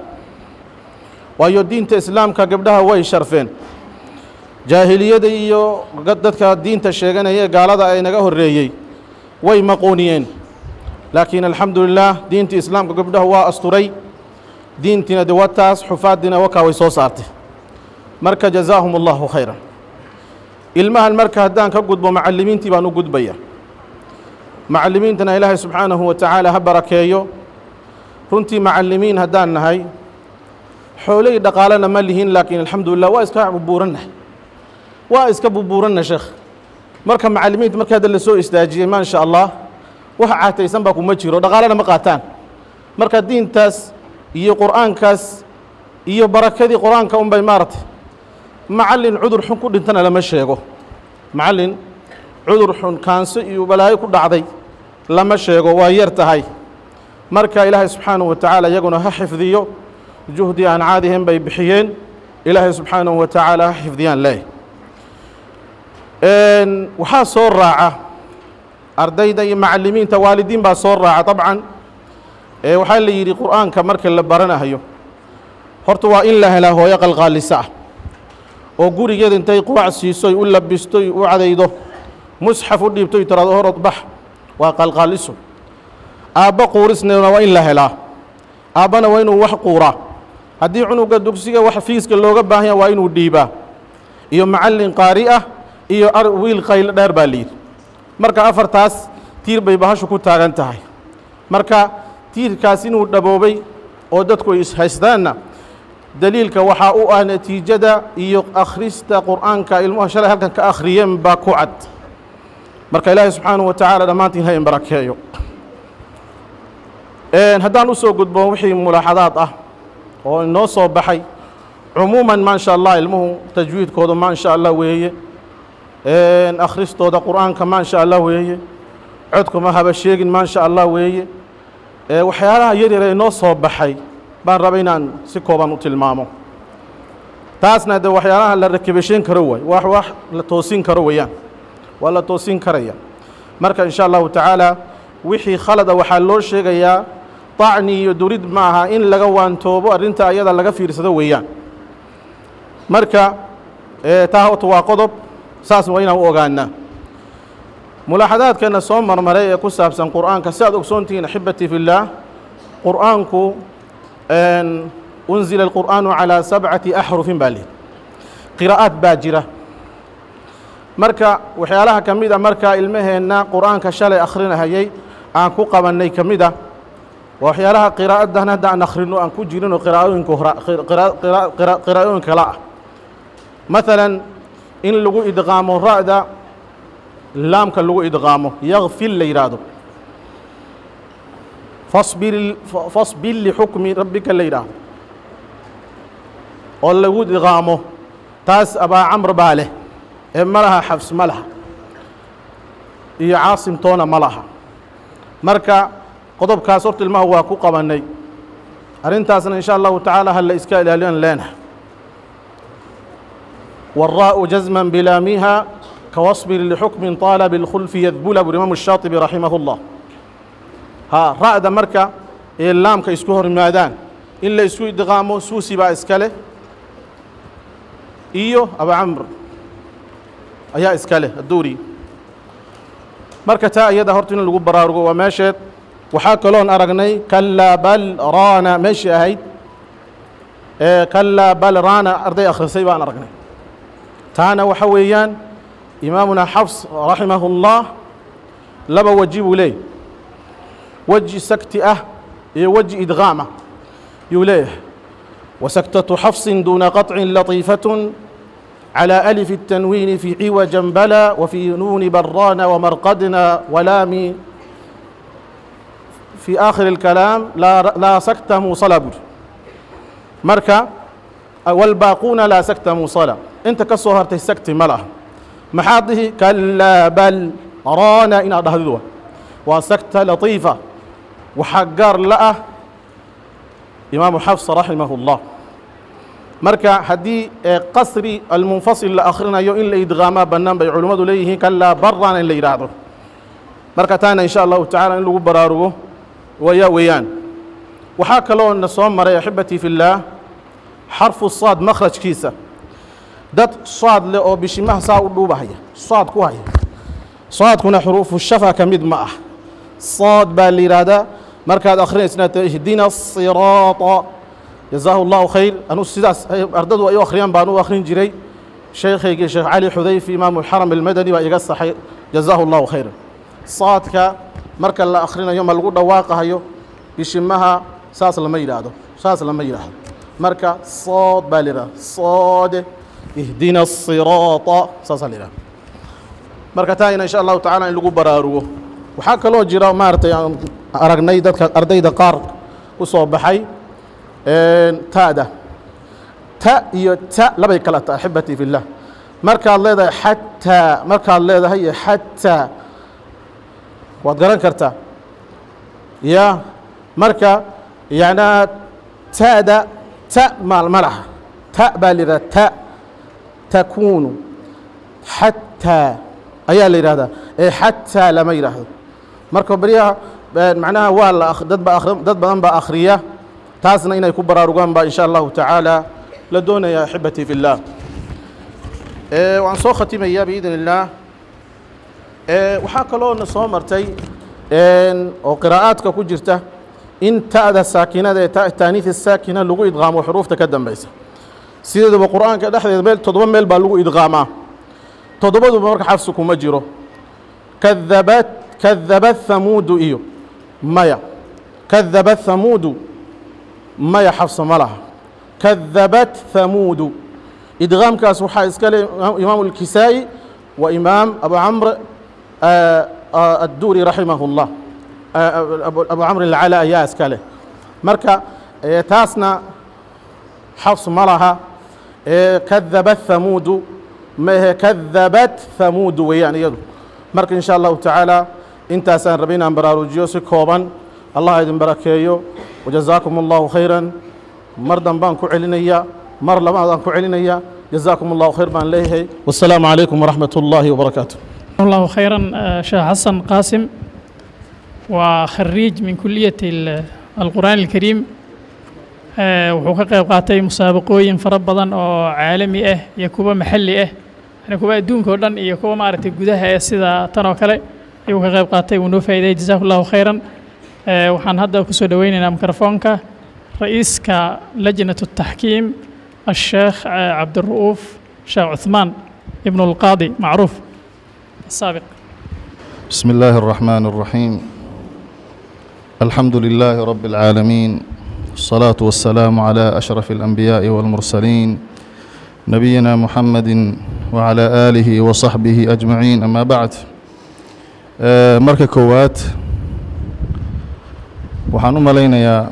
waayo diinta islaamka gabdhaha way sharfeen jaahiliyada iyo dadka diinta sheeganaya gaalada ay naga horreeyey way maqooniyeen laakiin alxamdu lilaah diinta islaamka gabdhaha waa asturay diintiina de wataas xufaaddiina wakaa way soo saartay marka jazaahum allahu khayran ilmahan marka haddaan ka gudbo macallimiintii baan u gudbaya macallimiintana ilaahay subxaanahu wa tacaala ha barakeeyo runtii macallimiin haddaan nahay xooley dhaqaalena ma lihin laakiin alxamdulilah waa iska bubuurannahay waa iska bubuuranna sheekh marka macallimiinta markii hadda la soo istaajiyey maa sha allah wax caataysan baa kuma jiro dhaqaalena ma qaataan marka diintaas iyo qur'aankaas iyo barakadii qur-aanka un bay maaragtay macallin cudur xun ku dhintana lama sheego macallin cudur xun kaanso iyo balaayo ku dhacday lama sheego waa yar tahay marka ilaahay subxaanahu wa tacaala iyaguna ha xifdiyo juhdi aan caadihin bay bixiyeen ilaahay subxaanahu wa tacaala ha xifdiyaan leeh waxaa soo raaca ardayda iyo macalimiinta waalidiin baa soo raaca dabcan ee waxaa la yidhi qur'aanka marka la baranayo horta waa in la helaa hooyo qalqaalisa ah oo gurigeeda intay qurac siisoy u labistoy u cadaydo musxaf u dhiibtoy tiraado horod bax waa qalqaaliso aabbo quurisneeduna waa in la helaa aabbana waa inuu wax quuraa haddii cunuga dugsiga wax fiiska looga baahanya waa inuu dhiibaa iyo macallin qaari ah iyo wiil qaylo dheer baa layidhi marka afartaas tiir bay bahashu ku taagan tahay marka tiirkaas inuu dhaboobay oo dadku ay ishaystaanna daliilka waxaa u ah natiijada iyo akhrista qur'aanka ilmuha shalay halkan ka akhriyeen baa ku cad marka ilaahay subxaanahu wa tacaala dhammaantiin ha in barakeeyo haddaan u soo gudbo wixii mulaaxadaad ah oo inoo soo baxay cumuuman maa sha allah ilmuhu tajwiidkooda maa sha allah weeye akhristooda qur'aanka maa sha allah weeye codkuma haba sheegin maa sha allah weeye waxyaalaha yaryar ee inoo soo baxay baan raba inaan si kooban u tilmaamo taasna de waxyaalaha la rakibashayn karo waay wax wax la toosin karo weeyaan waa la toosin karaya marka in sha allahu tacaala wixii khalada waxaa loo sheegayaa طacni iyo durid ma aha in laga waantoobo arrinta ayada laga fiirsado weeyaan marka taa horta waa qodob saas waa inaan u ogaanaa mulaaxadaadkeena soo marmaray ee ku saabsan qur'aanka si aad ogsoontihiin axibatii fi اllaah qur'aanku unzila alqur'aanu calىa sabcati axrufin baa lihi qiraa'aad baa jira marka waxyaalaha ka mid a markaa ilmaheenna qur'aanka shalay akhrinahayay aan ku qabannay ka mid a waa waxyaalaha qiraa'addan hadda aan akhrino aan ku jirinoo qiraa'ooyinka hora qiraa'ooyin kala ah maalan in lagu idqaamo ra'da laamka lagu idqaamo yakfil la yidhaahdo fasbir fasbir lixukmi rabbika la yidhaahdo oo lagu idqaamo taas abaa camr baa leh ee ma laha xabs ma laha iyo caasimtoona ma laha marka qodobkaas horta ilmaha waa ku qabannay arrintaasna in sha allahu tacaala ha la iska ilaaliyan leenaha والراء جزما بلامها كواصبر لحكم طالب الخلف يذبل الإمام الشاطبي رحمه الله ها رأد مركا اللام كيسكوهر مادان إلا يسوي دغامو سوسي با إسكاله إيو أبا عمرو أيا إسكاله الدوري مركا تا أيدا هرتين اللي برارغو وماشيت وحاكلون أرغني كلا بل رانا ماشي أهيد إيه كلا بل رانا أرضي أخر سيبان أرغني taana waxa weeyaan imaamuna xafs raximahu اllah laba weji buu leeyahy weji sakti ah iyo weji idqaam ah yuu leeyahay wasaktatu xafsin duuna qaطcin latiifaة على ألف التنوين في عوجا بلا وفي نون بران ومرقدنا ولام في آخر الكلام لا, لا سكت موصلة مركا والباقون لا سكت موصلة inta ka soo hartay sagti ma laha maxaad dhihi kalaa bal raana inaad dhahdidu waa sagta latiifa waxaa gaar la ah imaamu xafs raximahu اllah marka haddii qasri almunfasil la akhrinayo in la idqaamaa bannaan bay culimmadu leeyihiin kalaa barana in la yidhaahdo marka taana in sha allahu tacala in lagu baraarugo waya weeyaan waxaa kaloo na soo maray axibatii fi اllaah xarfu saad makhrajkiisa dad saad leh oo bishimaha saa u dhuubahaya saad ku haya saadkuna xuruufu shafa ka mid ma ah saad baa la yidhaahdaa markaad akhrinaysa ihdina asiraata jazaahu allahu khayr anu sidaas ardadu ay u akhriyaan baan u akhrin jiray sheekhaygii sheekh cali xudayfi imaamu xaram almadani baa iga saxay jazaahu allahu khayr saadka marka la akhrinayo ma lagu dhawaaqahayo bishimaha saas lama yidhaahdo saas lama yidhaahdo marka sood baa la yidhahda soode ihdina asiraata saasaa la yidhahda marka taayna insha allahu tacaala in lagu baraarugo waxaa kaloo jira maaragtay aan aragnay dadka ardayda qaar ku soo baxay ta'da ta iyo ta labay kala ta axibatii fi llah markaad leedahay xataa markaad leedahay xataa waad garan kartaa ya marka yacnaa ta'da ta maal ma laha ta baa la yidhahda ta takuunu xataa ayaa la yidhahdaa ee xataa lama yidhaahdo marka baryaha macnaha waa la dad ba dad badan baa akhriya taasna inay ku baraarugaan baa insha allahu tacaala la doonaya axibatii fi اllah waan soo khatimayaa biidn illaah waxaa kaloo na soo martay oo qiraa'aadka ku jirta in ta'da saakinada ee taaniis saakina lagu idqaamo xuruufta ka dambaysa sideedaba qur'aanka dhexdeeda meel toddoba meel baa lagu idqaamaa toddobaduba marka xafsi kuma jiro kadabat kadabat hamuudu iyo maya kadabat hamuudu maya xafsa ma laha kadabat hamuudu idqaamkaas waxaa iska le imaamu alkisaa'i wa imaam abu camr adduuri raximahu اllah abu camr alcala ayaa iska leh marka taasna xafs ma laha kadabat hamuudu mahe kadabat hamuudu weeyaan iyadu marka in sha allahu tacaala intaasaan rabay inaan baraarujiyo si kooban allah idin barakeeyo wajazaakum allahu khayran mar dambaan ku celinaya mar labaadaan ku celinaya jazaakum allahu khayr baan leeyahay wasalaamu calaykum waraxmat ullaahi wabarakaatu الله خيرا شيخ حسن قاسم وخريج من كلية ال- القرآن الكريم آه، wuxuu ka qayb qaatay musaabaqooyin fara badan oo caalami ah iyo kuwa maxalli ah yani kuwa adduunka oo dhan iyo kuwa maaragtay gudaha ee sida tan oo kale ayuu ka qayb qaatay wuu noo faa'iiday jazaku allahu khayran آه، waxaan hadda kusoo dhoweynaynaa mikrofoonka ra'iiska lajnat الtaxkiim الشيخ آه، عبد الرؤوف شيخ عثمان ابن القاضي معروف السابق بسم الله الرحمن الرحيم الحمد لله رب العالمين الصلاة والسلام على أشرف الأنبياء والمرسلين نبينا محمد وعلى آله وصحبه أجمعين أما بعد آه، مركة كوات waxaan u malaynayaa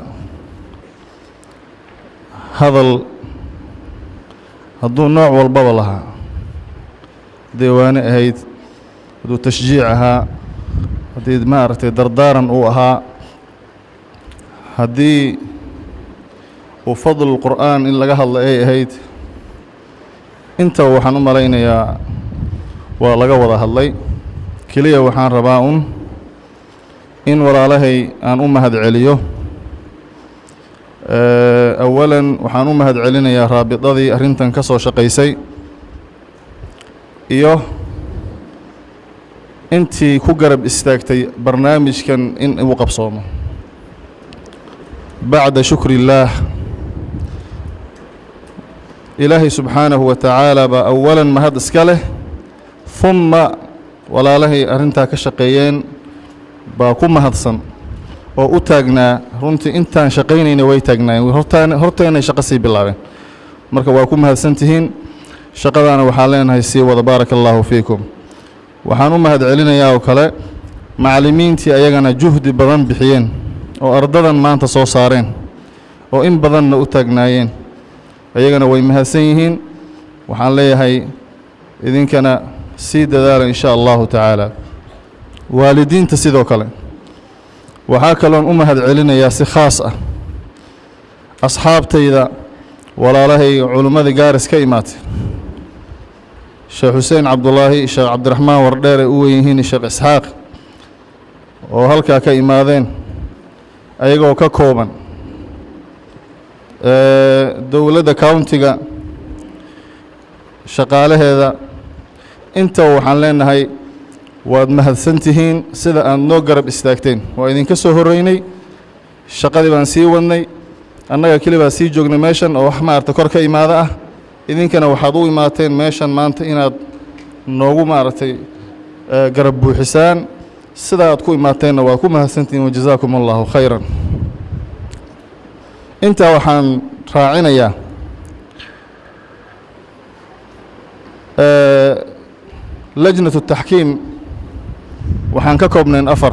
hadal hadduu nooc walbaba lahaa deewaane ahayd hadduu tashjiic ahaa haddii maaragtay dardaaran uu ahaa haddii uu fadlu qur'aan in laga hadla ay ahayd intaba waxaan u malaynayaa waa laga wada hadlay keliya waxaan rabaa un in walaalahay aan u mahad celiyo awalan waxaan u mahad celinayaa raabidadii arrintan ka soo shaqaysay iyo intii ku garab istaagtay barnaamijkan in uu qabsoomo bacda shukri illaah ilaahay subxaanahu wa tacaala baa awalan mahad iska leh humma walaalahay arrintaa ka shaqeeyeen baa ku mahadsan oo u taagnaa runtii intaan shaqaynayna way taagnaayeen hortaan horteenay shaqo sii bilaabeen marka waa ku mahadsan tihiin shaqadaana waxaan leenahay sii wada baaraka allaahu fiikum waxaan u mahad celinayaa oo kale macallimiintii ayagana juhdi badan bixiyeen oo ardadan maanta soo saareen oo in badanna u taagnaayeen ayagana way mahadsan yihiin waxaan leeyahay idinkana sii dadaala in sha allahu tacaala waalidiinta sidoo kale waxaa kaloon u mahad celinayaa si khaas ah asxaabtayda walaalahay culimmadii gaaris ka imaatay sheekh xuseen cabdulaahi sheekh cabdiraxmaan wardheer ay u wen yihiin sheekh isxaaq oo halkaa ka imaadeen ayagoo ka kooban dowladda countiga shaqaalaheeda intaba waxaan leenahay waad mahadsan tihiin sida aad noo garab istaagteen waa idinka soo horreynay shaqadii baan sii wadnay annaga keli baa sii joognay meeshan oo wax maaragta kor ka imaada ah idinkana waxaad u imaateen meeshan maanta inaad noogu maaragtay garab buuxisaan sida aad ku imaateenna waad ku mahadsantihiin wajazaakum allahu khayran intaa waxaan raacinayaa lajnatu taxkiim waxaan ka koobnayn afar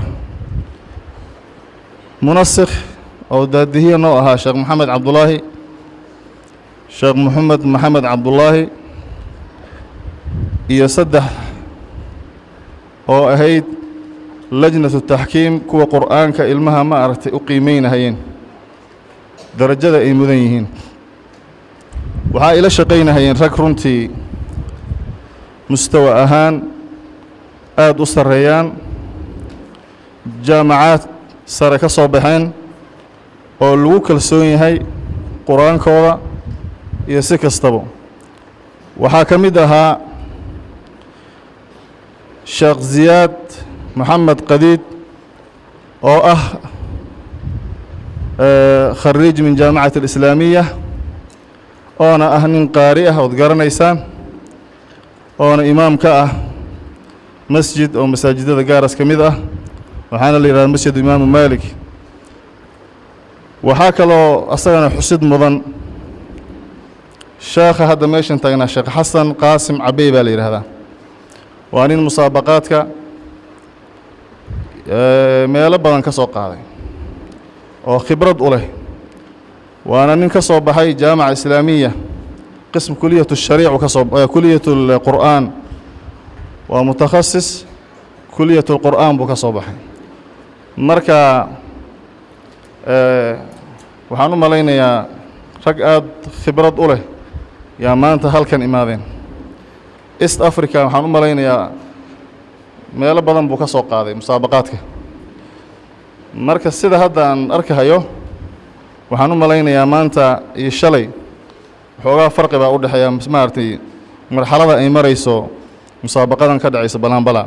munasikh oo daadihiya noo ahaa sheekh maxamed cabdulaahi sheekh moxamed maxamed cabdulaahi iyo saddex oo ahayd lajnatu taxkiim kuwa qur'aanka ilmaha ma aragtay u qiimeynahayeen darajada ay mudan yihiin waxaa ila shaqaynahayeen rag runtii mustawa ahaan aada u sarreeyaan jaamacaad sare ka soo baxeen oo lagu kalsoon yahay qur-aankooda iyo si kastaba waxaa ka mid ahaa sheekh ziyaad maxamed qadiid oo ah khariij min jaamacati alislaamiya oona ah nin qaari ah ood garanaysaan oona imaam ka ah masjid oo masaajidada gaaras ka mid ah waxaana la yidhahda masjid imaamu maalik waxaa kaloo asagana xusid mudan sheekha hadda meeshan taagnaa sheekh xasan qaasim cabey baa la yidhaahdaa waa nin musaabaqaadka meelo badan ka soo qaaday oo khibrad u leh waana nin ka soo baxay jaamaca islaamiya qism kuliyat shariicu ka soo kuliyat lqur'aan waa mutakhasis kuliyat lqur'aan buu ka soo baxay marka waxaan u malaynayaa rag aada khibrad u leh yaa maanta halkan imaadeen east africa waxaan u malaynayaa meelo badan buu ka soo qaaday musaabaqaadka marka sida hadda aan arkahayo waxaan u malaynayaa maanta iyo shalay waxoogaa farqi baa u dhexeeya maaragtay marxalada ay marayso musaabaqadan ka dhacaysa balaanbala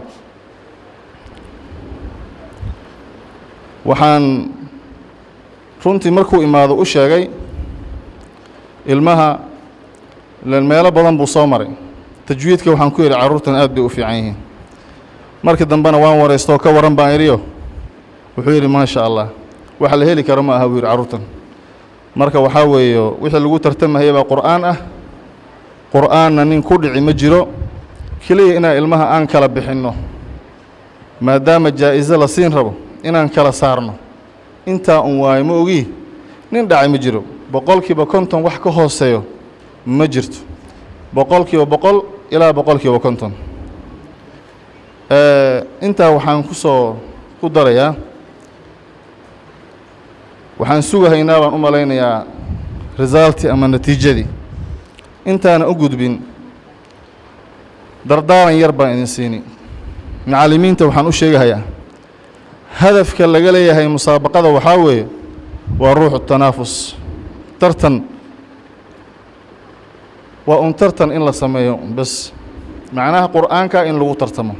waxaan runtii markuu imaado u sheegay ilmaha meelo badan buu soo maray tajwiidka waxaan ku yidhi carruurtan aad bay u fiican yihiin markii dambena waan waraysto oo ka warran baan idhiyo wuxuu yidhi maasha allah waxa la heli karo ma aha buu yidhi carruurtan marka waxaa weeye wixii lagu tartamahaya baa qur'aan ah qur'aanna nin ku dhici ma jiro keliya inaan ilmaha aan kala bixinno maadaama jaa'iso la siin rabo inaan kala saarno intaa un waayo ma ogii nin dhacay ma jiro boqolkiiba konton wax ka hooseeyo ma jirto boqolkiiba boqol ilaa boqolkiiba konton intaa waxaan ku soo ku darayaa waxaan sugahaynaa baan u malaynayaa resulti ama natiijadii intaana u gudbin dardaaran yar baan idin siini macallimiinta waxaan u sheegahayaa hadafka laga leeyahay musaabaqada waxaa weeye waa ruuxu tanaafus tartan waa un tartan in la sameeyo bas macnaha qur'aanka in lagu tartamo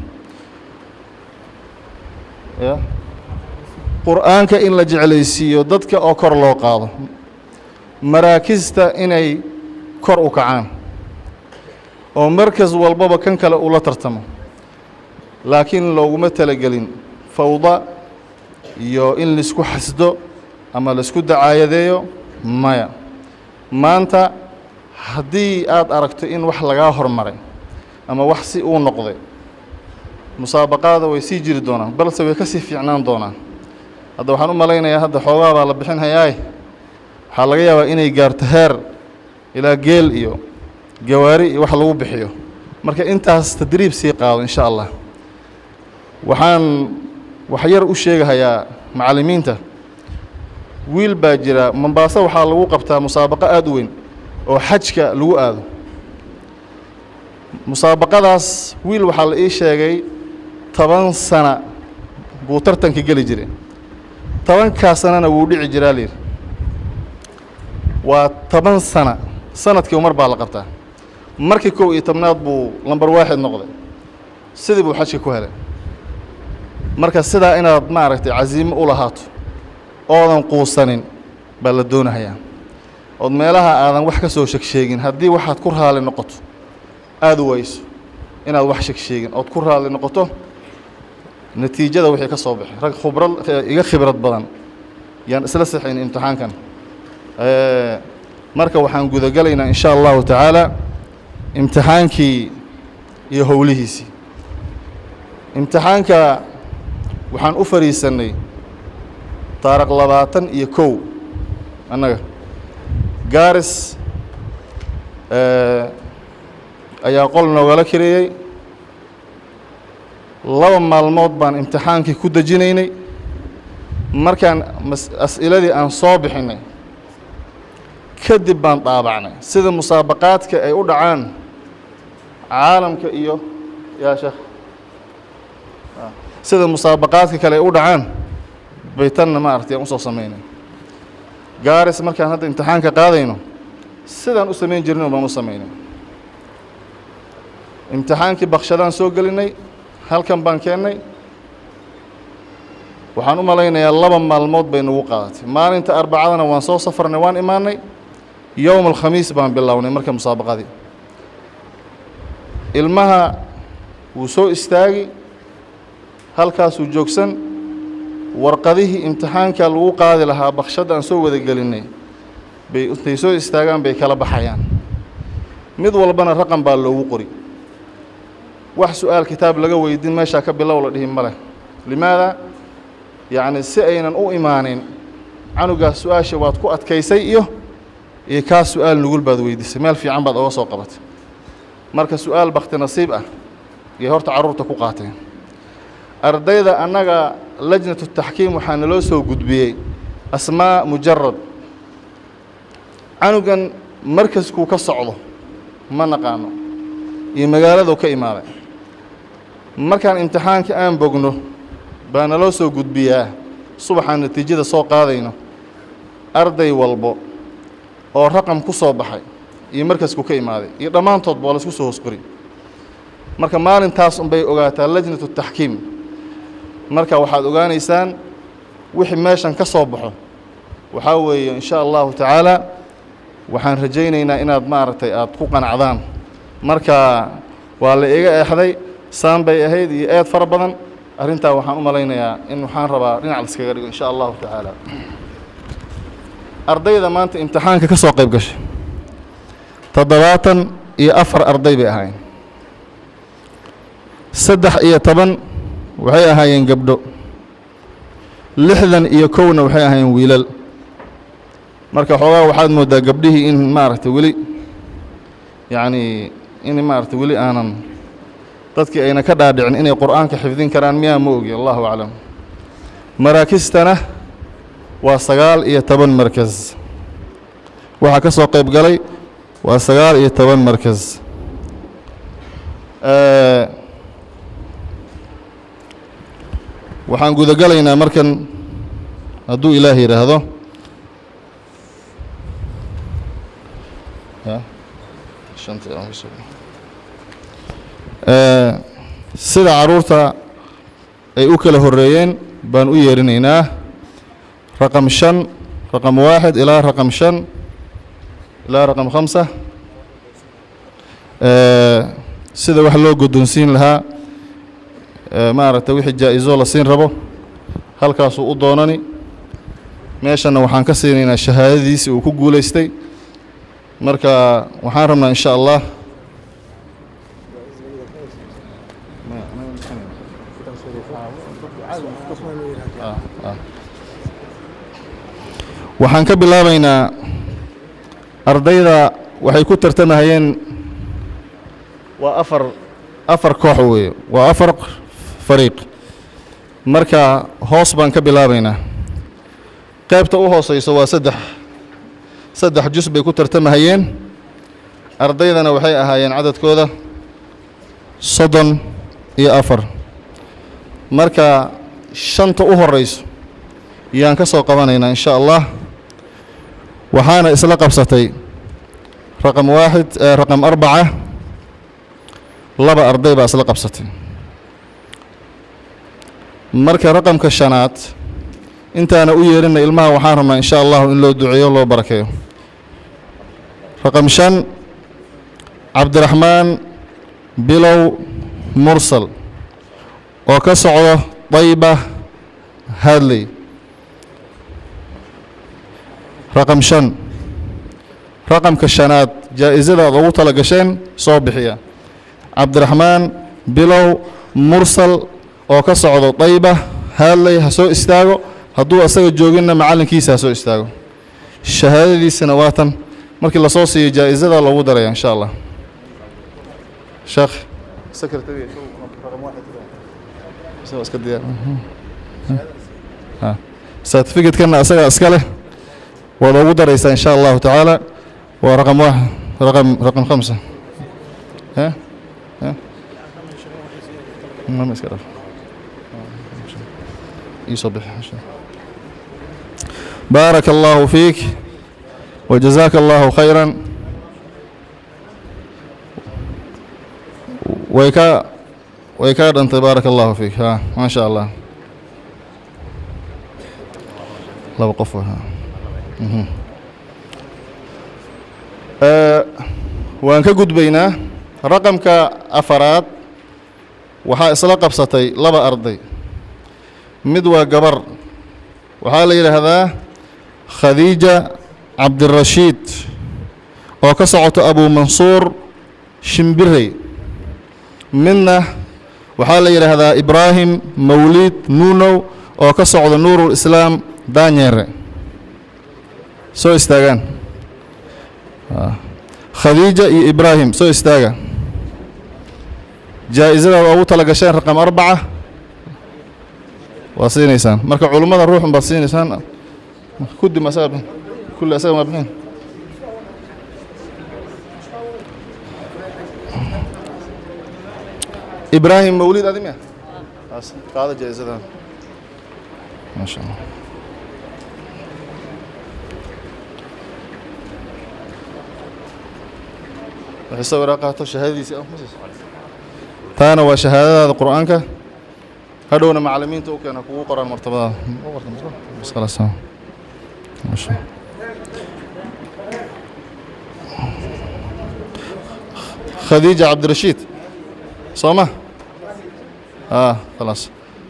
ya qur'aanka in la jeclaysiiyo dadka oo kor loo qaado maraakista inay kor u kacaan oo markas walbaba kan kale ula tartamo laakiin looguma talagelin fawda iyo in laisku xasdo ama laisku dacaayadeeyo maya maanta haddii aad aragto in wax lagaa hormaray ama wax si uu noqday musaabaqaada way sii jiri doonaan balse way ka sii fiicnaan doonaan hadda waxaan u malaynayaa hadda xoogaa baa la bixin hayaay waxaa laga yaabaa inay gaarto heer ilaa geel iyo gawaari iyo wax lagu bixiyo marka intaas tadriib sii qaado insha allah waxaan wax yar u sheegahayaa macallimiinta wiil baa jira mombaaso waxaa lagu qabtaa musaabaqo aada u weyn oo xajka lagu aado musaabaqadaas wiil waxaa la ii sheegay toban sana buu tartanka geli jiray tobankaa sanana wuu dhici jiraa layidhi waa toban sana sanadkii mar baa la qabtaa markii kow iyo tobnaad buu lambar waaxid noqday sidii buu xajka ku helay marka sidaa inaad maaragtay casiimo u lahaato oodan quusanin baa la doonahayaa ood meelaha aadan wax ka soo shegsheegin haddii waxaad ku raali noqoto aada u wayso inaad wax shegsheegin ood ku raali noqoto natiijada wixii ka soo baxay rag khibrad iga khibrad badan yaan isla saxayn imtixaankan marka waxaan gudagelaynaa in sha allahu tacaala imtixaankii iyo howlihiisii imtixaanka waxaan u fariisannay taariq labaatan iyo kow annaga gaaris ayaa qol noogala kareeyey laba maalmood baan imtixaankii ku dejinaynay markaan mas- as'iladii aan soo bixinay kadib baan dhaabacnay sida musaabaqaadka ay u dhacaan caalamka iyo yaa sheekh Ah, sida musaabaqaadka kale ay u dhacaan bay tanna maaragtay aan usoo samaynay gaaris markaan hadda imtixaanka qaadayno sidaan u samayn jirnay baan u samaynay imtixaankii bakshadaan soo gelinay halkan baan keennay waxaan u malaynayaa laba maalmood bay nagu qaadatay maalinta arbacadana waan soo safarnay waan imaanay yowm alkhamiis baan bilownay marka musaabaqadii ilmaha wuu soo istaagi halkaasuu joogsan warqadihii imtixaanka lagu qaadi lahaa bakshadda aan soo wada gelinay bay intay soo istaagaan bay kala baxayaan mid walbana raqam baa loogu qori wax su-aal kitaab laga weydin meeshaa ka bilow la dhihi ma leh limaada yacni si aynan u imaanin canugaas su-aasha waad ku adkaysay iyo iyo kaa su-aal nugul baad weydiisay meel fiican baad oga soo qabatay marka su-aal bakti nasiib ah yay horta carruurta ku qaateen ardayda annaga lajnatu taxkiim waxaa naloo soo gudbiyey asmaa mujarad canugan markaskuu ka socdo ma naqaano iyo magaaladuu ka imaaday markaan imtixaanka aan bogno baa naloo soo gudbiyaa subaxaan natiijada soo qaadayno arday walbo oo raqam ku soo baxay iyo markasku ka imaaday iyo dhammaantoodba waa laisku soo hoos qori marka maalintaas unbay ogaataa lajnatu taxkiim marka waxaad ogaanaysaan wixii meeshan ka soo baxo waxaa weeye in sha allahu tacaala waxaan rajaynaynaa inaad maaragtay aad ku qanacdaan marka waa la iga eexday saan bay ahayd iyo eed fara badan arrintaa waxaan u malaynayaa in waxaan rabaa dhinac laiskaga dhigo in sha allahu tacaala ardayda maanta imtixaanka ka soo qayb gashay toddobaatan iyo afar arday bay ahaayeen saddex iyo toban waxay ahaayeen gabdho lixdan iyo kowna waxay ahaayeen wiilal marka xoogaa waxaad mooddaa gabdhihii in maaragtay weli yacni in maaragtay weli aanan dadkii ayna ka dhaadhicin inay qur'aanka xifdin karaan miyaa ma ogi allahu aclam maraakistana waa sagaal iyo toban markas waxaa ka soo qayb galay waa sagaal iyo toban markas waxaan gudagalaynaa markan hadduu ilaah yidhaahdo sida carruurta ay u kala horreeyeen baan u yeerinaynaa raqam shan raqam waaxid ilaa raqam shan ilaa raqam khamsa sida wax loo guddoonsiin lahaa maaragtay wixii jaa-iso la siin rabo halkaasuu u doonani meeshanna waxaan ka siinaynaa shahaadadiisii uu ku guulaystay marka waxaan rabnaa in sha allah waxaan ka bilaabaynaa ardayda waxay ku tartamahayeen waa afar afar koox weeye waa afar fariiq marka hoos baan ka bilaabaynaa qaybta u hooseyso waa saddex saddex jus bay ku tartamahayeen ardaydana waxay ahaayeen cadadkooda soddon iyo afar marka shanta u horeyso yaan ka soo qabanaynaa in sha allah waxaana isla qabsatay raqam waaxid raqam arbaca laba arday baa isla qabsatay marka raqamka shanaad intaana u yeerinay ilmaha waxaan rabnaa in sha allahu in loo duceeyo loo barakeeyo raqam shan cabdiraxmaan bilow mursal oo ka socdo dayba hadley raqam shan raqamka shanaad jaa-isada aad ugu tala gasheen soo bixiya cabdiraxmaan bilow mursal oo ka socdo dayba hadley ha soo istaago hadduu asaga jooginna macallinkiisa ha soo istaago shahaadadiisana waa tan markii lasoo siiyo jaa-isada loogu daraya insha allah sheekh isagoo iska diyaar certificate-kana asaga iska leh waad ugu daraysaa insha allahu tacaala waa raqam waaxid raqam raqam khamsa ها ها ما مسك رف يصبح بارك الله فيك وجزاك الله خيرا ويكا ويكاد أنت بارك الله فيك ها ما شاء الله الله وقفه ها مهم. أه waan ka gudbaynaa raqamka afaraad waxaa isla qabsatay laba arday mid waa gabar waxaa la yidhaahdaa khadiija cabdirashiid oo ka socoto abu mansuur shimbirey midna waxaa la yidhaahdaa ibraahim mawliid nuunow oo ka socda nuurul islaam daanyeere soo istaagaan khadiija iyo ibraahim soo istaaga jaa-isada waa ugu tala gasheen raqam arbaca waa siinaysaan marka culummada ruuxun baad siinaysaan kudi ma asaga kulli asaga ma bixin ibraahim mawlid adi miya qaada jaa-isada maasha allah waxay sawira qaato shahaadadiisii taana waa shahaadadaada qur-aanka hadhowna macallimiinta u keena kugu qoraan martabadaada bas khalaas masha khadiija cabdirashiid soo ma ah khalaas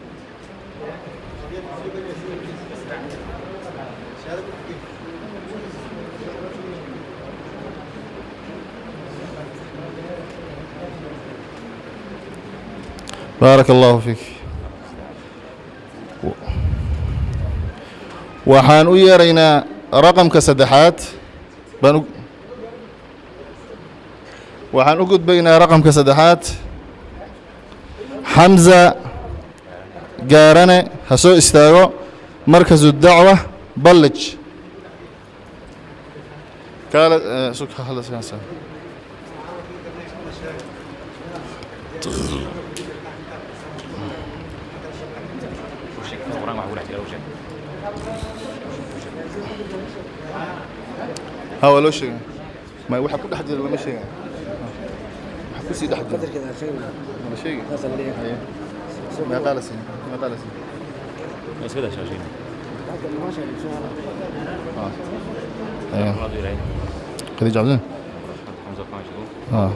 baarak allahu fiik waxaan u yeeraynaa raqamka saddexaad baan u waxaan u gudbaynaa raqamka saddexaad xamza gaarane ha soo istaago markasu dacwa ballij kaale sug hadlaskaasa ها waa loo sheegay ma waxa ku dhex jira lama sheegay waxa ku sii dhex jira ma sheegay ma qaala siin ma qaala siin اسكت يا شاشين خديجة عبدين حمزه فاشل اه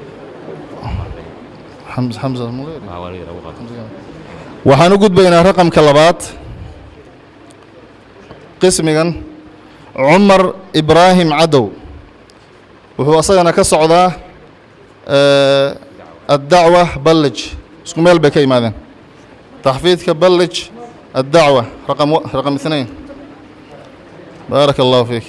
حمزة حمزة مو غير اه وليد ابو غالب waxaan u gudbaynaa raqamka labaad qismigan cumar ibraahim cadow wuxuu asagana ka socdaa addacwa ballij isku meel bay ka yimaadeen taxfiidka ballij addacwa raqam raqam اثنين baaraka allahu fiik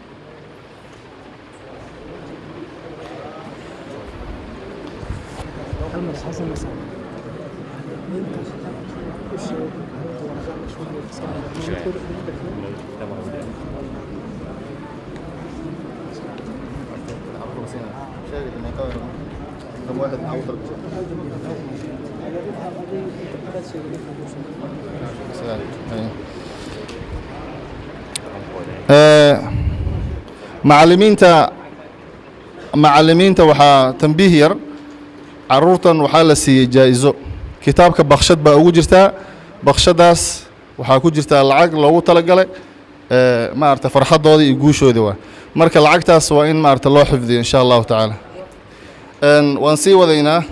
macallimiinta macallimiinta waxaa tambiih yar caruurtan waxaa la siiyey jaa-iso kitaabka bakshad baa ugu jirtaa bakshadaas waxaa ku jirtaa lacag loogu talagalay maarata farxaddoodii iyo guushoodii waa marka lacagtaas waa in maarata loo xifdiyo insha allahu tacaala waan sii wadaynaa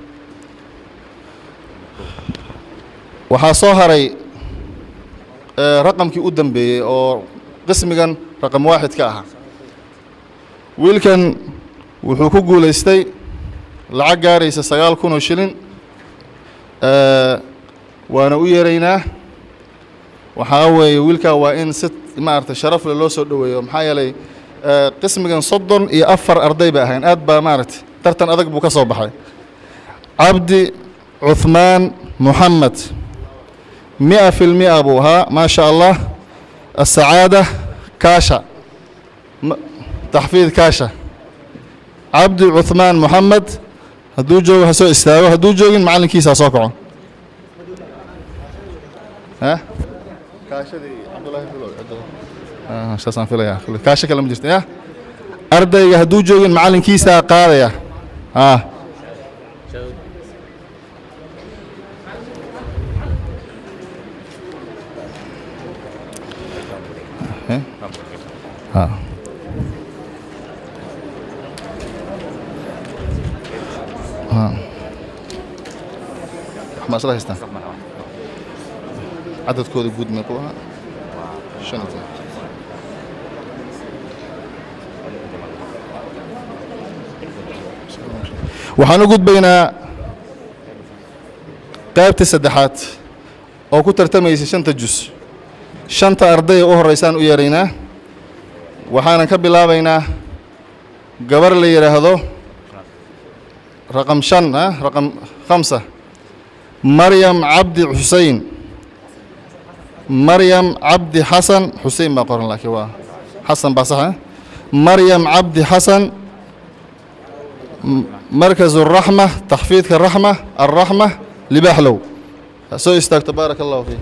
waxaa soo haray raqamkii u dambeeyey oo qismigan raqam waaxid ka ahaa wiilkan wuxuu ku guulaystay lacag gaaraysa sagaal kun oo shilin waana u yeeraynaa waxaa weeye wiilkaa waa in si maarata sharafle loo soo dhoweeyo maxaa yeelay qismigan soddon iyo afar arday bay ahayn aad baa maaragta tartan adag buu ka soo baxay cabdi cuhmaan محمد مئة في المئة أبوها ما شاء الله السعادة كاشا م- تحفيظ كاشا عبد عثمان محمد هدو جوج هسو استاغو هدو جوجين معلن كيسا سوكعون ها كاشا دي عبد الله فلو آه شاسان فيليا كاشا كلام جرت يا ardayga hadduu joogin macallinkiisaa qaadaya haa Eh? haa haa wax ma isla haystaan cadadkooda guud meequu ahaa shan iyo toban waxaan u gudbaynaa qaybtii saddexaad oo ku tartamaysa shanta jus shanta ardaya u horreysaan u yeeraynaa waxaanan ka bilaabaynaa gabar la yidhaahdo raqam shan ah raqam khamsa maryam cabdi xusein maryam cabdi xasan xusein baa qoran laakiin waa xasan baa sax ah maryam cabdi xasan مركز الرحمة تحفيظ الرحمة الرحمة لبحلو سو استاك تبارك الله فيك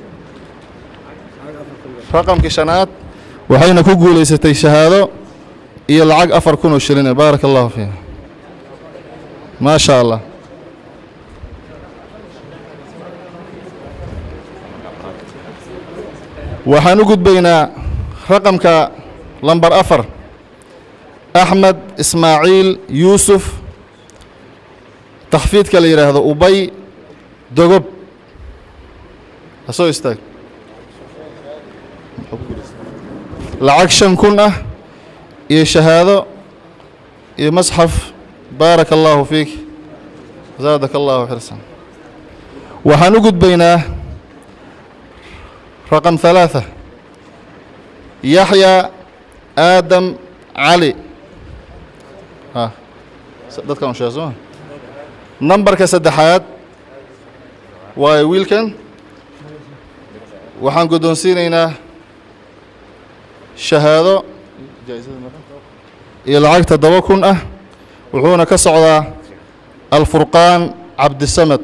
رقم كشنات وحين كوكو ليستي شهادة إيه العق أفر كونو شرين بارك الله فيه ما شاء الله وحنقود بين رقم لمبر أفر أحمد إسماعيل يوسف تحفيظ كلا يرى هذا أبي دغب أسوي استاك العكشن كنا يا شهادة يا مصحف بارك الله فيك زادك الله حرصا وحنقد بين رقم ثلاثة يحيى آدم علي ها dadkan sheeg soo nambarka saddexaad waayo wiilkan waxaan guddoonsiinaynaa shahaado iyo lacag toddoba kun ah wuxuuna ka socdaa alfurqaan cabdisamad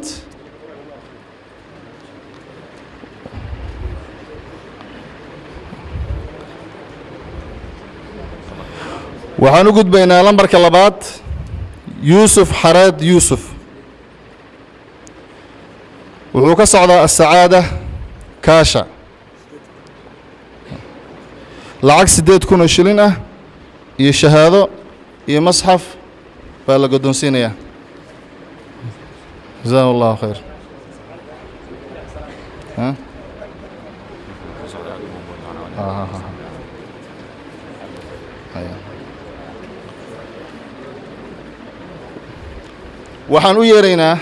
waxaan u gudbaynaa lambarka labaad yuusuf xareed yuusuf wuxuu ka socdaa asacaada kaasha lacag siddeed kun oo shilin ah iyo shahaado iyo masxaf baa la guddoonsiinayaa jazahu allahu khayr ها ها ها ها هيا. waxaan u yeeraynaa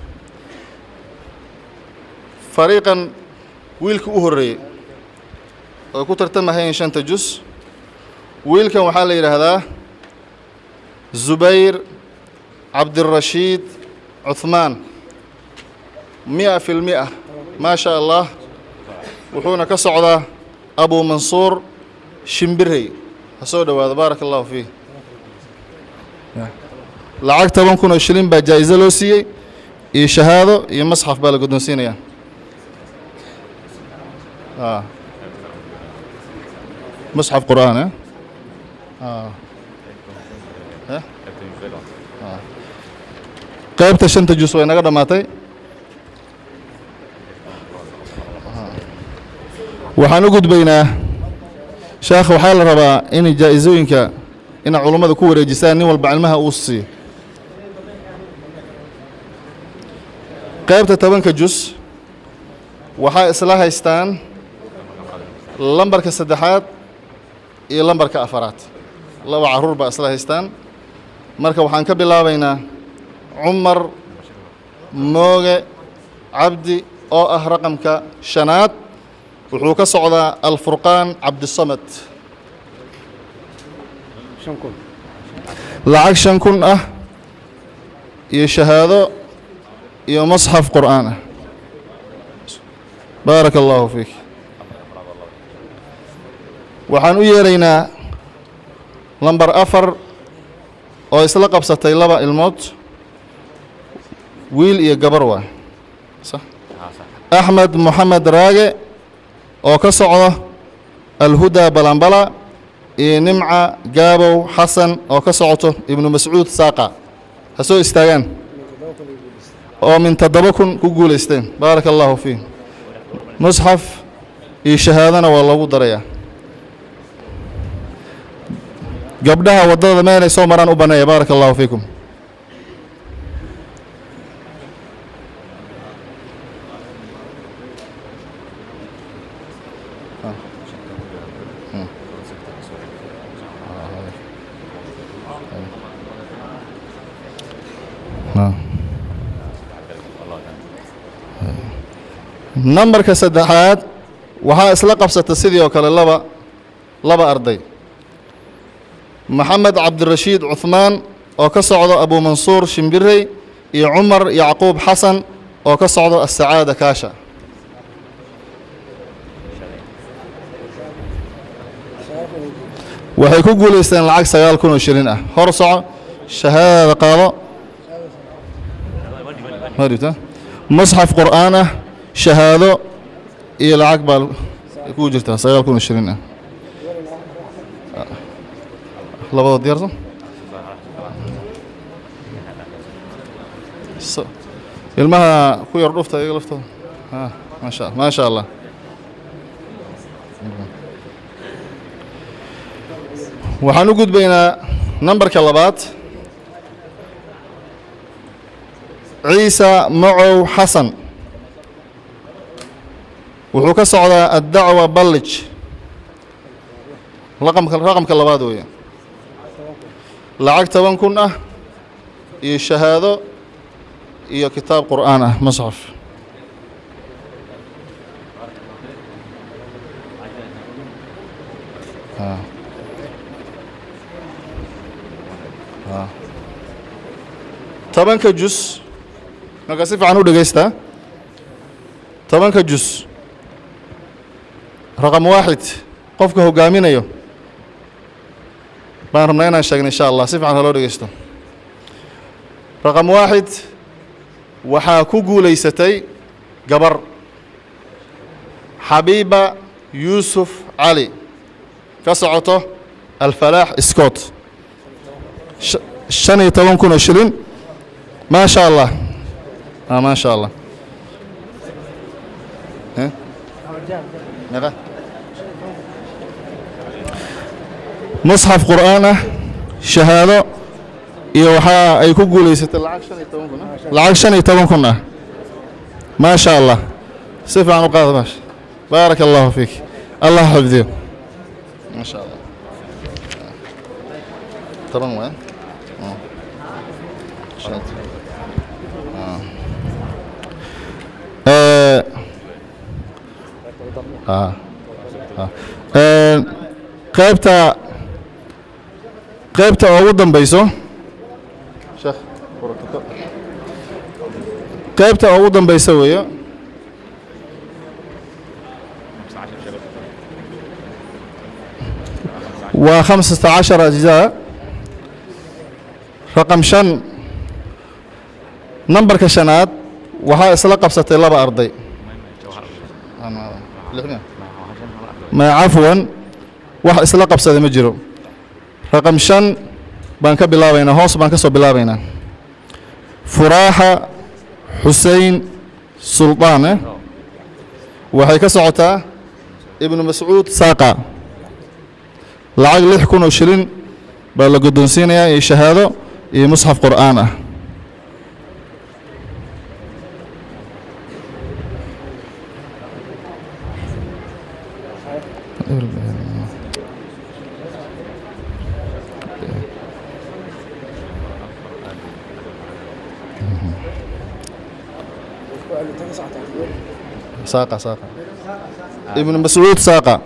fariiqan wiilka u horreeyey oo ku tartamahayeen shanta jus wiilkan waxaa la yidhaahdaa zubayr cabdirashiid cuثmaan mi'a fi lmi'a maa sha allah wuxuuna ka socdaa abu mansuur shimbirey ha soo dhowaado baaraka allahu fiih lacag toban kun oo shilin baa jaa'iso loo siiyey iyo shahaado iyo masxaf baa la guddoonsiinayaa آه. مصحف قرآن ها؟ آه. ها؟ آه. qaybta shanta jus way naga dhammaatay waxaan u gudbaynaa sheekh waxaa la rabaa in jaa'isooyinka inaad culummada ku wareejisaan nin walba cilmaha uu siiyo qaybta tobanka jus waxaa isla haystaan lambarka saddexaad iyo lambarka afaraad laba carruur baa isla haystaan marka waxaan ka bilaabaynaa cumar mooge cabdi oo ah raqamka shanaad wuxuu ka socdaa alfurqaan cabdisamad lacag shan kun ah iyo shahaado iyo masxaf qur'aan ah baaraka allaahu fiik waxaan u yeeraynaa lambar afar oo isla qabsatay laba ilmood wiil iyo gabar waa axmed moxamed raage oo ka socda alhudaa balambala iyo nimca gaabow xasan oo ka socoto ibnu mascuud saaqa ha soo istaagaan oo min toddoba kun ku guulaysteen baaraka allaahu fiihim musxaf iyo shahaadana waa loogu darayaa gabdhaha waddada meelay soo maraan u banneeya baaraka allahu fiikum nambarka saddexaad waxaa isla qabsata sidii oo kale laba laba arday maxamed cabdirashiid cuhmaan oo ka socdo abuumansuur shimbirey iyo cumar yacquub xasan oo ka socdo asacaada kaasha waxay ku guulaysteen lacag sagaal kun oo shilin ah hor soco shahaadada qaado ma dhibta musxaf qur'aan ah shahaado iyo lacag baa ku jirtaa sagaal kun oo shilin ah labada diyaarsan ilmaha ku yar dhufta iyaga laftooda a maasha maasha allah waxaan u gudbaynaa nambarka labaad ciisa macow xasan wuxuu ka socdaa addacwa ballij raqamka raqamka labaad weeye lacag toban kun ah iyo shahaado iyo kitaab qur'aan ah musxaf tobanka jus markaa si fiican u dhegaystaa tobanka jus raqam waaxid qofka hoggaaminayo baan rabnaa inaan sheegna insha allah si fiican haloo dhegeysto raqam waaxid waxaa ku guulaysatay gabar xabiiba yuusuf cali ka socoto alfalaax scott shan iyo toban kun oo shilin maa sha allah a maa sha allah meeqa musxaf qur'aan ah shahaado iyo waxaa ay ku guulaysatay lacag shan iyo toban kun ah lacag shan iyo toban kun ah maa sha allah si fiican u qaada baasha baaraka allahu fiik allah xifdiyo maa sha allah toban waa qaybta qaybta ugu dambeyso qaybta ugu dambeysa weeye waa khamsata cashar ajzaa raqam shan nambarka shanaad waxaa isla qabsatay laba arday ma cafwan wax isla qabsada ma jiro raqam shan baan ka bilaabaynaa hoos baan ka soo bilaabaynaa furaaxa xusein suldaan eh waxay ka socotaa ibnu mascuud saaqa lacag lix kun oo shilin baa la guddoonsiinayaa iyo shahaado iyo musxaf qur'aan ah saaqa saaqa ibnu mascuud saaqa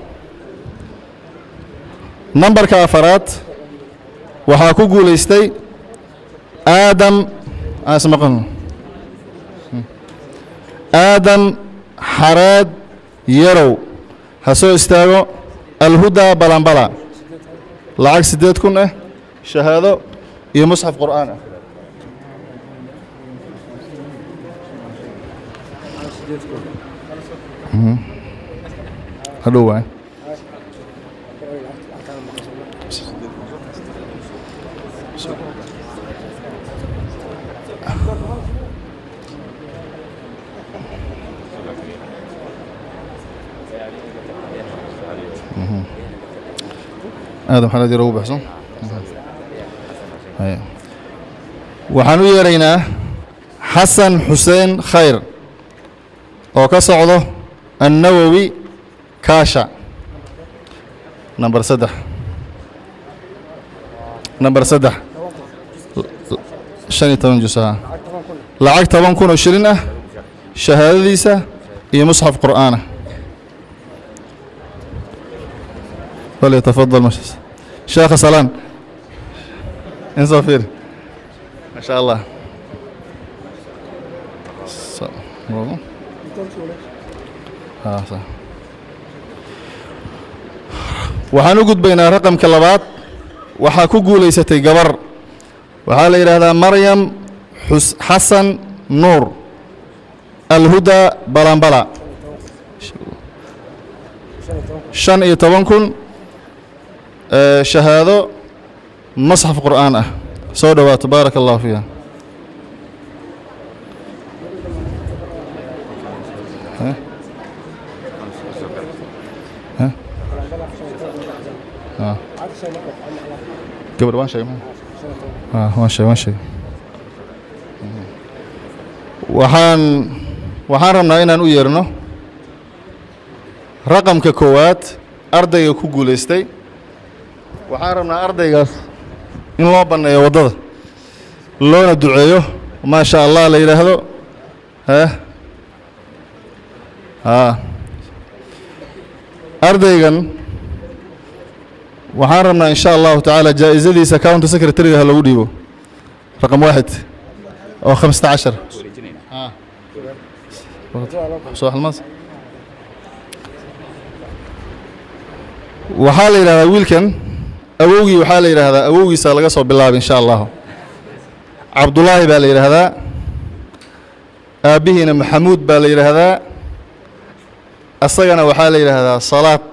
nambarka afaraad waxaa ku guulaystay aadam aan ismaqalno aadam xareed yarow ha soo istaago alhudaa balanbala lacag siddeed kun ah shahaado iyo musxaf qur'aan ah Mhm. hadhow waay aadam xalad yar ugu baxso Haya. waxaan u yeeraynaa xasan xuseen khayr oo ka socdo annawowi kaasha namber saddex namber saddex shan iyo toban jus ah lacag toban kun oo shilin ah shahaadadiisa iyo musxaf qur'aan ah فليتفضل مش شيخ سلام انصافير ما شاء الله ص... ها صح waxaan u gudbaynaa raqamka labaad waxaa ku guulaysatay gabar waxaa la yidhaahdaa maryam xus xasan nuur alhuda balambala shan iyo toban kun ee, shahaado masxaf qur'aan ah soo dhowaato baaraka allahu fiiha Heh? Heh? Ah. gabar waan sheegay ma- Ah, waan sheegay waan sheegay waxaan waxaan rabnaa inaan u yeerno raqamka koowaad ardayga ku guulaystay waxaan rabnaa ardaygaas in loo banneeyo waddada loona duceeyo maa sha allah la yidhaahdo heh haa ardaygan waxaan rabnaa in sha allahu tacaala jaa'isadiisa county secretary ha lagu dhiibo raqam waaxid oo khamsata cashar soo halmaas waxaa la yidhahdaa wiilkan awowgii waxaa la yidhaahdaa awowgiisa laga soo bilaabay insha allahu cabdullaahi baa la yidhaahdaa aabbihiina maxamuud baa la yidhaahdaa asagana waxaa la yidhaahdaa salaad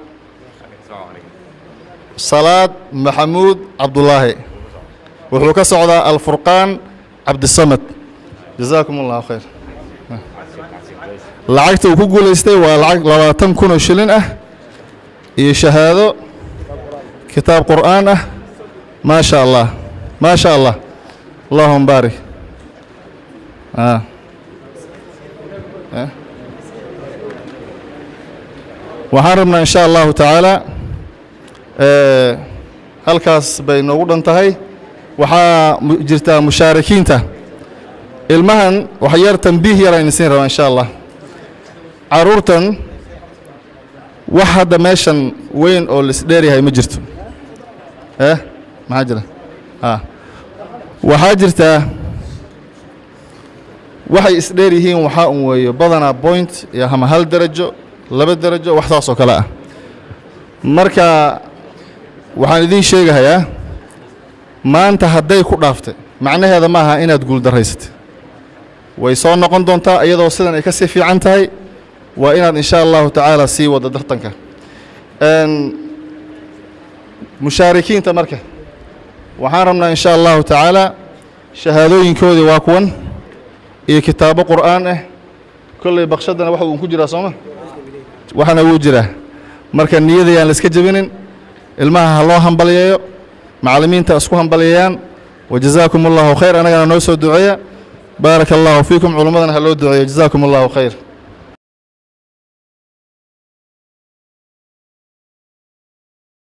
salaad maxamuud cabdullaahi wuxuu ka socdaa alfurqaan cabdisamad jazaakum allahu khayr lacagta uu ku guulaystay waa lacag labaatan kun oo shilin ah iyo shahaado kitaab qur'aan ah maa sha allah maa sha allah allahuma baarik ah Eh? waxaan rabnaa in sha allahu tacaala eh, halkaas bay noogu dhan tahay waxaa mu- jirtaa mushaarikiinta ilmahan wax yar tambiih yar aynu siin rabaa in sha allah caruurtan wax hadda meeshan weyn oo lisdheeryahay ma jirto eh maxaa jira a waxaa jirtaa waxay isdheer yihiin waxaa un weeyo badanaa point iyo ama hal derajo laba derajo wax saas oo kale ah marka waxaan idiin sheegahayaa maanta hadday ku dhaaftay macnaheeda ma aha inaad guuldarraysatay way soo noqon doontaa iyadoo sidan ay ka sii fiican tahay waa inaad in sha allahu tacaala sii waddo tartanka Een, mushaarikiinta marka waxaan rabnaa in sha allahu tacaala shahaadooyinkoodii waa kuwan iyo kitaabo qur'aan ah kolley bakshadana waxa uun ku jiraa sooma waxana wuu jiraa marka niyada yaan la iska jebinin ilmaha ha loo hambaliyeeyo macallimiinta isku hambaliyayaan wajazaakum allahu khayr anagana noo soo duceeya baaraka allahu fiikum culummadana ha loo duceeyo jazaakum allahu khayr